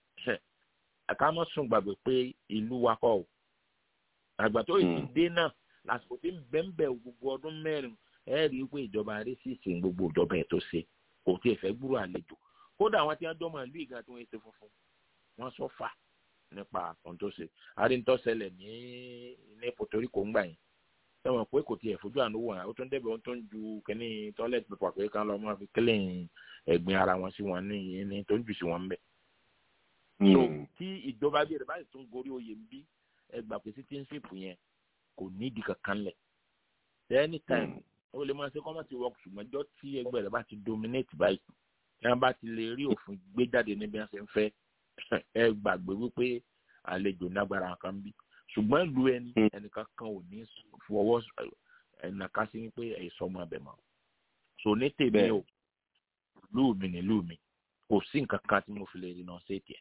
ẹ̀ka mọ́ sùn gbàgbé pé ìlú wa kọ́ o àgbà tó yìí ti dé náà lásìkò tí ń bẹ́ńbẹ́ gbogbo ọdún mẹ́rin ẹ rí i pé ìjọba arísìsì ń gbogbo ìjọba ẹ̀ tó ṣe kò tí ì fẹ́ gbúrò àlejò kódà àwọn tí wọ́n dọ́mọ ìlú ìgbà tí wọ́n ṣe funfun wọ́n sọ fà nípa ohun tó ṣe àríntọ́sẹlẹ̀ ní ní Puerto Rico ń gbà yẹn sẹ́wọ̀n pé kò tiẹ̀ fojú àánú wò hàn ó tún débẹ̀ ó tún ju kínní toilet paper pé kán lọ mọ́ fi clean ẹ̀gbin ara wọn sí wọn ní ní tó ń jù sí wọn bẹ́ẹ̀. so tí ìjọba bí rẹ̀ báyìí tún gorí oyè ń bí ẹgbà pé citizenship yẹn kò nídìí kankan lẹ̀ anytime ó lè máa ṣe kọ́mọ̀tì work ṣùgbọ́n ọjọ́ tí ẹgbẹ́ rẹ̀ bá ti dominate báyìí tí wọ́n bá ti lè rí òfin gbé jáde níbi wọ́n ṣe ń fẹ́ ẹ gbàgbé wípé àlejò nágbára kan bí ṣùgbọ́n ìlú ẹni ẹnìkan kan ò ní fọwọ́ ẹnìkan sí wípé ẹ̀sọ́ ọmọ ẹbẹ̀ mọ́ so ní tèmi o ìlú mi ní ìlú mi kò sí nǹkan kan tí mo fi lè rìnà sí ètì ẹ̀.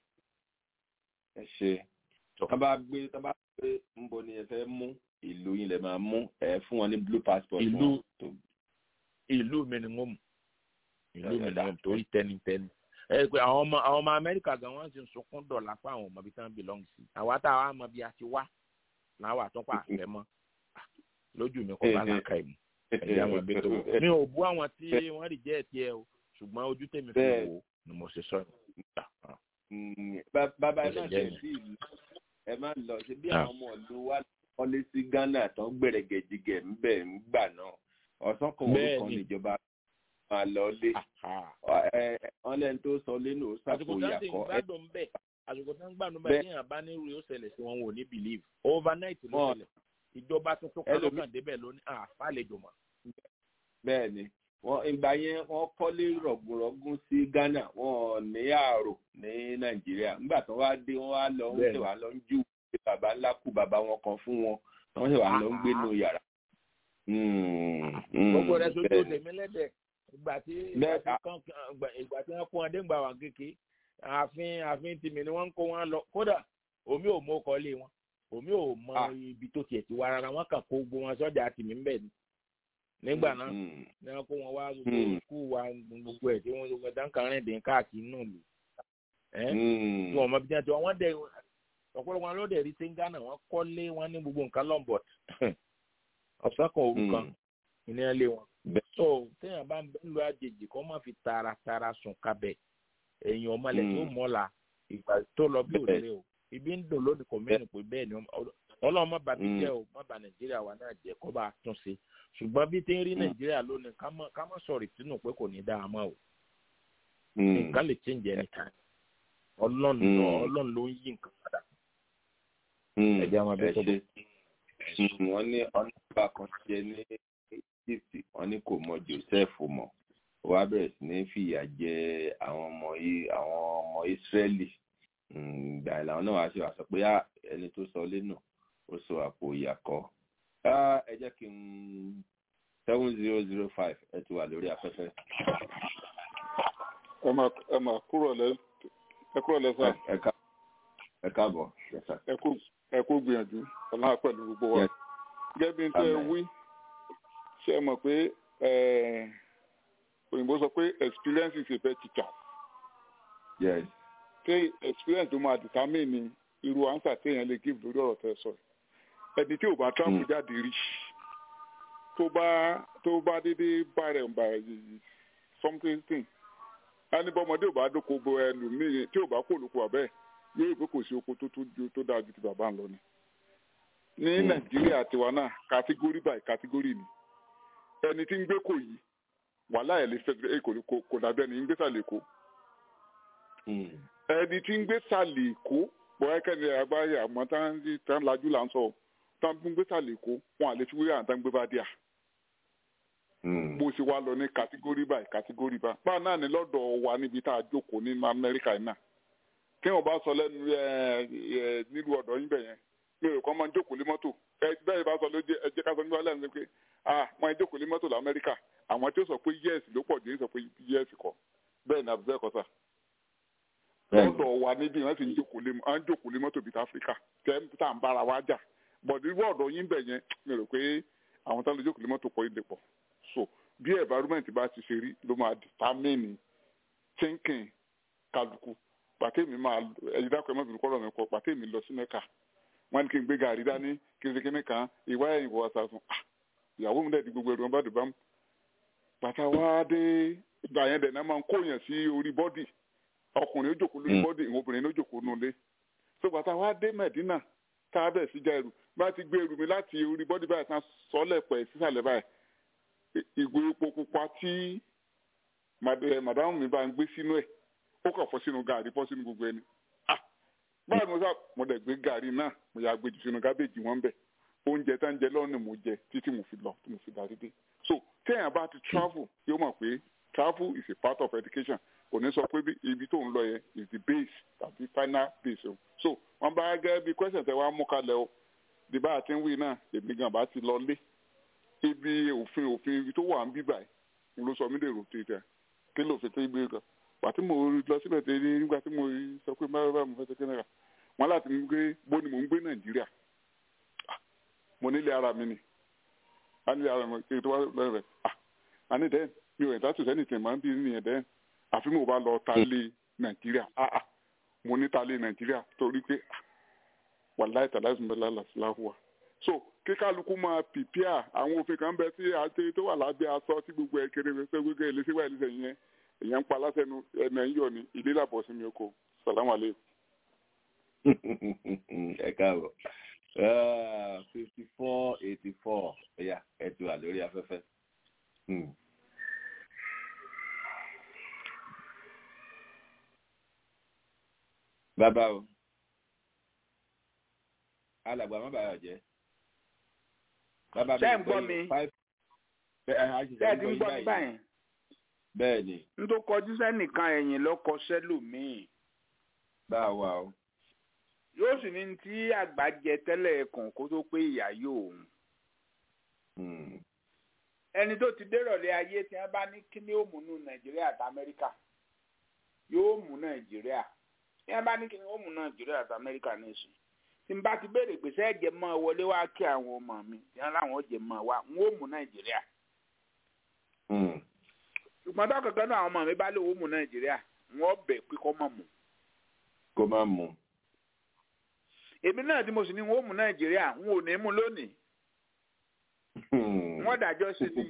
ẹ ṣe tá bá gbé tá bá gbé ń bo ni ẹ fẹ́ mú ìlú yín lè máa mú ẹ fún wọn ní blue passport fún ìlú wọn tó ìlú mi ni mo mú ìlú mi ni mo mú torí tẹnitẹni ẹ pé àwọn ọmọ àwọn ọmọ amẹ́ríkà gan wọ́n ti ń sunkún dọ̀là fún àwọn ọmọ bíi tí wọ́n belong sí àwa tá a wá mọ bí a ti wá làwọn àtúnpà àfẹ́ mọ́ lójú mi kọ́ bá làákà ìmú ẹ̀jẹ̀ àwọn ẹgbẹ́ tó wọ̀ mi ò bú àwọn tí wọ́n rí jẹ́ ẹ̀tí ẹ o ṣùgbọ́n ojú tèmi fi Bẹ́ẹ̀. wò ó ni mo ṣe sọ Mm, bá- bàbá ẹ Ó lè má jẹ́ ṣe ni. sí ìlú ẹ má lọ ṣe bí Ah. àwọn ọmọ ìlú wa kọ́lé sí Ghana tó ń gbẹ̀rẹ̀gẹ̀jigẹ̀ ń bẹ̀ ń gbà náà ọ̀sán kan òru Bẹ́ẹ̀ kan ni. níjọba máa lọ lé ẹ wọ́n lẹ́ni tó sọ lé nù ó àsìkò sàpò tí wọ́n ti ń ìyàkọ́ ẹ gbádùn bẹ́ẹ̀ àsìkò tí wọ́n ń gbádùn Bẹ́ẹ̀. bẹ́ẹ̀ ní àbá ní irú yóò ṣẹlẹ̀ sí wọn wọn ò ní believe overnight ló Wọ́n- ṣẹlẹ̀ ìjọba tuntun kan Ẹlòmí- lọ́kàn débẹ̀ lónìí àfàlejò mọ́ bẹ́ẹ̀ ni wọ́n ìgbà yẹn wọ́n kọ́lé rọ̀gùnrọ̀gùn sí Ghana wọ́n ní àrò ní Nàìjíríà nígbà tó wá dé wọ́n wá lọ ń Bẹ́ẹ̀ ṣe ni. wá lọ ń jù pé bàbá ńlá kú bàbá wọn kan fún wọn wọ́n ṣe wá lọ ń gbé nù yàrá. Mm, mm, gbogbo rẹ̀ sojú bẹ́ẹ̀ ni. tèmi lẹ́dẹ̀ ìgbà tí Bẹ́ẹ̀ ìgbà tí kan ìgbà tí wọ́n kó wọn dé ńgbà wà kéke ààfin ààfin tìmí ni wọ́n ń kó wọn lọ kódà omi ò mọ ọkọ lé wọn omi ò mọ ibi tó tiẹ̀ ti wá rárá wọ́n kàn kó gbogbo wọn sọ́jà tìmí ń bẹ̀ ni nígbà náà Mm, ni wọ́n kó wọn wá gbogbo Mm. skul wa gbogbo ẹ̀ tí wọ́n gbogbo dáńkà rìn dín káàkiri náà lù tí wọn mọ bí wọn ti wọn dẹ ọ̀pọ̀lọpọ̀ wọn ló dẹ̀ rí sí ghana wọn kọ́lé wọn ní gbogbo nǹkan lọ́nbọ̀t ọ̀sán kan òru kan ní ẹ lé wọn. so téèyàn bá ń bẹ́ lu àjèjì kó má fi taratara sùn kabẹ̀ èèyàn ọmọlẹ̀ tó mọ́la ìgbà tó lọ bí òrèrè o ibi ń dùn lónìí kò mẹ́rin pé bẹ́ẹ̀ ni ọlọ́run má bà mí jẹ́ o má bà nàìjíríà wa náà jẹ́ kó bá a tún ṣe ṣùgbọ́n bí tí ń rí nàìjíríà lónìí ká má sọ̀rọ̀ ìtinú pé kò ní dáa mọ́ o nǹkan lè change anytime ọlọ́run ọlọ́run ló ń yí nǹkan padà ẹ̀jẹ̀ àwọn abẹ́ tó bọ̀. wọ́n ní ọ̀nàbà kan jẹ́ ní egypt wọ́n ní kò mọ joseph mọ̀ ó wá bẹ̀rẹ̀ sí ní fìyà jẹ àwọn ọmọ àwọn ọmọ israeli ìgbà ìlànà náà wàá ṣe wàá sọ pé ẹni tó sọ lé náà ó sọ àpò ìyàkọ́ ẹ jẹ́ kí n seven zero zero five ẹ ti wà lórí afẹ́fẹ́. ẹ máa kúrò lẹ ẹ kúrò lẹ sá. ẹ káàbọ̀ ẹ kú gbìyànjú ọlọ́run pẹ̀lú gbogbo wa. gẹ́gẹ́ bí n tẹ́ wí ṣe é mọ̀ pé òyìnbó sọ pé experience is a better teacher. Yes. pé experience ló máa determine irú answer téèyàn lè give lórí ọ̀rọ̀ tẹ́ sọ ẹni tí ò bá travel jáde rí tó bá tó bá dédé bá rẹ̀ ń bá something thing ẹni bọ́ ọmọdé ò bá dóko bo ẹnu míì tí ò bá kó olùkọ́ àbẹ́ yóò rí pé kò sí oko tó tó dáa ju ti bàbá ń lọ ni. ní nàìjíríà tiwa náà category by category ni ẹni tí ń gbé kò yìí wàhálà ẹ̀ lè fẹ́ kò dàbí ẹni ń gbé sàlẹ̀ èkó. ẹni tí ń gbé sàlẹ̀ èkó bọ́ẹ̀ kẹ́ni àgbáyé àmọ́ tán lajú là ń sọ tán ń gbé sàlẹ̀ èkó wọn àlè fi wíwá àtàn gbé bá díà bó ṣe wá lọ ní kàtígórì báyìí kàtígórì báyìí báà náà ní lọ́dọ̀ wa níbi tá a jókòó ní amẹ́ríkà yìí náà kí wọ́n bá sọ lẹ́nu nílùú ọ̀dọ̀ yín bẹ̀ yẹn mi ò kọ́ máa ń jókòó lé mọ́tò bẹ́ẹ̀ bá sọ ló jẹ́ ẹ jẹ́ ká sọ nígbà lẹ́nu pé ah máa ń jókòó lé mọ́tò lamẹ́ríkà àwọn tí ó sọ pé yes ló pọ̀ jù sọ pé yes kọ́ bẹ́ẹ̀ ni àbúrò ẹ̀kọ́ sà lọ́dọ̀ wa níbí wọ́n sì ń jókòó lé mọ́tò bíi áfíríkà tẹ́ tá à ń bára wa jà bọ̀dé irú ọ̀dọ̀ yín bẹ̀ yẹn mi rò pé àwọn táwọn lè jókòó lé mọ́tò pọ̀ ilé pọ̀ so bí environment bá ti ṣe rí ló máa determine thinking kálukú pàtẹ́mi máa ẹ̀yìn dákọ̀ ẹ̀ má bìrù kọ́rọ̀ mi pọ̀ pàtẹ́mi lọ sí mẹ́ka wọ́n ní kí n gbé gàrí dání kí n ṣe kíní kan ìwá ẹ̀yìn wọ ọ̀sà fún ìyàwó mi dẹ̀di gbogbo ẹ̀rù wọn bá dùn bá mu bàtà wá dé ìgbà yẹn dẹ̀ náà máa ń kó yẹn sí orí bọ́dì ọkùnrin ó jòkó lórí bọ́dì ìwọ̀n obìnrin ó jòkó nulẹ̀ so bàtà wá dé mẹ̀dínà tá a bẹ̀ sí já ẹrù bá ti gbé ẹrù mi láti orí bọ́dì báyìí tán sọ́lẹ̀ pẹ̀ sísàlẹ̀ báyìí ìgò epo pupa tí màdámù mi bá ń gbé sínú ẹ̀ ó kàn fọ́ sínú gàrí fọ́ sínú gbogbo ẹni báyìí mo sá mo dẹ̀ gbé gàrí náà mo yà gbé jù sínú gábéjì wọn bẹ̀ oúnjẹ tá ń jẹ lọ́nà mo jẹ títí mo fi lọ tí mo fi darí dé so téèyàn bá ti travel yóò mọ̀ pé travel is a part of education kò ní sọ pé ibi tó ń lọ yẹn is the base tàbí final base o so wọn bá gẹ́gẹ́ bí question tẹ wá mú kalẹ̀ o bí bá a ti ń wí náà èmi gan bá ti lọ lé ibi òfin òfin ibi tó wà ń bí báyìí ló sọ mí dèrò tètè kí ló fi tó ibi kan pàtí mo lọ síbẹ̀ tẹ ní nígbà tí mo sọ pé báyọ̀ báyọ̀ mo fẹ́ tẹ́kẹ́ náírà wọn láti mú gbé bó ni mò ń gbé nàìjíríà mo nílé ara mi ni a nílé ara mi kí n tó wá lọ́rẹ̀ rẹ̀ a ní dẹ́n mi ò ẹ̀dá tòṣẹ́ nìtẹ̀ máa ń bí nìyẹn dẹ́n àfi mo bá lọ ta lé nàìjíríà mo ní ta lé nàìjíríà torí pé wàláì tàlá ìsúnbẹ́lá làṣìláhùwà so kí kálukú máa pìpíà àwọn òfin kan bẹ tí àti tó wà lábẹ́ aṣọ tí gbogbo ẹ̀ kéré fẹ́ gbogbo ẹ̀ lẹ́sẹ̀ wáyé lẹ́sẹ̀ yẹn èèyàn ń pa lásẹ̀nu ẹ̀nà ń yọ̀ ní ilé làbọ̀ sí mi oko sàlámù alẹ́. ẹ káàbọ̀ fifty four eighty four ẹ̀yà ẹ̀ ti wà lórí afẹ́fẹ́. bàbá o alàgbà má bàa jẹ́ ṣé ń gbọ́ mi ṣé ẹ ti ń gbọ́ mi báyìí. bẹ́ẹ̀ ni. n tó kọjú sẹ́nìkan ẹ̀yìn ló kọ sẹ́lòmíì. bá a wà o. yóò sì ní tí àgbà jẹ tẹ́lẹ̀ ẹ̀kàn kó tó pé ìyá yóò òun. ẹni tó ti dérọ̀lẹ́ ayé tí wọ́n bá ní kí ni ó mú nù nàìjíríà àti amẹ́ríkà yóò mú nàìjíríà tí wọ́n bá ní kí ni ó mú nàìjíríà àti amẹ́ríkà ní ìsìn tí n bá ti béèrè pé sẹ́ẹ̀jẹ̀ mọ́ wọlé wá kí àwọn ọmọ mi tí wọ́n láwọn jẹ̀ mọ́ wa n ó mú nàìjíríà. ṣùgbọ́n tó kankan náà àwọn ọmọ mi bá lè wó mú nàìjíríà wọ́n bẹ̀ pé kọ́ mọ̀ mú. kó má mu. èmi náà tí mo sì ní wọn ó mú nàìjíríà n ò ní mú lónìí wọn dájọ́ sí ni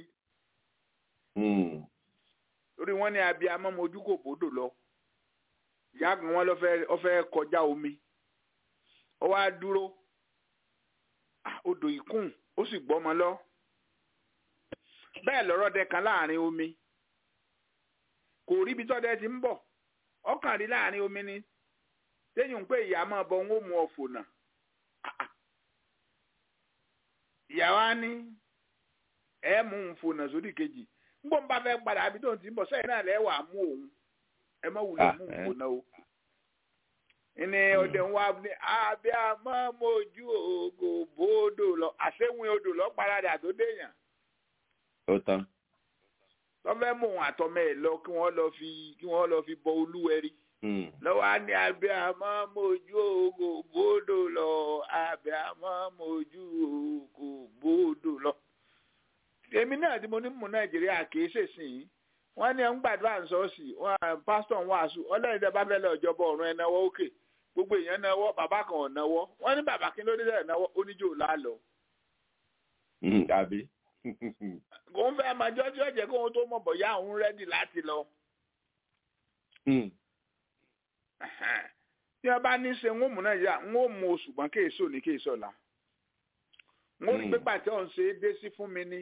torí wọn ní abiyamọ mojú kò bódò lọ ìyá kan wọn lọ fẹ́ kọjá omi ó wá dúró odò ìkún ó sì gbọ́mọ lọ bẹ́ẹ̀ lọ́rọ̀ dẹ kan láàrin omi kò rí ibi tọ́dẹ ti ń bọ̀ ọkàn rí láàrin omi ni téèyàn ń pè ìyá máa bọ ń ó mu ọ̀fọ̀ náà ìyá wa ní ẹ mú un fònà sódì kejì ngbọ́n bá fẹ́ padà àbí tó ń ti ń bọ̀ sẹ́yìn náà lẹ́wà mú òun ẹ má wulẹ̀ mú un fònà o ìní ọdẹ ń wá ní abẹ́ àmọ́ mojú ògò bòódò lọ àṣewìn odò lọ paradà tó déyàn. ó tán. tọ́fẹ́ mú òun àtọmọ ẹ̀ lọ kí wọ́n lọ fi kí wọ́n lọ fi bọ olúwẹ̀rí. lọ́wọ́ á ní abẹ́ àmọ́ mojú ògò bòódò lọ abẹ́ àmọ́ mojú ògò bòódò lọ. èmi náà tí mo ní mú nàìjíríà kì í ṣèṣìn wọ́n ní ẹ̀ ń gbàdúrà ń sọ́ọ̀sì pásítọ̀ ń wàásù ọlọ́run tẹ bá fẹ́ lọ ìjọba ọ̀run ẹ̀ náwó òkè gbogbo èèyàn náwó bàbá kan ò náwó wọ́n ní bàbá kí ló dé dẹ̀ náwó oníjó lálọ́. àbí. kò ń fẹ́ máa jọ́jú ẹ̀jẹ̀ kó ohun tó mọ̀ bọ̀ yá òun rẹ́dì láti lọ. tí wọ́n bá ní ṣe ń mú nàìjíríà ń ó mu oṣù gbọ́n kéèso ní kéèso la. ń ó rí pípa tí òun ṣe é dé sí fún mi ní.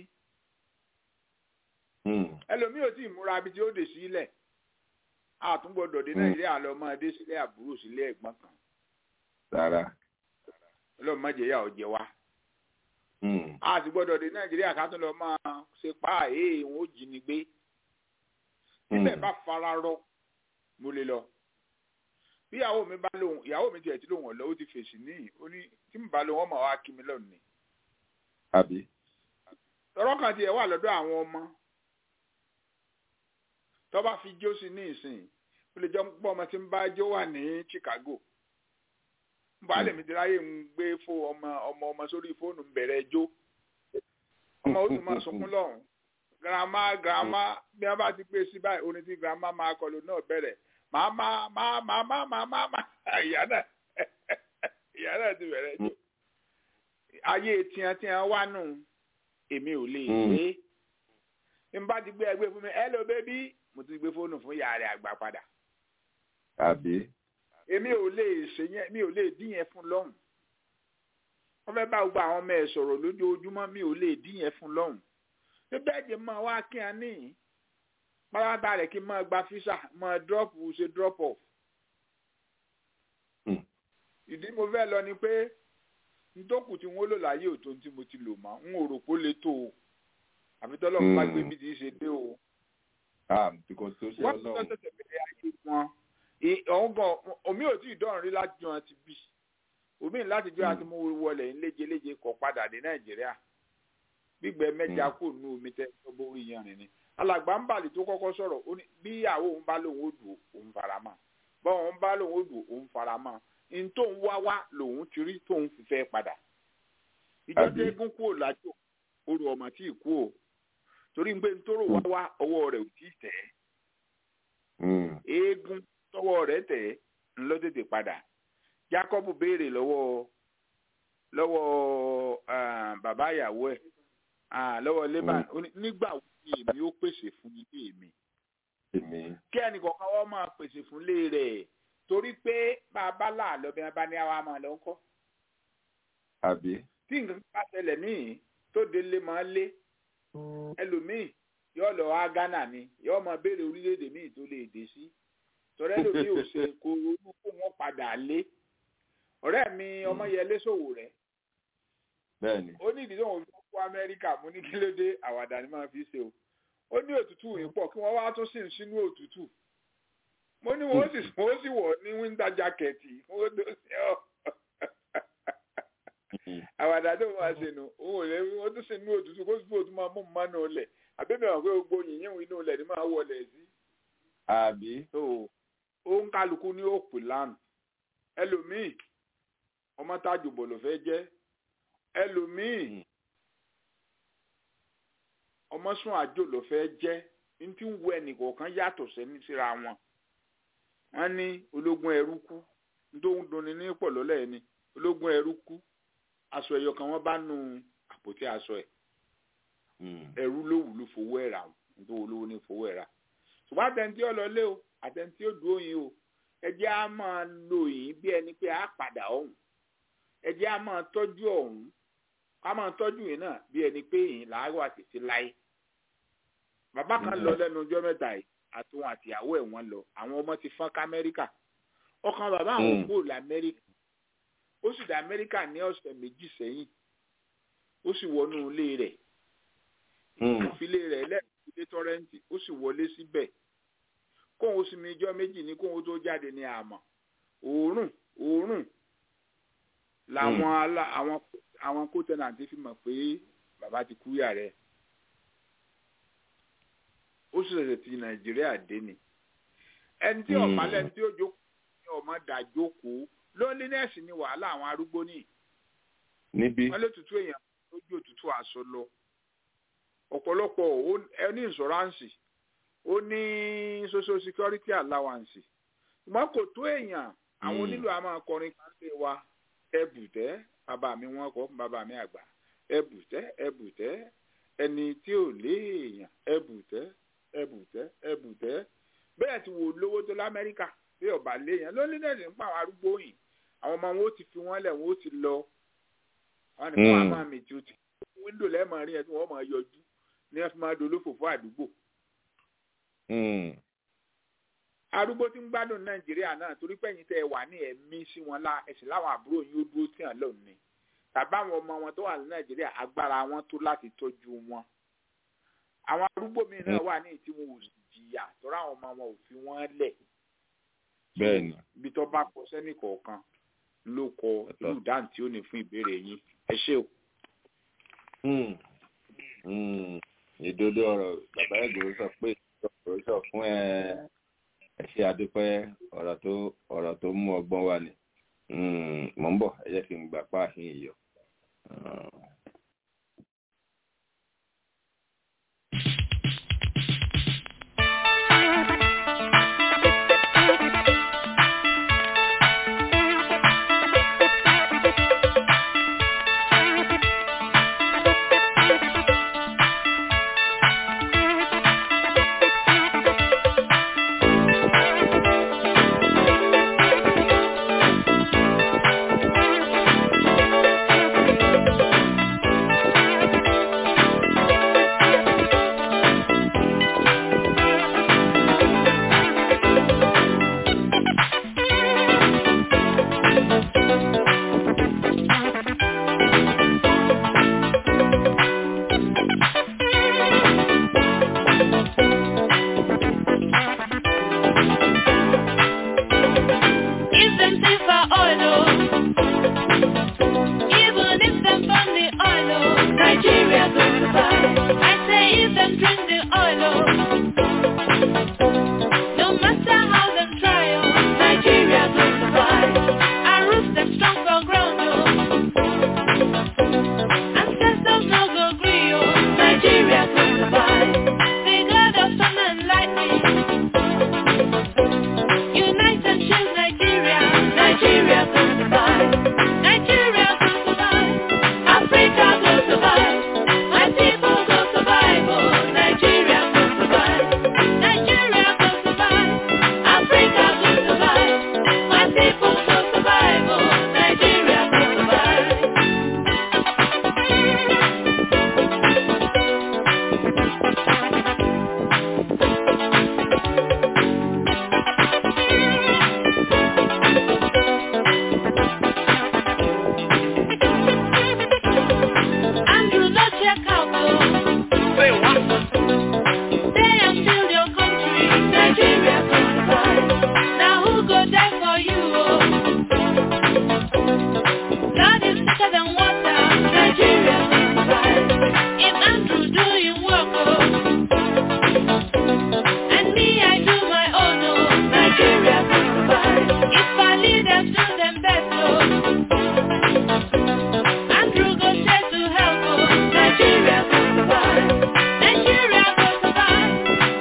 ẹlòmíì ò tí ì múra bí tí ó dé sílẹ̀ àtúngbọ̀dọ̀ dé nàìjíríà lọ máa dé sílé àbúrò sílé ẹ̀gbọ́n kan. rárá. ọlọ́run má jẹ́ yà ọ́ jẹ wá. a ti gbọ́dọ̀ dé nàìjíríà ká tún lọ máa ṣe pa èè wọn ó jí ni gbé. níbẹ̀ bá fara rọ mo lè lọ. bí ìyàwó mi bá lóhùn ìyàwó mi tiẹ̀ tí lóhùn ọ̀lọ́ ó ti fèsì níyì ó ní tí mo bá lóhùn ọmọ wa kí mi lọ́nà ni. àbí. tọrọ kan tiẹ̀ wà lọ́dọ̀ àwọn ọmọ tó bá fi jó sí ní ìsìn ó lè jọ pọ ọmọ tí ń bá jó wà ní Chicago baálé mi ti ráyè ń gbé fún ọmọ ọmọ ọmọ sórí fóònù ń bẹ̀rẹ̀ jó ọmọ ó sì máa sunkún lọ́hùn girama girama bí wọ́n bá ti gbé sí báyìí orin tí girama máa kọlu náà bẹ̀rẹ̀ màmá màmá màmá màmá ìyá náà ìyá náà ti bẹ̀rẹ̀ jó ayé tiẹ̀tiẹ̀ wá nù èmi ò lè gbé n bá ti gbé ẹgbẹ́ fún mi hello baby mo ti gbé fóònù fún ìyá rẹ̀ àgbà padà. àbí. èmi ò lè ṣe yẹn mi ò lè dín yẹn fún lọ́hùn. wọ́n fẹ́ bá gbogbo àwọn ọmọ ẹ̀ sọ̀rọ̀ lójoojúmọ́ mi ò lè dín yẹn fún lọ́hùn. ṣé bẹ́ẹ̀ jẹ́ mọ́ wá kí a ní pátápátá rẹ̀ kí n máa gba físà máa drop ṣe drop off. ìdí mo fẹ́ lọ ni pé ntòkù tí wọ́n lò láyé òtó tí mo ti lò mọ́ n ò rò pé ó le tó o àfi tọ́lọ́mù bá gbé bí ti ṣe dé o wọ́n ti lọ sẹ̀sẹ̀ bẹ̀rẹ̀ ayé wọn ọ̀hún gan omi ò tí ì dọ̀rùn rí láti jọ àti bí omi láti jọ àti mú wọlé ńléjeléje kọ padà dé nàìjíríà gbígbẹ mẹ́ja kò nú omi tẹ́ ẹ borí yanrìn ni alàgbà ń bàlì tó kọ́kọ́ sọ̀rọ̀ bí ìyàwó òun bá lòun ó dùn òun fara mọ́ bọ́n òun bá lòun ó dùn òun fara mọ́ n tó ń wá wá lòun ti rí tóun fi fẹ́ padà ìjọ tó eégún kúrò lájò orò ọmọ tí ì kú o torí ń gbé ntòrò wá wá ọwọ́ rẹ̀ ò tí ì tẹ̀ ẹ́ eégún tọwọ́ rẹ̀ tẹ̀ ẹ́ ńlọ tètè padà Jacob béèrè lọ́wọ́ lọ́wọ́ bàbá ìyàwó ẹ̀ lọ́wọ́ Laban nígbà wo ni èmi ó pèsè fún ilé mi kí ẹnì kọ̀ọ̀kan wọ́n máa pèsè fún ilé rẹ̀ torí pé bàbá làálọ́ bí wọ́n bá ní àwa máa lọ ń kọ́ tí nǹkan bá ṣẹlẹ̀ níyì tó délé máa lé ẹlòmíì yóò lọ wá Ghana ni yóò máa béèrè orílẹ̀-èdè míì tó lè dé sí tọ́rẹ́ lòmíì ò ṣe kó ronú kó wọ́n padà lé ọ̀rẹ́ mi ọmọyẹlé ṣòwò rẹ̀ bẹ́ẹ̀ni ó ní ìdí tóun fi kó Amẹ́ríkà mú ní kí ló dé àwàdà ni máa fi ṣe o ó ní òtútù yìí pọ̀ kí wọ́n wá tún sí sínú òtútù mo ní wọ́n sì wọ́n sì wọ̀ ní wíńdà jákẹ́ẹ̀tì wọ́n tó ṣe ọ́ àwàdà tó máa ṣe nù òun ò lè wọ́n tún ṣe inú òtútù kó sì fò tún máa mú mọ́nà ọlẹ̀ àbẹ́bẹ̀ wọn pé gbogbo yìnyín inú ọlẹ̀ ni máa wọlé sí. àbí. ó ń kálukú ní òpè lánàá ẹlòmíì ọmọ tájù bọ̀ ló fẹ́ jẹ́ ẹlòmíì ọmọ sún àjò ló fẹ́ jẹ́ ní tí ń wo ẹnìkọ̀ọ̀kan yàtọ̀ sẹ́ni síra wọn wọ́n ní ológun ẹrú kú nítorí dunni ní pọ̀lọ́lẹ̀ ẹni ológun ẹrú kú aṣọ ẹyọ kan wọ́n bá nu àpótí aṣọ ẹ̀ ẹrú ló wù ló fowó ẹ̀ rà nítorí olówó ní fowó ẹ̀ rà ṣùgbọ́n àtẹ̀ntí ọlọ́lé o àtẹ̀ntí òdúró yín o ẹ jẹ́ á máa lo yín bí ẹni pé á padà ọ̀hún ẹ jẹ́ á máa tọ́jú ọ̀hún ká máa tọ́jú yín náà bí ẹni pé yín làárọ̀ àtẹ̀tí láyé bàbá kan lọ lẹ́nu ọjọ́ mẹ́ta yìí àtòun àtìyàwó ẹ̀ wọ́n lọ àwọn ọmọ ti fọ́n ká amẹ́ríkà ọkàn bàbá àwọn kúrò lamẹ́ríkà ó sì dá amẹ́ríkà ní ọ̀sẹ̀ méjì sẹ́yìn ó sì wọnú ilé rẹ̀ ìfilé rẹ̀ lẹ́ẹ̀kí ilé tọ́rẹ́ǹtì ó sì wọlé síbẹ̀ kóun sì mi ijọ́ méjì ní kóun tó jáde ní àmọ́ òórùn òórùn làwọn àwọn àwọn kótẹ́nàntì fi mọ̀ pé bàbá ti kú yà rẹ̀ ó sì ṣẹ̀ṣẹ̀ ti nàìjíríà dé ni ẹni tí ọ̀pá lẹ́ni tí ó jókòó ní ọmọ dà jókòó loneliness ni wàhálà àwọn arúgbó ní. níbí. wọ́n lé tutù èèyàn lójú òtútù aṣọ lọ ọ̀pọ̀lọpọ̀ ẹ ní insurance ó ní social security allowance ṣùgbọ́n kò tó èèyàn àwọn onílù àmọ́ akọrin kan lè wa ẹbùtẹ́ bàbá mi wọ́n kọ́ bàbá mi àgbà ẹbùtẹ́ ẹbùtẹ́ ẹni tí ò léèyàn ẹbùtẹ́ ẹbùtẹ́ ẹbùtẹ́ bẹ́ẹ̀ ti wò lówó tó lamẹ́ríkà bí ọba léèyàn loneliness ń pa àwọn arúgbó yìí àwọn ọmọ wọn ó ti fi wọn lẹ̀ wọn ó ti lọ wọn ni wọn á máa mì tí ó ti wíńdò lẹ́ẹ̀mọ́ rí ẹ tí wọ́n máa yọjú ní ẹ fi máa dolófò fún àdúgbò. arúgbó tí ń gbádùn nàìjíríà náà torí pẹ́yìn tẹ́ ẹ wà ní ẹ̀mí sí wọn lá ẹ̀sìn láwọn àbúrò yín ó dúró tí hàn lónìí tàbí àwọn ọmọ wọn tó wà ní nàìjíríà agbára wọn tó láti tọ́jú wọn. àwọn arúgbó mi náà wà ní ìtí wọn ò sì jìyà tọ́ra àwọn ọmọ wọn ò fi wọ́n lẹ̀. bẹ́ẹ̀ni. ibi tó bá kọ sẹ́nì kọ̀ọ̀kan ló kọ irú dáhùn tí ó ní fún ìbéèrè yín ẹ ṣé o. ìdodo ọ̀rọ̀ bàbá ẹgbẹrún sọ pé ìṣòro sọ fún ẹ ẹ ṣe àdúpẹ́ ọ̀rọ̀ tó ọ̀rọ̀ tó mú ọgbọ́n wá ni mò ń bọ̀ ẹ jẹ́ kí n gbà páàhín ìyọ.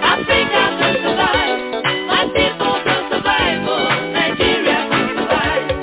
Nigeria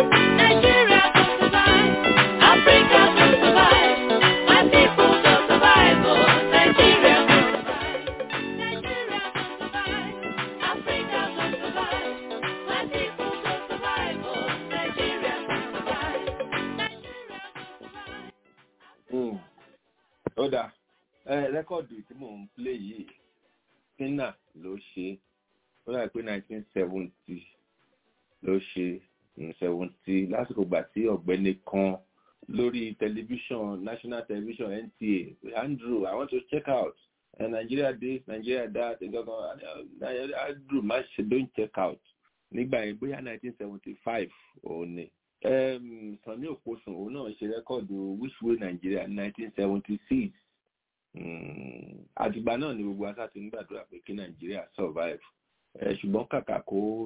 ó dáa rẹ́kọ̀dù tí mò ń play yìí kínà ló ṣe ó dà pé nineteen seventy ló ṣe seventy lásìkò gbà tí ọ̀gbẹ́ni kan lórí tẹlifíṣàn national television nta andrew i want to check out uh, nigeria this nigeria that nǹkan andrew má ṣe don check out nígbà yẹn bóyá nineteen seventy five òun ni sanni òpósùn òun náà ṣe rẹ́kọ̀dù which way nigeria nineteen seventy six àtìgbà náà ni gbogbo asá ti ń gbàdúrà pé kí nàìjíríà survive ṣùgbọ́n kàkà kó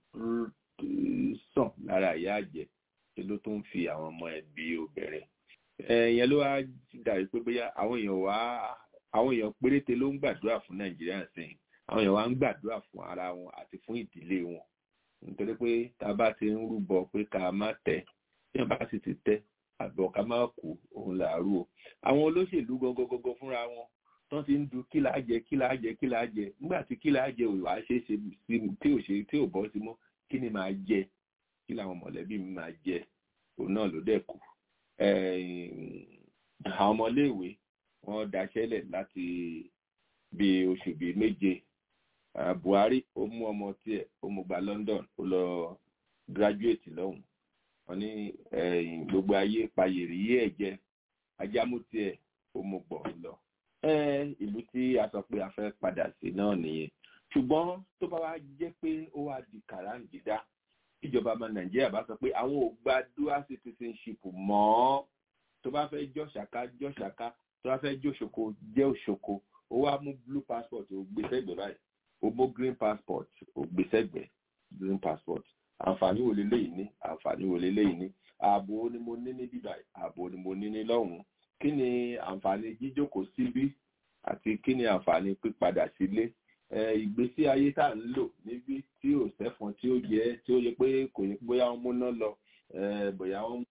sàn lára ìyá àjẹ́ ṣe ló tó ń fi àwọn ọmọ ẹ̀ bí obìnrin ìyẹn ló wá dàbí pé bóyá àwọn èèyàn wá àwọn èèyàn péréte ló ń gbàdúrà fún nàìjíríà sẹ́yìn àwọn èèyàn wá ń gbàdúrà fún ara wọn àti fún ìdílé wọn nítorí pé tá a bá ti ń rúbọ pé ká má tẹ tí wọn bá sì ti tẹ àbọ̀ ká má kú òun làárù o àwọn olóṣèlú gọgọgọgọ fúnra wọn tán ti ń du kí là á jẹ kí là á jẹ kí là á jẹ nígbà tí kí là á jẹ òwà ṣe é ṣe sí tí ò ṣe tí ò bọ́ sí mọ́ kí ni màá jẹ kí làwọn mọ̀lẹ́bí mi máa jẹ òun náà ló dẹ̀ kù àwọn ọmọléèwé wọ́n daṣẹ́lẹ̀ láti bí oṣù bíi méje buhari ó mú ọmọ tiẹ̀ ó mú gba london ó lọ graduate lọ́hùn wọ́n ní gbogbo ayé payèrè yí ẹ̀ jẹ́ ajámú tiẹ̀ ó mú gbọ̀ lọ. ìlú tí a sọ pé a fẹ́ padà sí náà nìyẹn ṣùgbọ́n tó bá wá jẹ́ pé ó wá di kàráǹgídá ìjọba ọmọ nàìjíríà bá sọ pé àwọn ò gba dual citizenship mọ́ tó bá fẹ́ jọ́ ṣàká jọ́ ṣàká tó bá fẹ́ jọ́ ṣoko jẹ́ òṣoko ó wá mú blue passport ó gbé sẹ́gbẹ̀ẹ́ báyìí ó mú green passport ó gbé sẹ́gbẹ̀ẹ́ green passport àǹfààní wo leléyìí ní àǹfààní wo leléyìí ní ààbò ni mo ní ní bíbá ààbò ni mo ní ní lọ́hùn-ún kí ni àǹfààní jíjókòó síbí àti kí ni àǹfààní pípadà sílé ìgbésí ayé tá à ń lò níbi tí ò sẹ́fọn tí ó yẹ tí ó yẹ pé kò yẹ bóyá wọ́n múná lọ bóyá wọ́n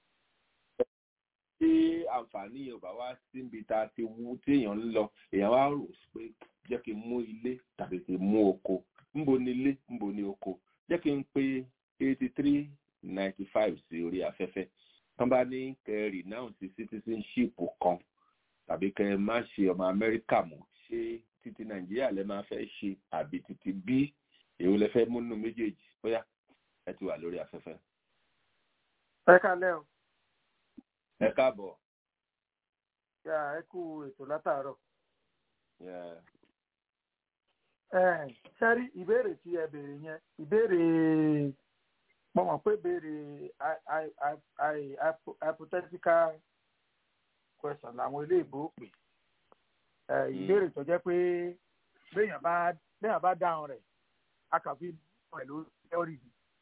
tí àǹfààní yẹn ò bá wá síbi tá a ti wú tí èèyàn ń lọ èèyàn wá rò pé jẹ́ kí n mú ilé tàbí kí n mú oko ńbo ni ilé ńbo ni oko jẹ́ kí n pe eighty three ninety five sí orí afẹ́fẹ́ tán bá ní kẹ́ renounce citizenship kan tàbí kẹ́ má ṣe ọmọ amẹ́ríkà mọ́ ṣé títí nàìjíríà lẹ máa fẹ́ ṣe àbí títí bí èwo lẹ fẹ́ múnú méjèèjì bóyá ẹ ti wà lórí afẹ́fẹ́. ẹ kálẹ́ o. ẹ káàbọ̀. yà ẹ kú ètò látàárọ̀. Yeah sẹ́rí ìbéèrè tí ẹ béèrè yẹn ìbéèrè mo mọ̀ pé béèrè hypothetical question làwọn ilé ìbò pè ìbéèrè tó jẹ́ pé béèyàn bá béèyàn bá dáhùn rẹ̀ a kàn fi pẹ̀lú theory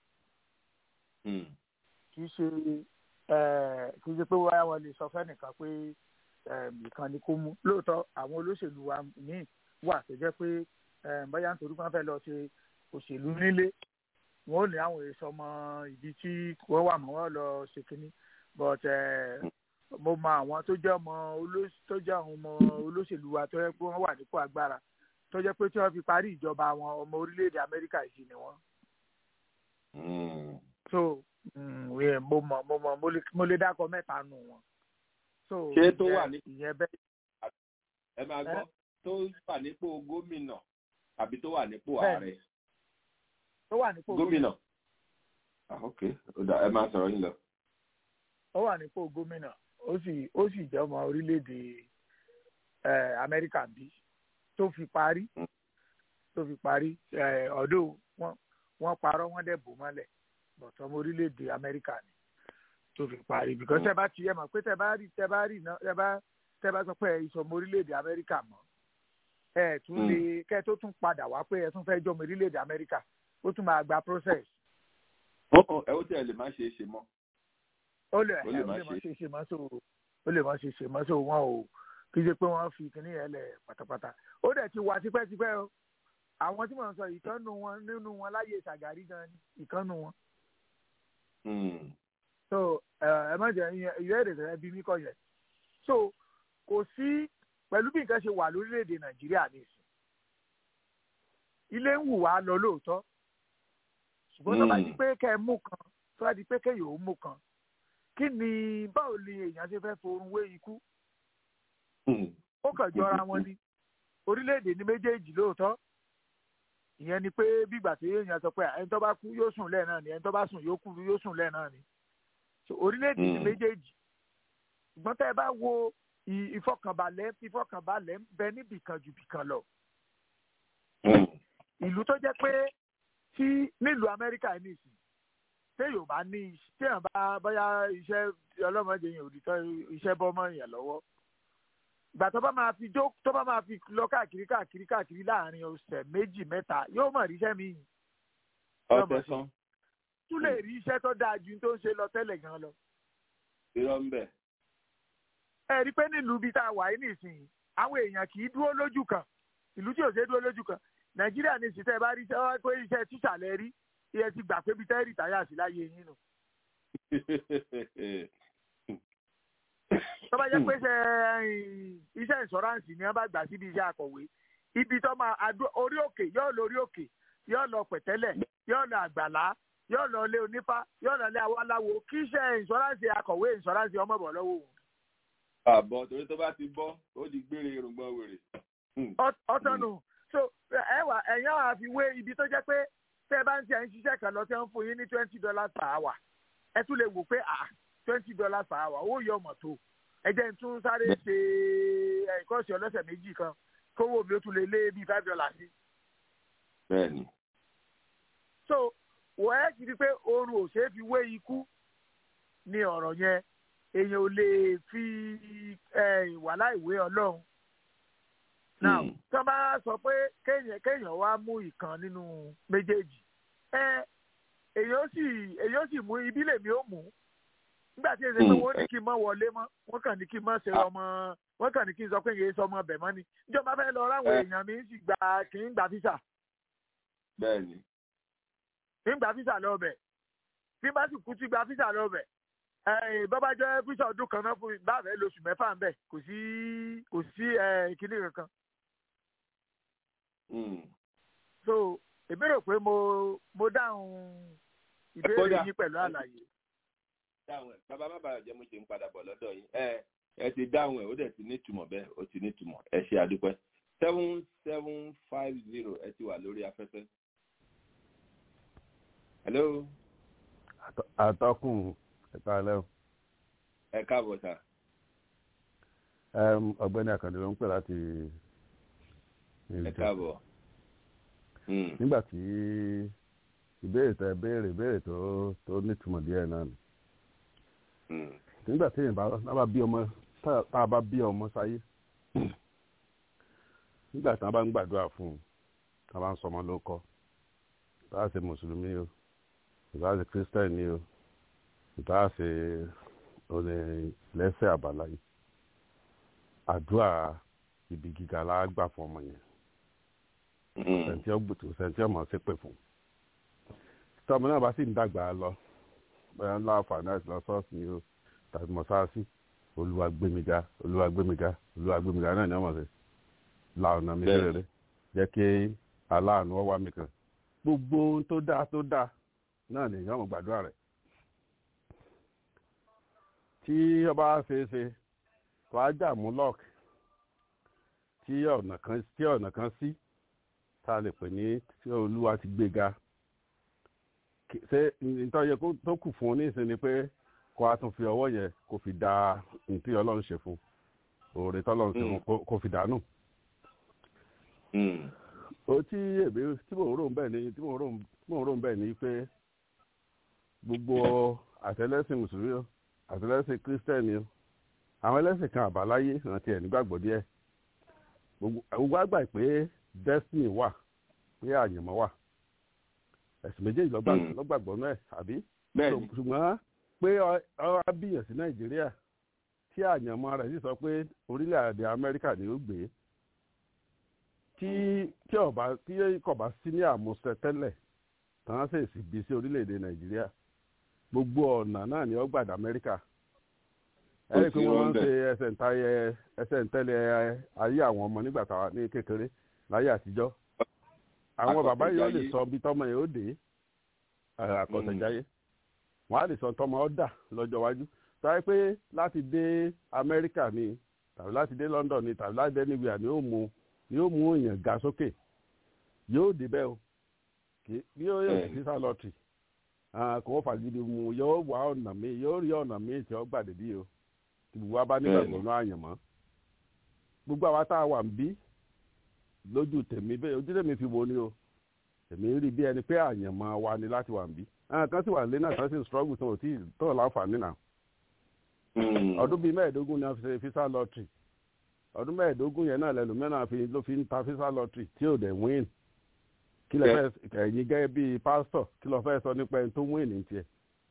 kì í ṣe kì í ṣe pé wáyà wọn lè sọ fẹ́nìkan pé ìkan ni kó mú lóòótọ́ àwọn olóṣèlú wa míì wà tó jẹ́ pé bóyá nítorí wọn fẹ́ lọ ṣe òṣèlú nílé wọn ò ní àwọn èso ọmọ ibi tí wọ́n wà mọ́ wọn lọ ṣe kínní but mo mọ àwọn tó jẹ́ ọmọ tó jẹ́ àwọn ọmọ olóṣèlú wa tó yẹ pé wọ́n wà nípò agbára tó jẹ́ pé tí wọ́n fi parí ìjọba wọn ọmọ orílẹ̀-èdè Amẹ́ríkà yìí ni wọ́n. so mo mọ mo mọ mo lè dákọ mẹ́ta nù wọn. ṣé tó wà ní ìyẹn bẹ́ẹ̀. ẹ máa gbọ́ tó wà nípò gómìnà àbí tó wà nípò ààrẹ. tó wà nípò gómìnà. ok ẹ máa sọ̀rọ̀ yín lọ. ó wà nípò gómìnà ó sì ó sì jẹ́ ọmọ orílẹ̀-èdè amẹ́ríkà bí tó fi parí tó fi parí ọ̀dọ̀ wọ́n parọ́ wọ́n dẹ̀ bò mọ́lẹ̀ but ọmọ orílẹ̀-èdè amẹ́ríkà ni tó fi parí because tẹ́ bá ti yẹ mọ̀ pé tẹ́ bá rí tẹ́ bá rí tẹ́ bá tẹ́ bá sọ pé ìsọmọ orílẹ̀-èdè amẹ́ríkà mọ́ ẹ tún lè kẹ tó tún padà wá pé ẹ tún fẹ́ jọmọ orílẹ̀-èdè amẹ́ríkà ó tún máa gba process. ẹ ó tẹ̀ lè má ṣe é ṣe mọ́. ó lè ẹ ó lè má ṣe é ṣe mọ́ so ó lè má ṣe é ṣe mọ́ so wọn ò kí ṣe pé wọ́n fi kíní yẹn lẹ̀ pátápátá ó dẹ̀ ti wà tipẹ́tipẹ́ o àwọn tí mò ń sọ ìkànnù wọn nínú wọn láyé ṣàgàrí gan ni ìkànnù wọn. so ẹ má jẹ ìyá èdè tẹ bí mi kọ yẹn so kò sí pẹ̀lú bí nǹkan ṣe wà lórílẹ̀‐èdè nàìjíríà nìsín ilé ń wù wá lọ lóòótọ́ ṣùgbọ́n tó bá di pé kẹ́ ẹ mú kan tó bá di pé kẹ́ yòó mú kan kí ni báwo ni èèyàn ṣe fẹ́ forun wé ikú ó kàn jọra wọn ni orílẹ̀-èdè ní méjèèjì lóòótọ́ ìyẹn ni pé bígbà tí èèyàn sọ pé ẹni tó bá kú yóò sùn lẹ́ẹ̀ náà ni ẹni tó bá sùn yóò kú yóò sùn lẹ́ẹ̀ náà ni so orílẹ̀-èdè ní méjèèjì ṣùgbọ́n tẹ́ ẹ bá wo ìfọkànbalẹ̀ ìfọkànbalẹ̀ ń bẹ níbì kan jù bì kan lọ ìlú tó jẹ́ pé tí nílùú amẹ́ríkà ní ìsìn téèyàn bá ní téèyàn bá bóyá iṣẹ́ ọlọ́mọdé yẹn òdìtọ́ iṣẹ́ bọ́mọ yẹn lọ́wọ́ ìgbà tó bá máa fi jó tó bá máa fi lọ káàkiri káàkiri káàkiri láàrin ọ̀sẹ̀ méjì mẹ́ta yóò mọ̀ ríṣẹ́ mi. ọ̀sẹ̀ kan. tún lè rí iṣẹ́ tó dáa ju tó ń ṣe lọ tẹ́lẹ̀ gan lọ. irọ́ ń bẹ̀. ẹ rí i pé nílùú ibi tá a wà yìí nìsín àwọn èèyàn kì í dúró lójú kan ìlú tí ò ṣe dúró lójú kan nàìjíríà ní ìsìn tẹ́ ẹ bá rí iṣẹ́ pé iṣẹ́ tíṣà lẹ rí iye ti gbà pé bí tẹ́ rìtáyà sí láyé yín nù. tó bá jẹ́ pé ṣe iṣẹ́ ìṣọ́ráǹsì ni wọ́n bá gbà síbi iṣẹ́ akọ̀wé ibi tó máa orí òkè yóò lọ orí òkè yóò lọ pẹ̀tẹ́lẹ̀ yóò lọ àgbàlá yóò lọ ilé onífá yóò lọ ilé awáláwo kí iṣẹ́ ìṣọ́ráǹsì akọ̀wé ìṣọ́ráǹsì ọmọ bọ̀ lọ́wọ́ òun. àbọ̀ torí tó bá ti bọ́ ó di gbére irùngbọ̀n wèrè. ọ̀tọ̀nù so ẹ wà ẹ̀yàn wà fi wé ibi tó jẹ́ pé tẹ́ ẹ bá ń ṣe ẹ̀ ń ṣiṣẹ́ kan lọ tẹ́ ń fún yín ní twenty dollars per hour ẹ tún lè wò pé ah twenty dollars per hour owó yọ ọmọ tó ẹ jẹ́ n tún sáré ṣe ẹ̀kọ́sì ọlọ́sẹ̀ méjì kan kówó mi ó tún lè lé bíi five dollars sí. bẹ́ẹ̀ni. so wọ́n ẹ́ ti di pé oorun ò ṣeé fi wé ikú ní ọ̀rọ̀ yẹn èèyàn ò lè fi wàhálà ìwé ọlọ́run. now tí wọ́n bá sọ pé kéèyàn kéèyàn wá mú ìkan nínú méjèèjì ẹ èèyàn ó sì èèyàn ó sì mú ibi lèmi ó mú nígbà tí èsè pé wọ́n ní kí n mọ́ wọlé mọ́ wọ́n kàn ní kí n mọ́ ṣe ọmọ wọ́n kàn ní kí n sọ pé yéé sọ ọmọ ọbẹ̀ mọ́ ni ìjọba fẹ́ lọ ráwọn èèyàn mi sì gba kì í gba físà. bẹ́ẹ̀ni. kì í gba físà lọ́bẹ̀ bí bá sì kú ti gba físà lọ́bẹ̀ bọ́bá jẹ́ físà ọdún kan náà fún mi bá fẹ́ lóṣù mẹ́fà ń bẹ̀ kò sí kò sí kíní kankan. so èmi rò pé mo mo dáhùn ìbéèrè yín pẹ̀lú àlàyé dáhùn ẹ bàbá má bàa jẹ mo ṣe ń padà bọ̀ lọ́dọ̀ yín ẹ ẹ ti dáhùn ẹ ó dẹ̀ ti nítumọ̀ bẹ́ẹ̀ ó ti nítumọ̀ ẹ ṣe àdúpẹ́ seven seven five zero ẹ ti wà lórí afẹ́fẹ́. hello. àtọkùn ẹ̀ka alẹ́ o. ẹ káàbọ̀ sà. ọ̀gbẹ́ni àkàndé ló ń pè láti. ẹ káàbọ̀. nígbà tí ìbéèrè tẹ béèrè ìbéèrè tó tó nítumọ̀ díẹ̀ náà ni nígbà tí èèyàn bá bí ọmọ tá a bá bí ọmọ sáyé nígbà tí wọn bá ń gbàdúrà fún un tá a bá ń sọmọ ló kọ bá a ṣe mùsùlùmí o ìbá ṣe kírísítẹ́nì o ìbá ṣe olè lẹ́sẹ̀ àbáláyé àdúrà ibi gíga la gbà fún ọmọ yẹn sẹ̀ǹtì ọ̀gbùtù sẹ̀ǹtì ọmọ ṣépè fún tọmọ náà bá sì ń dàgbà lọ bóyá ńlá àǹfààní àti lọ sọ́ọ̀sì ni o tàbí mọ́sáàsì olúwa gbémiga olúwa gbémiga olúwa gbémiga náà ni wọ́n mọ̀ sí la ọ̀nà mi rere jẹ́ kí aláàánú ọwá mi kan gbogbo ohun tó dáa tó dáa náà ni èèyàn mọ̀ gbàdúrà rẹ̀ tí ọba ṣe é ṣe wàá dààmú lock tí ọ̀nà kan tí ọ̀nà kan sí tá a lè pè ní tí olúwa ti gbéga ṣé nítorí tó kù fún un ní ìsinmi pé kó a tún fi ọwọ́ yẹn kó fi da nǹkan ọlọ́run ṣe fún òòrè tọ́lọ́run ṣe fún kó fi dànù. o tí èmi tí mò ń rò ń bẹ̀ ni tí mò ń rò ń bẹ̀ ni pé gbogbo àtẹlẹsìn mùsùlùmí o àtẹlẹsìn kírísítẹ́nì o àwọn ẹlẹ́sìn kan àbáláyé àti ẹ̀ nígbàgbọ́ díẹ̀ gbogbo àgbà pé destiny wà pé àyànmọ́ wà ẹ̀sìn méjèèjì lọ́gbàgbọ́ náà àbí ṣùgbọ́n pé ọ̀rọ̀ bíyàn sí nàìjíríà tí àyànmọ́ rẹ̀ sì sọ pé orílẹ̀-èdè amẹ́ríkà ni ó gbé tí tí ọba tí kò bá sí ní àmúṣẹ tẹ́lẹ̀ tán sì sì bí sí orílẹ̀-èdè nàìjíríà gbogbo ọ̀nà náà ni ó gbàdá amẹ́ríkà ẹ rí i pé wọ́n máa ń ṣe ẹsẹ̀ ń tayẹ ẹsẹ̀ ń tẹ́lẹ̀ ayé àwọn ọmọ nígbà táwa ní kékeré láyé àtijọ́ àwọn bàbá yìí ó lè sọ bí tọmọ yìí ó dé àkọsẹ̀jáyé wọn á lè sọ tọmọ ọ dà lọ́jọ́ iwájú sáré pé láti dé amẹ́ríkà ni tàbí láti dé London ni tàbí láti dé anywhere ni yóò mú ni yóò mú èèyàn ga sókè yóò débẹ̀ o kì í bí yóò yẹ sísá lọ́tì kò fàgídí mu yóò wá ọ̀nà mi yóò rí ọ̀nà mi tí ó gbàdé bí o tí gbogbo wa bá nígbàgbọ́ náà àyànmọ́ gbogbo àwa tá a wà ń bí lójú tèmi bẹ́ẹ̀ ojú tèmi fi wo ni o èmi rí bí ẹni pé àyànmọ́ wa ni láti wà ń bí àwọn kan sì wà lé náà kan sì ń struggle tó tí tó láǹfààní náà ọdún bíi mẹ́ẹ̀ẹ́dógún ni a fi ṣe fisa lottery ọdún mẹ́ẹ̀ẹ́dógún yẹn náà lẹ́nu mẹ́rin fi ló fi ń ta fisa lottery tí ò dẹ̀ win kí lè fẹ́ ẹ̀yin gẹ́gẹ́ bíi pásítọ̀ kí ló fẹ́ sọ nípa ẹni tó win ní tiẹ̀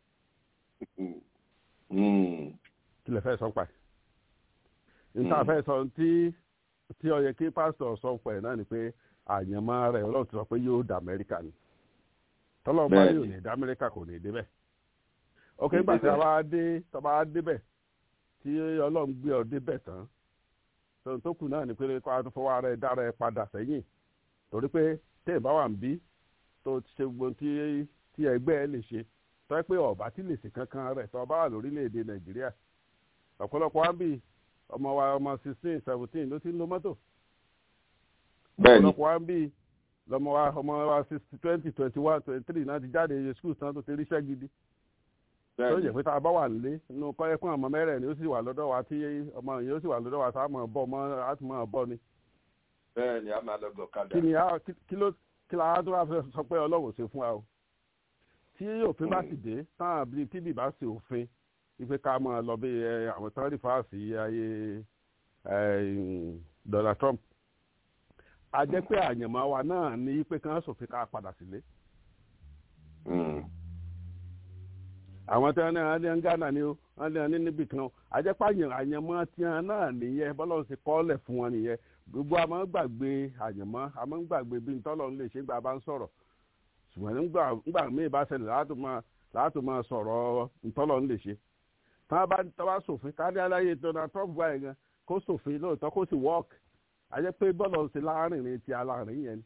kí lè fẹ́ sọ pa ẹ̀ níta fẹ́ sọ tí tí ó yẹ kí pásítọ̀ sọ pa ẹ̀ náà ni pé àyànmọ́ rẹ̀ ọlọ́run ti sọ pé yóò dà Amẹ́ríkà ni tọ́lọ́ bá yóò ní dá Amẹ́ríkà kò ní débẹ̀ ok nígbà tí a bá dé tí a bá débẹ̀ tí ọlọ́run gbé ọ débẹ̀ tán tó tó kù náà ni pé kó a tó fọwọ́ ara ẹ dára ẹ padà sẹ́yìn torí pé tẹ́ ẹ̀ bá wà ń bí tó ti ṣe gbogbo tí tí ẹgbẹ́ ẹ lè ṣe tó yẹ pé ọ̀bá tí lè ṣe kankan rẹ̀ tó bá wà lórílẹ̀‐èdè Nàìjíríà ọ̀pọ̀lọpọ̀ wa ń bì ọmọ wa ọmọ sixteen seventeen ló ti ń lo mọ́tò ọ̀pọ̀lọpọ̀ wa ń bì lọmọ wa ọmọ wa sixty twenty twenty one twenty three náà ti jáde skul tán tó ti ríṣẹ́ gidi tó yẹ pé tá a bá wà nílé inú kọ́yẹ́ fún ọmọ mẹ́rẹ̀ ni ó sì wà lọ́dọ̀ wa tí ọmọ yìí ó sì wà lọ́dọ̀ wa tá a mọ̀ bọ́ ọmọ á ti mọ̀ bọ́ ni. bẹ́ẹ̀ ni a máa lọ gọ̀ kadà. kí ni a kí ló kí la tó wá fẹ́ sọ pé ọlọ́run ṣe fún wa o. tí òfin bá sì dé táwọn bíi tíbi bá ṣe òfin ife ká máa lọ bí àwọn tán rí fáàsì ayé Donald Trump a jẹ́ pé àyànmọ́ wa náà ní pé kán ṣòfin ká padà sílé àwọn tí wọn ní ní Ghana ni ó wọn ní ní níbì kan àjẹpá àyànmọ́ tí wọn náà nìyẹn bọ́lá ṣe kọ́lẹ̀ fún wọn nìyẹn gbogbo àmọ́ gbàgbé àyànmọ́ àmọ́ gbàgbé bí ntọ́lọ́ ń lè ṣe gbà bá ń sọ̀rọ̀ ṣùgbọ́n nígbà míì bá ṣẹlẹ̀ láti máa sọ̀rọ̀ ntọ́lọ́ ń lè ṣe tí wọ́n bá tọ́wá sòfin ká ní aláyé Donald Trump wáyé gan kó sòfin lóòótọ́ kó sì work àjẹpé bọ́lá ṣe láàrin ti alárin yẹn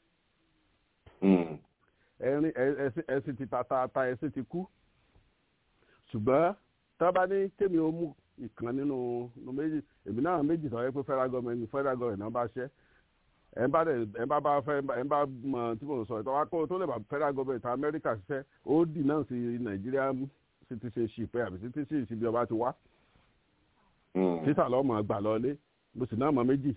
ẹ̀sìn ti tàtàtà ẹ̀sìn ti kú ṣùgbọ́n tá a bá ní kémi ó mú ìkan nínú méjì èmi náà méjì sọ pé federal government federal government náà bá ṣẹ́ ẹ̀ ń bá dẹ̀ ẹ̀ ń bá bá fẹ́ ẹ̀ ń bá mọ tí mo sọ ìtọ́ wa kó tó lè bá federal government Amẹ́ríkà ṣiṣẹ́ ó dì náà sí Nàìjíríà citizenship ẹ̀ àbí citizenship bí ọba ti wá títà lọ́mọ gbà lọ́lé mo sì náà mọ méjì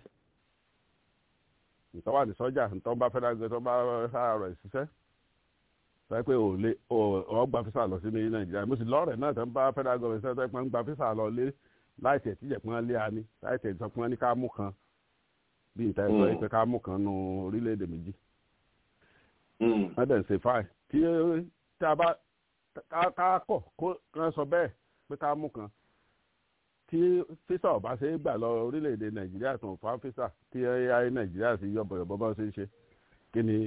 ìtọ́ wà ní sọ́jà ìtọ́ bá federal government bá sára rẹ̀ ṣiṣẹ́ sọ pé ò lè ọ gba fisa lọ sí ní nàìjíríà mo sì lọ́ọ̀rẹ̀ náà tó ń bá federal government sọ pé ń gba fisa lọ lé láì tẹ̀ tíjẹ̀ pọ́n lé ani láì tẹ̀ sọ pé wọ́n ní ká mú kan bí ìta ẹ̀ sọ pé ká mú kan nu orílẹ̀-èdè méjì. wọ́n dẹ̀ ń ṣe fáì tí tí a bá ká kọ̀ kó kán sọ bẹ́ẹ̀ pé ká mú kan tí fisa ọba ṣe é gbà lọ orílẹ̀-èdè nàìjíríà tó ń fa fisa tí ayé nàìjíríà sì yọ bọ̀yọ̀bọ̀ bá ṣe ń ṣe kí ni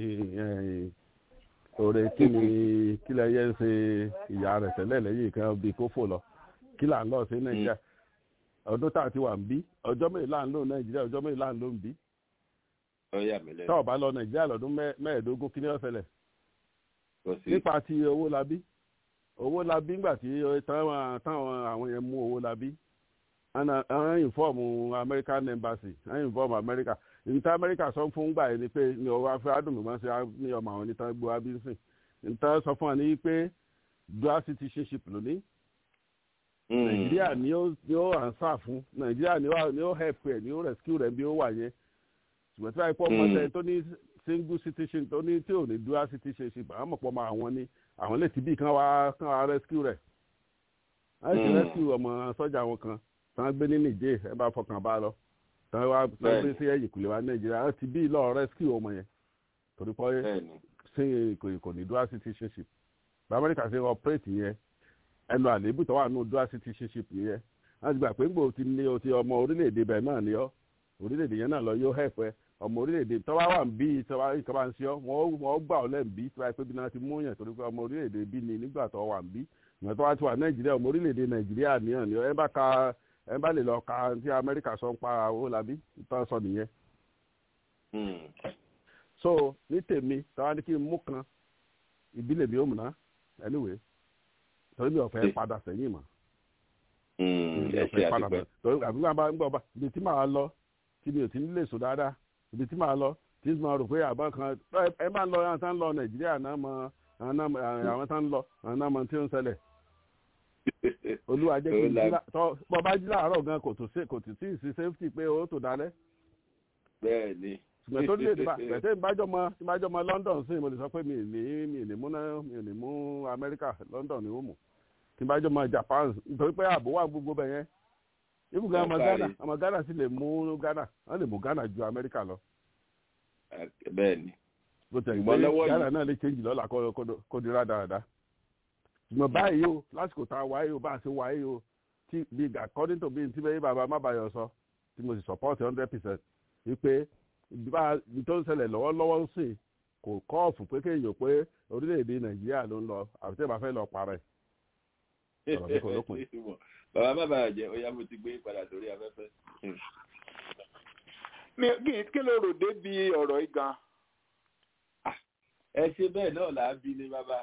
òre kí ni kí lẹ yẹ ń ṣe ìyá rẹ tẹ́lẹ̀ lẹ́yìn kan bí kó fò lọ kí là ń lọ sí nàìjíríà ọdún tá a ti wà ń bí ọjọ́ mẹ́rin là ń lò nàìjíríà ọjọ́ mẹ́rin là ń lò ń bí. tá ò bá lọ nàìjíríà lọ́dún mẹ́ẹ̀ẹ́dógún kí ni ó ṣẹlẹ̀. nípa ti owó labí owó labí ńgbà tí táwọn àwọn yẹn mú owó labí àwọn ìfọ́ọ̀mù American embassy àwọn ìfọ́ọ̀mù America nta amẹ́ríkà sọ fún gbà yẹn ni pé ní ọwọ́ afẹ́ adùnmọ̀ ṣe ní ọmọ àwọn níta gbọ́ abínsìn nta sọ fún wa ní pé dual citizenship lónìí nàìjíríà ni ó ni ó answer fún nàìjíríà ni ó ni ó help ẹ ni ó rescue rẹ bí ó wà yẹn ṣùgbọ́n tí wàá pọ̀ mọ́tẹ́ tó ní single citizenship tó ní tí ò ní dual citizenship àwọn mọ̀pọ̀ mọ́ àwọn ní àwọn lè ti bí kan wá kan wá rescue rẹ̀ láti ti rescue ọmọ sọ́jà wọn kan tí wọ́n gbé ní nìjẹ́ ẹ bá fọkàn bá lọ tí wọ́n wá gbé sí ẹ̀yìn kùlẹ̀ wá nàìjíríà wọ́n ti bí lọ rescue ọmọ yẹn torí pé ṣé kò ní dual citizenship bí amẹ́ríkà ṣe operate yẹn ẹnu àléébù tó wà nù dual citizenship yẹn wọ́n ti gbà pé ńgbò ti ní o ti ọmọ orílẹ̀-èdè bẹ́ẹ̀ náà ni ọ́ orílẹ̀-èdè yẹn náà lọ yóò help ẹ ọmọ orílẹ̀-èdè tó bá wà ń bí tó bá ìkọ́ bá ń ṣe ọ́ wọ́n gbà ọ́ lẹ́ǹ bí tó bá yẹ pé bí náà ti mú yẹn torí pé ọmọ orílẹ̀-èdè bí ni nígbà tó wà ń bí ìgbà tó wá ti wà nàìjíríà ọmọ orílẹ̀-èdè nàìjíríà nìyẹn ni ẹ bá ka ẹ bá lè lọ ka tí amẹ́ríkà sọ ń pa owó labí tó sọ nìyẹn. so ní tèmi táwa ní kí n mú kan ìbílẹ̀ mi ò múná anyway torí mi ò fẹ́ padà sẹ́yìn mọ́ ẹ ṣe àdúpẹ́. àbí wọn bá ń gbọ́ bá ibi tí màá lọ tí mi ò ti ní lè sùn dáadáa ibi tí màá lọ tí mo rò pé àbọ̀ kan ẹ máa ń lọ àwọn tá ń lọ nàìjíríà náà mọ àwọn tá ń lọ àwọn náà mọ tí ó ń ṣẹlẹ̀ olúwa jẹ́ kí n jí tọ́ bọ́ bá jí láàárọ̀ gan kò tó kò tó sí ìsí safety pé ó tó dalẹ̀. bẹ́ẹ̀ ni. ṣùgbọ́n tó lè dìbà bẹ̀tẹ̀ ìbájọ́mọ ìbájọ́mọ London sí mo lè sọ pé mi ì ní mi ì ní mú náà mi ì ní mú Amẹ́ríkà London ni ó mú ìbájọ́mọ Japan nítorí pé ààbò wà gbogbo bẹ̀ yẹn ibùgbé ọmọ Ghana ọmọ Ghana sì lè mú Ghana wọ́n lè mú Ghana ju Amẹ́ríkà lọ. bẹ́ẹ̀ ni. bó tẹ̀ gbé Ghana náà lè change lọ́la kó di rádaràda ṣùgbọ́n báyìí o lásìkò tá a wáyé o bá a ṣe wáyé o tí bí according to bí n tí bẹ́ẹ̀ bàbá má bàyọ̀ sọ tí mo sì support hundred percent wípé bá tó ń ṣẹlẹ̀ lọ́wọ́lọ́wọ́ ń sìn kò kọ́ọ̀fù pé kéèyàn pé orílẹ̀-èdè nàìjíríà ló ń lọ àfi tẹ́ bá fẹ́ lọ parẹ́ ọ̀rọ̀ mi kò lópin. bàbá má bàyọ̀ jẹ́ ó yá mo ti gbé padà sórí afẹ́fẹ́. kí ló rò débi ọ̀rọ̀ yìí gan-an ẹ ṣe bẹ́ẹ̀ náà là á bí ní bàbá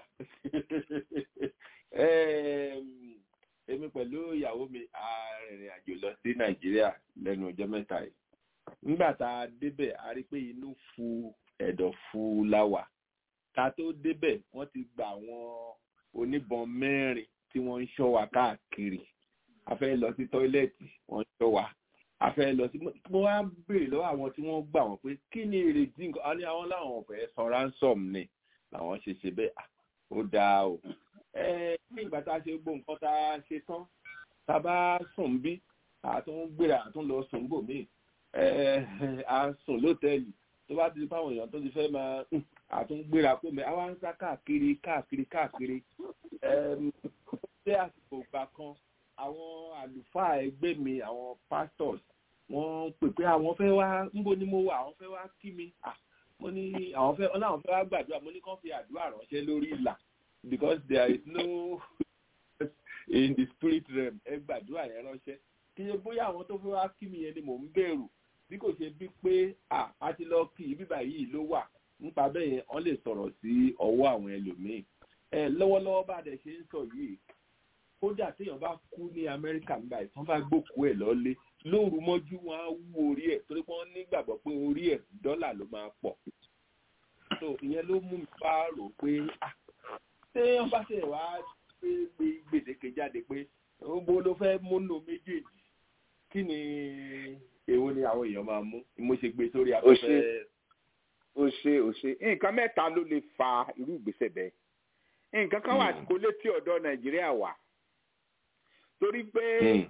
èmi pẹ̀lú ìyàwó mi a rìnrìn àjò lọ sí nàìjíríà lẹ́nu ọjọ́ mẹ́ta yìí nígbà tá a débẹ̀ a rí pé inú fu ẹ̀dọ̀ fu láwà ká tó débẹ̀ wọ́n ti gba àwọn oníbọn mẹ́rin tí wọ́n ń ṣọ́ wa káàkiri a fẹ́ lọ sí tọ́ílẹ̀tì wọ́n ń ṣọ́ wa a fẹ́ lọ sí mo wá béèrè lọ́wọ́ àwọn tí wọ́n gbà wọ́n pé kí ni èrèdí nǹkan a ní àwọn láwọn ọ̀fẹ́ san ransom ni làwọn ṣe ṣe bẹ́ẹ̀ ó dáa o ní ìgbà tá a ṣe gbó nǹkan tá a ṣe tán tá a bá sùn bí àtún gbéra àtún lọ sùn bò míì a sùn lótẹ́ẹ̀lì tó bá ti di fáwọn èèyàn tó ti fẹ́ máa àtún gbéra kó mẹ́ àwa ń sá káàkiri káàkiri káàkiri ṣé àsìkò ìgbà kan àwọn àlùfáà ẹgbẹ́ mi àwọn pastors wọ́n pè pé àwọn fẹ́ wá níbo ni mo wà àwọn fẹ́ wá kí mi mo ní àwọn fẹ́ ọ̀nà àwọn fẹ́ wá gbàdúrà mo ní kàn fi àdúrà ránṣẹ́ lórí ìlà because there is no in the spirit realm ẹ gbàdúrà yẹn ránṣẹ́ kí ṣe bóyá àwọn tó fẹ́ wá kí mi yẹn ni mò ń bẹ̀rù bí kò ṣe bí pé a ti lọ kí bíbà yìí ló wà nípa bẹ́ẹ̀ yẹn wọ́n lè sọ̀rọ̀ sí ọwọ́ àwọn ẹlòmíín ẹ lọ́wọ́lọ́wọ́ bá dẹ̀ ṣe ń sọ yìí kódà téèyàn bá kú ní amẹ́ríkà nígbà tí wọ́n bá gbókùú ẹ̀ lọ́lé lóru mọ́jú wọn á wú orí ẹ̀ torí pé wọ́n nígbàgbọ́ pé orí ẹ̀ dọ́là ló máa pọ̀ so ìyẹn ló mú mi bá rò pé ṣé wọ́n bá ṣe wá pé gbèdéke jáde pé gbogbo ló fẹ́ múnú méjèèjì kí ni èwo ni àwọn èèyàn máa mú mo ṣe gbé sórí afẹ́fẹ́. o ṣe o ṣe nǹkan mẹ́ta ló lè fa irú ìgbésẹ̀ bẹ́ẹ̀ nǹkan kan wà tí kò létí ọ̀dọ̀ nàìjíríà wà torí pé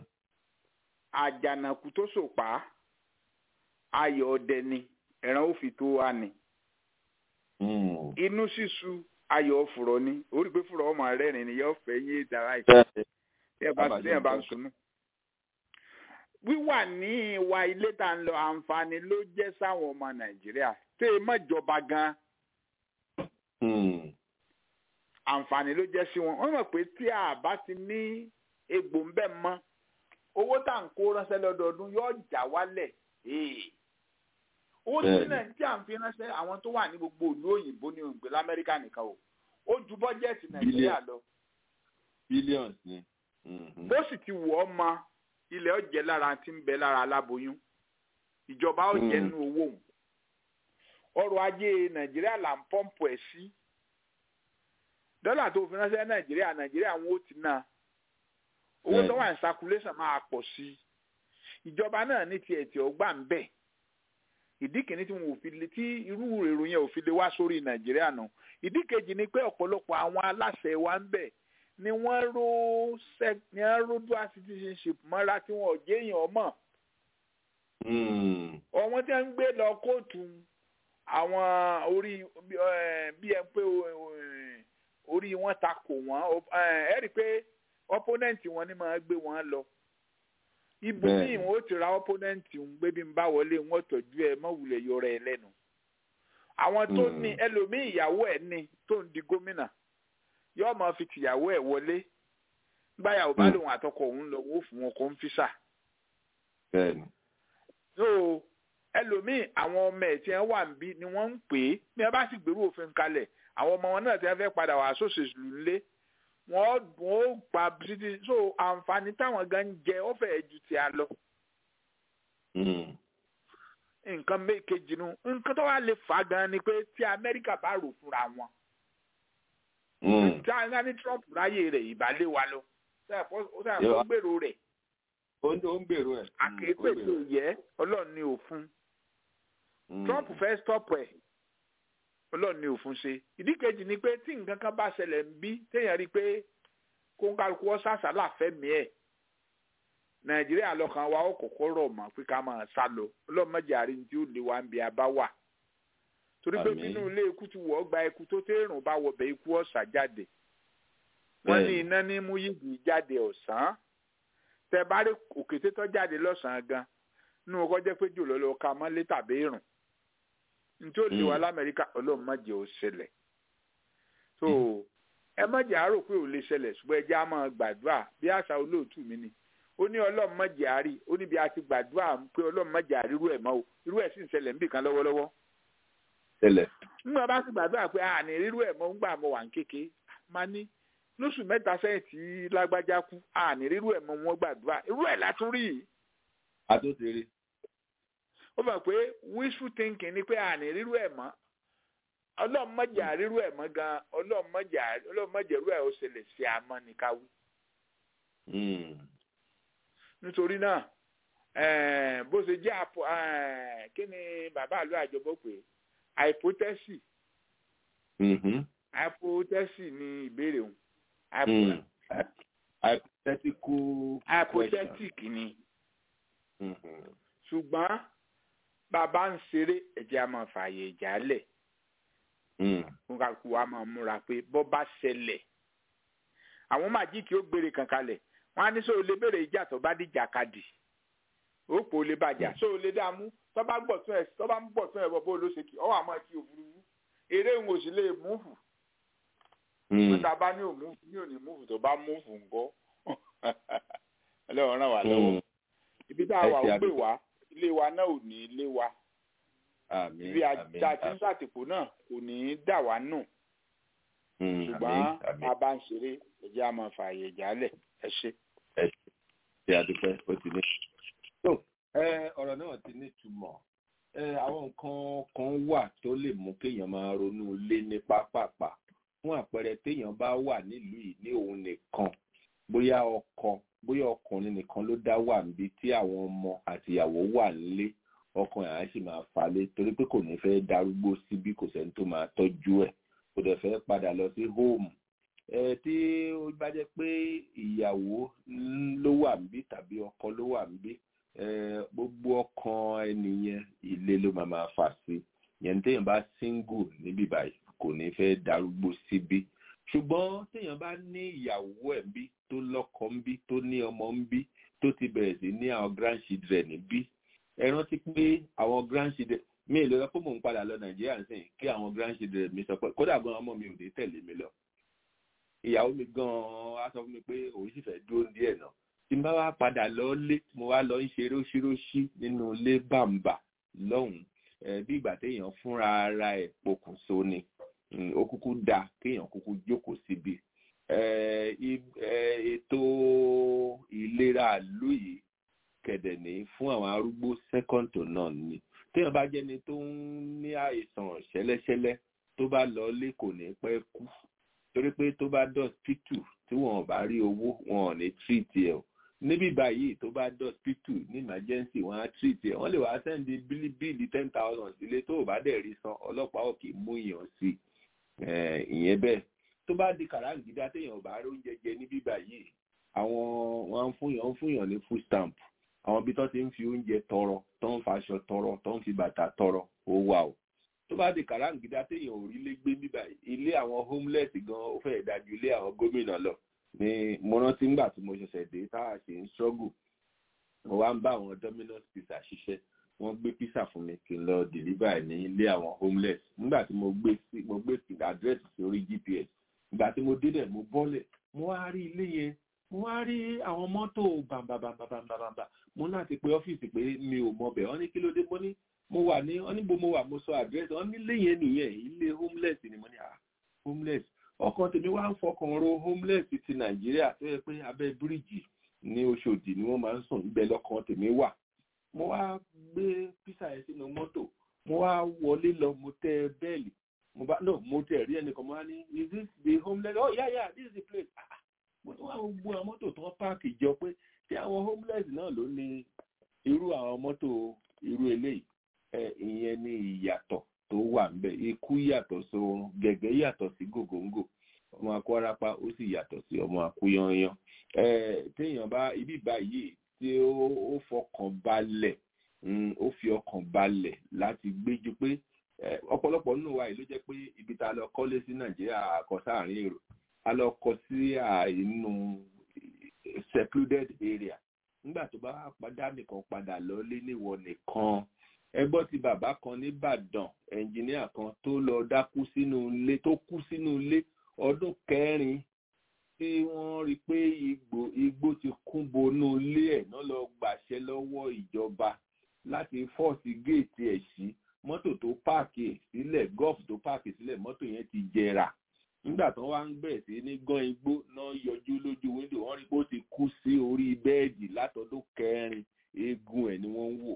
àjànàkú tó sòpá ayọ̀ ọdẹ ni ẹran ó fi tó wá ni inú sísu ayọ̀ fùrọ̀ ni orí pé fùrọ̀ ọmọ rẹ́rìn ni yóò fẹ́ yé dára ìfẹ́ tí ẹ bá tí ẹ bá ń sunú. wíwà ní ìwà ilé tá ń lọ àǹfààní ló jẹ́ sáwọn ọmọ nàìjíríà tẹ́ ẹ mọ̀jọba gan-an àǹfààní ló jẹ́ sí wọn wọ́n mọ̀ pé tí a bá ti ní egbò ń bẹ̀ mọ́ owó tá à ń kó ránṣẹ́ lọ́dọọdún yóò já wálẹ̀ owó tí nàìjíríà ń fi ránṣẹ́ àwọn tó wà ní gbogbo ìlú òyìnbó ní òǹgbẹ lamẹ́ríkà nìkan o ó ju bọ́jẹ́ẹ̀tì nàìjíríà lọ. billions ni. bó sì ti wọ̀ ọ́ ma ilẹ̀ ọ̀jẹ̀ lára ti ń bẹ lára aláboyún ìjọba ọ̀jẹ̀ nínú owó òun ọrọ̀ ajé nàìjíríà là ń pọ́ǹpù ẹ̀ sí dọ́là tó fi ránṣẹ́ nàìjíríà nàìjíríà wọn ó ti ná owó tó wà ní circulation máa pọ̀ sí i ìjọba náà ní tiẹ̀ tí ọgbà ń bẹ̀ ìdí kìíní tí wọn ò fi lè tí irú èrò yẹn ò fi lè wá sórí nàìjíríà nù ìdí kejì ni pé ọ̀pọ̀lọpọ̀ àwọn aláṣẹ wa ń bẹ̀ ni wọ́n ró sec ni wọ́n ró dual citizenship mọ́ra tí wọ́n ò jẹ́yàn ọmọ. ọ̀wọ́n tí wọ́n ń gbé lọ kóòtù àwọn orí bí ẹ pé orí wọn ta kò wọ́n ẹ rí i pé opponent wọn ni máa gbé wọn lọ ibo míì wọn ó ti ra opponent ń gbé bí n bá wọlé wọn tọ́jú ẹ mọwulẹ yọrọ ẹ lẹ́nu àwọn tó ní ẹlòmíì ìyàwó ẹ ní tó ń di gómìnà yóò máa fi tìyàwó ẹ wọlé gbáyàwó bá lòun àtọkọ òun lọ wó fún wọn kó ń físà. so ẹlòmíì àwọn ọmọ ẹ tí wọn wà ń bí ni wọn ń pè é bí wọn bá sì gbèrú òfin kalẹ̀ àwọn ọmọ wọn náà tí wọn fẹ́ padà wà sóṣèlú ńlé wọ́n wọ́n ó pa títí so àǹfààní táwọn gan ń jẹ ó fẹ́ẹ̀ ju ti a lọ nǹkan méjèèjì nu nǹkan tó wà lè fà á gan ni pé tí amẹ́ríkà bá rò fúnra wọn tí a ní trump ráyè rẹ̀ ìbálẹ̀ wa lọ ó sàn fún gbèrò rẹ̀ ó ń gbèrò ẹ̀ àkéépè tó yẹ ọlọ́run ní òfun trump fẹ́ stop ẹ̀ ọlọ́run ní òfun ṣe ìdí kejì ni pé tí nǹkan kan bá ṣẹlẹ̀ ń bí téèyàn rí i pé kóńkálukú ọ sàṣàlà fẹ́mi ẹ̀ nàìjíríà lọ́kàn wa ó kọ́kọ́ rọ̀ mọ́ pé ká máa sá lọ ọlọ́run mọ̀jẹ̀ àrí tí ó lè wá ń bí a bá wà torí pé nínú ilé ikú ti wọ̀ ọ́ gba ikú tó tẹ́rùn bá wọbẹ̀ ikú ọ̀sà jáde wọ́n ní iná ní mú yìgì jáde ọ̀sán tẹ bá rí òkété tó jáde lọ́sàn-án gan nínú ọkọ̀ jẹ́ pé jùlọ lọ ka mọ́lé tàbí ìrùn nítorí ó lè wá lamẹ́ríkà ọlọ́run mọ̀jẹ̀ ó ṣẹlẹ̀ so ẹ mọ̀jẹ̀ àárò pé ò lè ṣẹlẹ̀ ṣùgbọ́n ẹ jẹ́ á máa gbàdúrà bí àṣà olóòtú mi ni ó ní ọlọ́run mọ̀jẹ̀ àárí ó níbi a ti gbàdúrà pé ọlọ́run mọ̀jẹ̀ àárí irú ẹ̀ mọ́ o irú ẹ̀ sì ń ṣẹlẹ̀ níbì kan lọ́wọ́lọ́wọ́ ṣẹlẹ̀. nígbà bá sì gbàdúrà pé àní rírú ẹ̀ mọ́ ń gbà mọ́ wà ń kéke máa ní lóṣù mẹ́ta sẹ́yìn tí lágbájá kú àní rírú ẹ̀ mọ́ wọn gbàdúrà irú ẹ̀ látún rí yìí. àtúntì rí. ó mọ̀ pé wishful thinking ni pé àní rírú ẹ̀ mọ́ ọlọ́run mọ̀jà rírú ẹ̀ mọ́ gan ọlọ́run mọ̀jà rírú ẹ̀ ó ṣẹlẹ̀ sí àmọ́ ní káwí. nítorí náà bó ṣe jẹ́ àpò kí ni bàbá àlọ́ àjọbọ̀ pé hypothesis hypothesis ni ìbéèrè òun hypothetical hypothetic ni ṣùgbọ́n bàbá ń ṣeré ẹ̀jẹ̀ a máa fààyè ìjà lẹ̀ nǹkan kú wa máa múra pé bọ́ bá ṣẹlẹ̀ àwọn màjíìkì ó gbére kankan lẹ̀ wọ́n á ní sọ olè béèrè ìjà tó bá dìjà kadì ó pò lè bàjá sọ olè dààmú tó bá ń bọ̀ tún ẹ̀ tó bá ń bọ̀ tún ẹ̀ bọ̀ bó ló ṣe kí ọwọ́ àmọ́ ti òfurufú eré ń òsì lè múfù nígbà bá ní òmúfù ní òní múfù tó bá múfù ńkọ́ ọlọ́run ràn wá lọ́wọ́ ibi tá a wà ó gbé wá ilé wa náà ò ní ilé wa ibi àjà tí ń sàtìpó náà kò ní í dà wá nù ṣùgbọ́n a bá ń ṣeré ẹ̀jẹ̀ a máa fààyè ìjálẹ̀ ẹ ṣe. ẹ ṣe àdúpẹ́ ó ti ní. ọ̀rọ̀ náà ti ní ìtumọ̀ àwọn nǹkan kan wà tó lè mú kéèyàn máa ronú lé ní pápápá fún àpẹẹrẹ téèyàn bá wà nílùú yìí ní òun nìkan bóyá ọkọ bóyá ọkùnrin nìkan ló dá wà níbi tí àwọn ọmọ àtìyàwó wà nílé ọkàn yàrá sì máa falẹ̀ torí pé kò ní fẹ́ darúgbó síbí kò sẹ́ni tó máa tọ́jú ẹ̀ kò dẹ̀ fẹ́ padà lọ sí hóòmù ẹ tí ó bá jẹ́ pé ìyàwó ló wà níbí tàbí ọkọ ló wà níbí gbogbo ọkàn ẹnìyẹn ilé ló máa máa fà sí yẹn téèyàn bá single níbí báyìí kò ní fẹ́ darúgbó síbí ṣùgbọ́n téèyàn bá ní ìyàwó ẹ̀ bí tó lọ́kọ ń bí tó ní ọmọ ń bí tó ti bẹ̀rẹ̀ sí ní àwọn grandchildren níbí ẹ rántí pé àwọn grandchildren mi ì lè lọ pé mò ń padà lọ nàìjíríà nísìnyí kí àwọn grandchildren mi sọ pé kódà gan ọmọ mi ò ní tẹ̀lé mi lọ ìyàwó mi gan á sọ fún mi pé òun sì fẹ́ dúró díẹ̀ náà tí n bá wá padà lọ lé mo wá lọ ń ṣe róṣíróṣí nínú ilé bàǹbà lọ́hùn-ún bí ìgbà téèyàn fúnra ara ẹ̀ pokùnso ni ó kúkú da kéèyàn kúkú jókòó síbi ètò ìlera ìlú yìí kẹ̀dẹ̀ ní fún àwọn arúgbó second to none ni téèyàn bá jẹ́ni tó ń ní àìsàn ṣẹlẹ́ṣẹlẹ́ tó bá lọ lé kò ní pẹ́ kú torí pé tó bá dọ̀sítù tí wọn bá rí owó wọn ò ní treat ẹ̀ o níbí báyìí tó bá dọ̀sítù ní emergency wọn á treat ẹ̀ wọ́n lè wá sẹ́ndí bílíbílì ten thousand sílé tó o bá dẹ̀ rí san ọlọ́pàá ò kì í mú yàn sí ìyẹn bẹ́ẹ̀ tó bá di kàràǹgídá téèyàn ò bá rí oúnjẹ jẹ níbí báyìí àwọn wọn ń fún yàn ń fún yàn ní food stamp àwọn ibi tó ti ń fi oúnjẹ tọrọ tó ń faṣọ tọrọ tó ń fi bàtà tọrọ ó wà o tó bá di kàràǹgídá téèyàn ò rí lé gbé níbà ilé àwọn homeless gan ó fẹ́ẹ̀ dájú ilé àwọn gómìnà lọ ni mo rántí ńgbà tí mo ṣẹ̀ṣẹ̀ dé tá a ṣe ń struggle mo wá ń bá àwọn Domino's pizza ṣiṣẹ́ wọ́n gbé pizza fún mi kí n lọ deliver ní ilé àwọn homeless nígbà tí mo gbé sí mo gbé address sórí GPS ìgbà tí mo débẹ̀ mo bọ́lẹ̀ mo wá rí ilé yẹn mo wá rí àwọn mọ́tò bàbàbàbàbàbà mo láti pe ọ́fíìsì pé mi ò mọ bẹ̀ wọ́n ní kí ló dé mo ní mo wà ní wọ́n ní bo mo wà mo sọ àdírẹ́sì wọ́n ní ilé yẹn nìyẹn ilé homeless ni mo ní ah homeless ọkàn tèmi wá ń fọkàn ro homeless ti nàìjíríà tó yẹ pé abẹ́ bíríìjì ní oṣòdì ni wọ́n máa ń sùn ibẹ̀ lọ́kàn tèmi wà mo wá gbé písà yẹn sínú mọ́tò mo wá wọlé lọ mo tẹ bẹ́ẹ̀lì mo bá no mo tẹ rí ẹnìkan mo wá ní is this the homeless oh yeah yeah this is the place ah mo tún wá gbogbo àwọn mọ́tò tó ń páàkì jọ pé tí àwọn homeless náà ló ní irú àwọn mọ́tò irú eléyìí ẹ ìyẹn ní ìyàtọ̀ tó wà ńbẹ̀ ikú yàtọ̀ sórun gẹ̀gẹ́ yàtọ̀ sí gògóńgò ọmọ akọ́rápá ó sì yàtọ̀ sí ọmọ akúyanyan ẹ téèyàn bá ibi báyìí tí ó fọkàn balẹ̀ ó fi ọkàn balẹ̀ láti gbéjú pé ọ̀pọ̀lọpọ̀ nínú wa yìí ló jẹ́ pé ibi tá a lọ kọ́lé sí nàìjíríà àkọ́ sáàrin èrò a lọ kọ́ sí inú secluded area nígbà tó bá padà nìkan padà lọlé níwọ nìkan ẹgbọ́n ti bàbá kan nìbàdàn ẹnjìníà kan tó lọ dákú sínú ilé tó kú sínú ilé ọdún kẹrin tí wọ́n rí i pé igbó igbó ti kún bonú ilé ẹ̀ náà lọ gbàṣẹ lọ́wọ́ ìjọba láti fọ́ọ̀sì géètì ẹ̀ sí mọ́tò tó páàkì sílẹ̀ gọ́ọ̀fù tó páàkì sílẹ̀ mọ́tò yẹn ti jẹrà nígbà tó wá ń bẹ̀ sí ní gán igbó náà yọjú lójú wíńdò wọ́n rí i pé ó ti kú sí orí bẹ́ẹ̀dì látọdún kẹrin eegun ẹ̀ ni wọ́n ń wò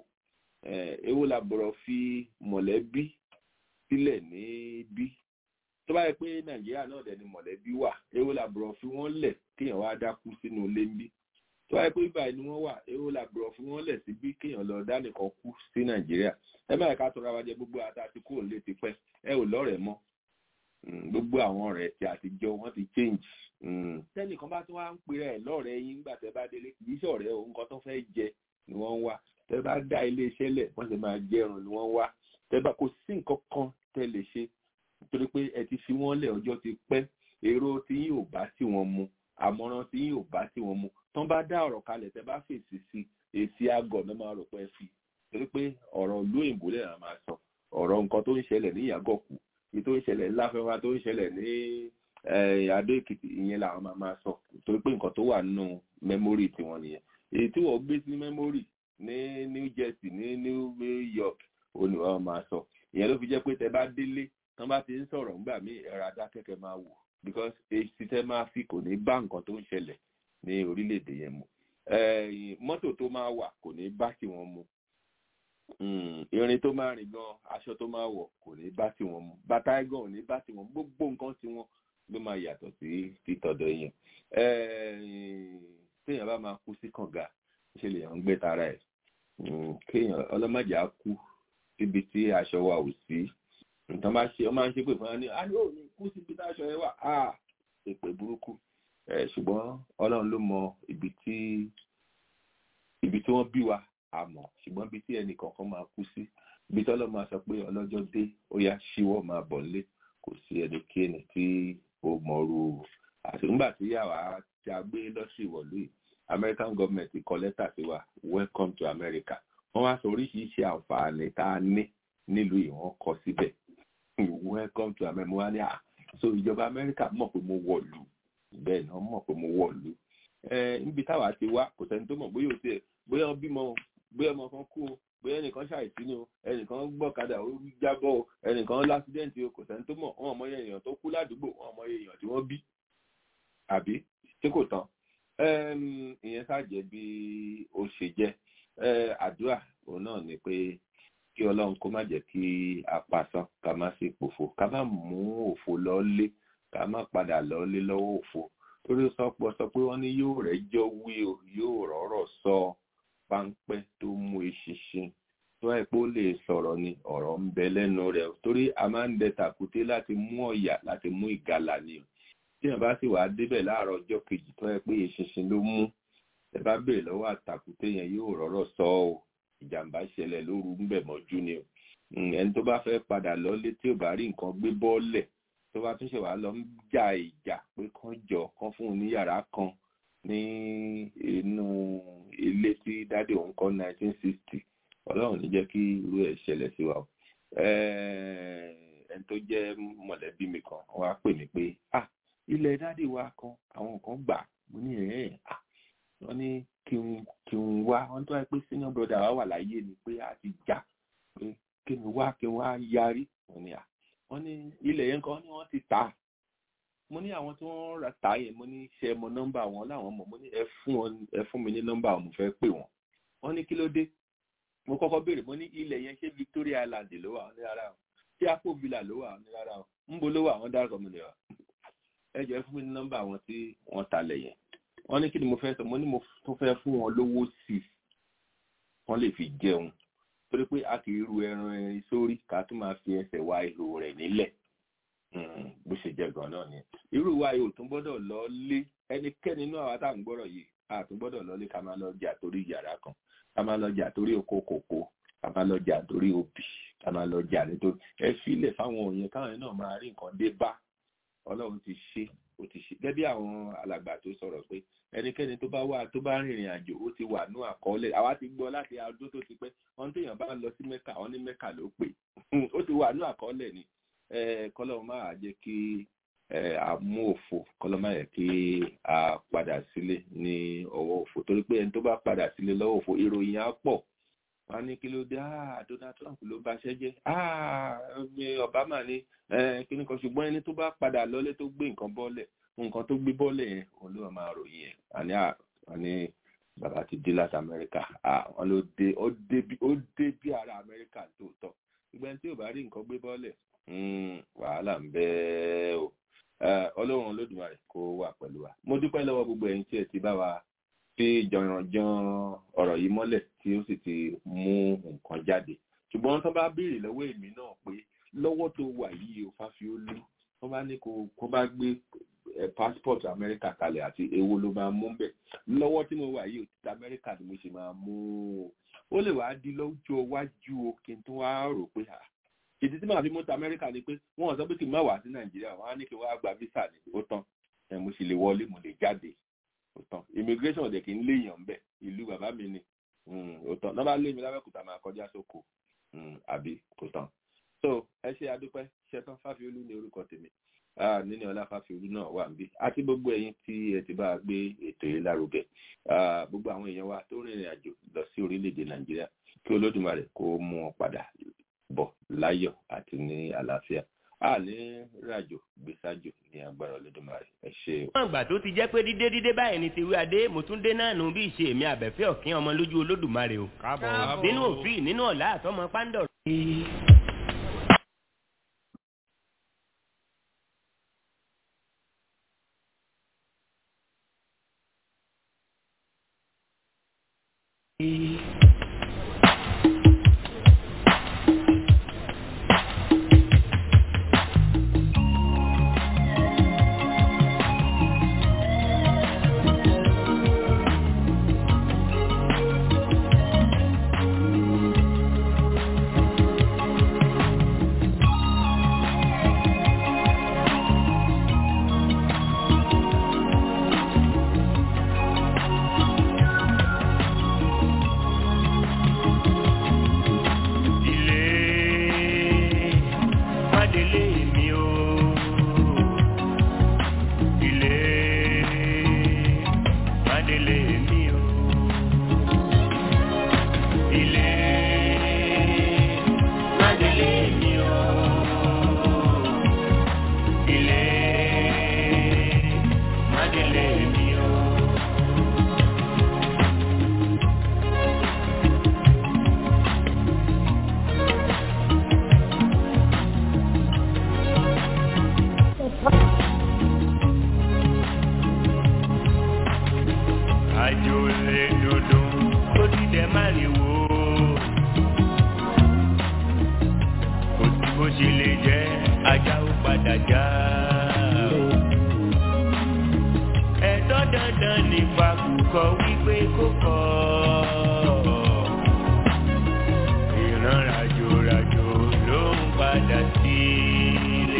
èwo la bọ̀rọ̀ fi mọ̀lẹ́bí sílẹ̀ níbí tó bá yẹ pé nàìjíríà náà dẹ̀ ni mọ̀lẹ́bí wà èwo la bọ̀rọ̀ fi wọ́n lẹ̀ kéèyàn wá dákú sínú ilé ń bí tó bá yẹ pé báyìí ni wọ́n wà èwo la bọ̀rọ̀ fi wọ́n lẹ̀ síbí kéèyàn lọ dánìkan kú sí nàìjíríà ẹ má yẹ ká tọrọ àwájẹ gbogbo àtàtì kúrò nílé tipẹ́ ẹ ò lọ́rẹ̀ẹ́ mọ́ gbogbo àwọn ọ̀rẹ́ tí àtijọ́ wọ́n ti change tẹ́nìkan bá tún wá ń pèrè ẹ̀ lọ́rẹ̀ẹ́ yín nígbà tẹ́ bá délé kì í ṣọ̀rẹ́ o nǹkan tó fẹ́ jẹ ni wọ́n ń wá tẹ́ bá dá ilé iṣẹ́ lẹ̀ wọ́n sì máa jẹun ni wọ́n ń wá tẹ́ bá kò sí nǹkan kan tẹ́ lè ṣe nítorí pé ẹ ti fi wọ́n lẹ̀ ọjọ́ ti pẹ́ èrò tí yín ò bá tí wọ́n mu àmọ̀ràn tí yín ò bá tí wọ́n mu tán bá dá ọ̀rọ̀ kalẹ̀ tẹ́ bá fèsì sí èsì àgọ̀ náà máa rò pé fi torí pé ọ̀rọ̀ ìlú òyìnbó lè máa sọ ọ̀rọ̀ nǹkan tó ń ṣẹlẹ̀ ní ìyàgọ̀kù èyí tó ń ṣẹlẹ̀ láfẹ́wá tó ń ṣẹlẹ̀ ní adó èkìtì ìyẹn làwọn máa máa sọ torí pé nǹkan tó wà nínú mẹ́mórì tiwọn nìyẹn èyí tí wọ́n gbé sí mẹ́mórì ní New Jersey ní New York ó ní wọ́n máa sọ ìyẹn ló fi jẹ́ pé tẹ bá délé tán bá ti ń sọ̀rọ̀ ńgbà míì ẹ̀rọ adákẹ́kẹ́ máa wò because èsì tẹ máa fi kò ní bá nǹkan tó ń ṣẹlẹ̀ ní orílẹ̀-èdè yẹn mu mọ́tò tó máa wà kò ní bá tiwọn mu irin tó máa rìn gan aṣọ tó máa wọ̀ kò ní bá tiwọn mu bàtà ẹgàn ò ní bá tiwọn gbogbo nǹkan tiwọn ló máa yàtọ̀ sí títọ̀dọ̀ yẹn téèyàn bá máa kú sí kànga ṣe lè yàn ń gbé tara ẹ̀ kéèyàn ọlọ́mọdé á kú síbi tí aṣọ wa ò sí nǹkan máa ṣe ọmọ ṣe pé fún wa ní a ní òní kú síbi tí aṣọ yẹn wà á èpè burúkú ṣùgbọ́n ọlọ́run ló mọ ibi tí ibi tí wọ́n bí wa àmọ́ ṣùgbọ́n ibi tí ẹnì kọ̀ọ̀kan máa kú sí ibi tí ọlọ́run máa sọ pé ọlọ́jọ́ dé ó yá ṣíwọ́ máa bọ̀ nílé kò sí ẹnikẹ́ni tí ó mọ̀ọ́rù àti nígbà tí yàrá tí a gbé lọ́sì ìwọ̀lú yìí American government kọ lẹ́tà sí wa welcome to America wọ́n wá sọ oríṣiríṣi àǹfààní tá a ní nílùú yìí wọ́n kọ síbẹ̀ welcome to America mo wá ní à so ìjọba America mọ̀ pé mo wọ̀lú bẹ́ẹ̀ ni wọ́n mọ̀ pé mo wọ̀lú níbi táwa ti wá kò sẹ́ni tó mọ̀ bóyá o tiẹ̀ bóyá o bímọ bóyá ọmọ kan kú o bóyá ẹnìkan ṣàìsí ni o ẹnìkan gbọ́kadà ó jábọ́ o ẹnìkan lásídẹ́ǹtì o kò sẹ́ni tó mọ̀ wọn mọ èèyàn tó kú ládùúgbò wọn mọ èèyàn tí wọ́n bí àbí tí kò tán ìyẹn ṣàjẹ́ bí ó ṣe jẹ́ àdúrà òun náà ni pé kí ọlọ́run kó má jẹ́ kí a pàṣán ká má sì pòfo ká má mú òfo lọ́lé ká má padà lọ́lé lọ́wọ́ òfo torí sọpọ̀ sọ pé wọ́n ní yóò rẹ́jọ́ wí o yóò rọ́rọ̀ sọ páńpẹ́ tó mú eṣinṣin tó ẹ̀ pé ó lè sọ̀rọ̀ ni ọ̀rọ̀ ń bẹ lẹ́nu rẹ̀ torí a máa ń dẹ tàkúté láti mú ọ̀yà láti mú ìgalà ni o tí ẹ̀ bá sì wàá débẹ̀ láàárọ̀ ọjọ́ kejì tó ẹ̀ pé eṣinṣin ló mú ẹ bá béèrè lọ́wọ́ àtàkùté yẹn yóò rọ́rọ̀ sọ ọ́ ìjàmbá ṣẹlẹ̀ lóru ńbẹ̀ mọ́jú ni o ẹni tó bá fẹ́ padà lọ́lé tí ò bá rí nǹkan gbé bọ́ọ̀lẹ̀ tó bá tún ṣe wàá lọ ń jà ìjà pé kán jọ kán fún un ní yàrá kan ní inú ilé tí dáde òun kọ́ 1960 ọlọ́run ní jẹ́ kí irú ẹ̀ ṣẹlẹ̀ sí wa o ẹni tó jẹ́ mọ̀lẹ́bí mi kan wọ́n á pè mí pé ah ilẹ̀ dáde wa kan àwọn kan gbà mo ní ẹ̀ ah wọ́n ní kí n kí n wá wọ́n tó wáyé pé senior brother wa wà láyé ni pé a ti jà pé kí n wá kí n wá yarí wọ́n ní à wọ́n ní ilẹ̀ yẹn kan ní wọ́n ti tà mo ní àwọn tí wọ́n ra tà yẹn mo ní ṣe mọ nọ́mbà wọn láwọn mọ̀ mo ní ẹ fún wọn ẹ fún mi ní nọ́mbà wọn mo fẹ́ pè wọ́n wọ́n ní kí ló dé mo kọ́kọ́ béèrè mo ní ilẹ̀ yẹn ṣé Victoria Island ló wà ní rárá o ṣé Akpo Villa ló wà ní rárá o ńbo ló wà wọ́n dárúkọ mi lè wà ẹ jẹ́ fún mi ní nọ́mbà wọn tí wọ́n talẹ̀ yẹn wọ́n ní kí ni mo fẹ́ sọ mo ní mo tó fẹ́ fún wọn lówó sí wọ́n lè fi jẹun torí pé a kì í ru ẹran ẹrin sórí ká tún máa fi ẹsẹ̀ wá ihò rẹ̀ nílẹ̀ bó ṣe jẹ́ gan náà ni irú wa yóò tún gbọ́dọ̀ lọ lé ẹnikẹ́ni nínú àwa tá à ń gbọ́rọ̀ yìí a tún gbọ́dọ̀ lọ lé ká máa lọ jà torí yàrá kan ká máa lọ jà torí oko kòkó ká máa lọ jà torí obì ká máa lọ jà nítorí ẹ filẹ̀ fáwọn òyìn káwọn náà máa rí nǹkan dé bá ọlọ́run ti ṣe ó ti ṣe gẹ́gẹ́ bí àwọn alàgbà tó sọ̀rọ̀ pé ẹnikẹ́ni tó bá wà tó bá rìnrìn àjò ó ti wà ní àkọọ́lẹ̀ àwa ti gbọ́ láti ọdún tó ti pẹ́ wọn téèyàn bá lọ sí mẹ́kà wọn ní mẹ́kà ló pè ó ti wà ní àkọọ́lẹ̀ ni kọ́lọ́run máa jẹ́ kí a mú òfo kọ́lọ́run máa jẹ́ kí a padà sílé ní ọwọ́ òfo torí pé ẹni tó bá padà sílé lọ́wọ́ òfo ìròyìn á pọ̀ wọn ní kí ló dé ah Donald Trump ló bá ṣẹ́ jẹ́ ah Obama ní kíní kan ṣùgbọ́n ẹni tó bá padà lọ́lé tó gbé nǹkan bọ́lẹ̀ nǹkan tó gbé bọ́lẹ̀ yẹn òun ló máa ròyìn ẹ̀ àní àní bàbá ti dé láti Amẹ́ríkà wọn ló dé ó dé bí ara Amẹ́ríkà tóòtọ́ ìgbà tí ò bá rí nǹkan gbé bọ́lẹ̀ wàhálà ń bẹ o Ọlọ́run Olódùmarè kó wà pẹ̀lú wa mo dúpẹ́ lọ́wọ́ gbogbo ẹ̀yin tí ẹ ti bá wa fi jọ̀rànjọ̀n ọ̀rọ̀ yìí mọ́lẹ̀ tí ó sì ti mú nǹkan jáde ṣùgbọ́n tó bá béèrè lọ́wọ́ èmi náà pé lọ́wọ́ tó wà yìí o Fáfiolú wọ́n bá ní kó bá gbé passport Amẹ́ríkà kalẹ̀ àti èwo ló máa mú bẹ̀ lọ́wọ́ tí mo wà yìí o ti Amẹ́ríkà ni mo ṣe máa mú o ó lè wá di lọ́jọ́ iwájú o kí n tó wá rò pé à ìdí tí màá fi mú ti Amẹ́ríkà ni pé wọ́n sọ pé kí n má wá sí Nàìjíríà wọ́n á ní kí n wá gba visa ni ó tán mo sì lè wọlé mo lè jáde òtàn immigration ọ̀dẹ̀ kì í léèyàn bẹ̀ ìlú bàbá mi ni òtàn náà bá lé mi lábẹ́kúta máa kọjá sóko àbí kò tán so ẹ ṣe adúpẹ́ ṣetán Fáfiolú ní orúkọ tèmi níní ọlá Fáfiolú náà wà níbí àti gbogbo ẹ̀yin tí ẹ ti bá gbé ètò yìí lárugẹ gbogbo àwọn èèyàn wa tó rìnrìn àjò lọ sí orílẹ̀-èdè Nàìjíríà kí Olódùmarè kó mú wọn padà bọ̀ láyọ̀ àti ní àlàáfíà a ní ràjò gbèsàjò ní agbára Olódùmarè ẹ ṣe. wọ́n àgbà tó ti jẹ́ pé dídé dídé báyìí ni tiwí adé mo tún dé náà nù bí ìṣe èmi àbẹ̀fẹ́ ọ̀kín ọmọ lójú Olódùmarè o. káàbọ̀ nínú òfin nínú ọ̀la àtọmọ pándọ̀. àjò lè dòdò tó dídẹ má lè wò ó kò sí bó ṣe lè jẹ ajá ó padà já ẹ̀tọ́ dandan nípa kúkọ wípé kó kọ ìran ràjò ràjò ló ń padà sílé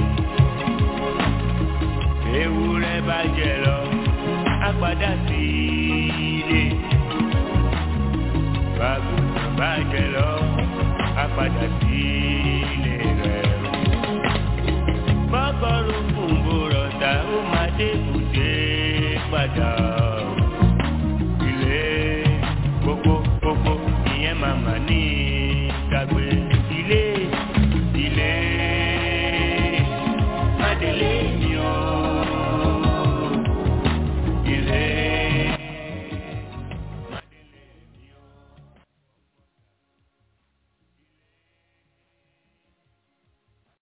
ewúrẹ́ bá jẹ lọ á padà sílé bàgùntàn bá jẹ lọ á padà sílé rẹ̀ bọ́kọ̀rọ̀ fún bòrọ̀dá ó máa dé kùdé padà.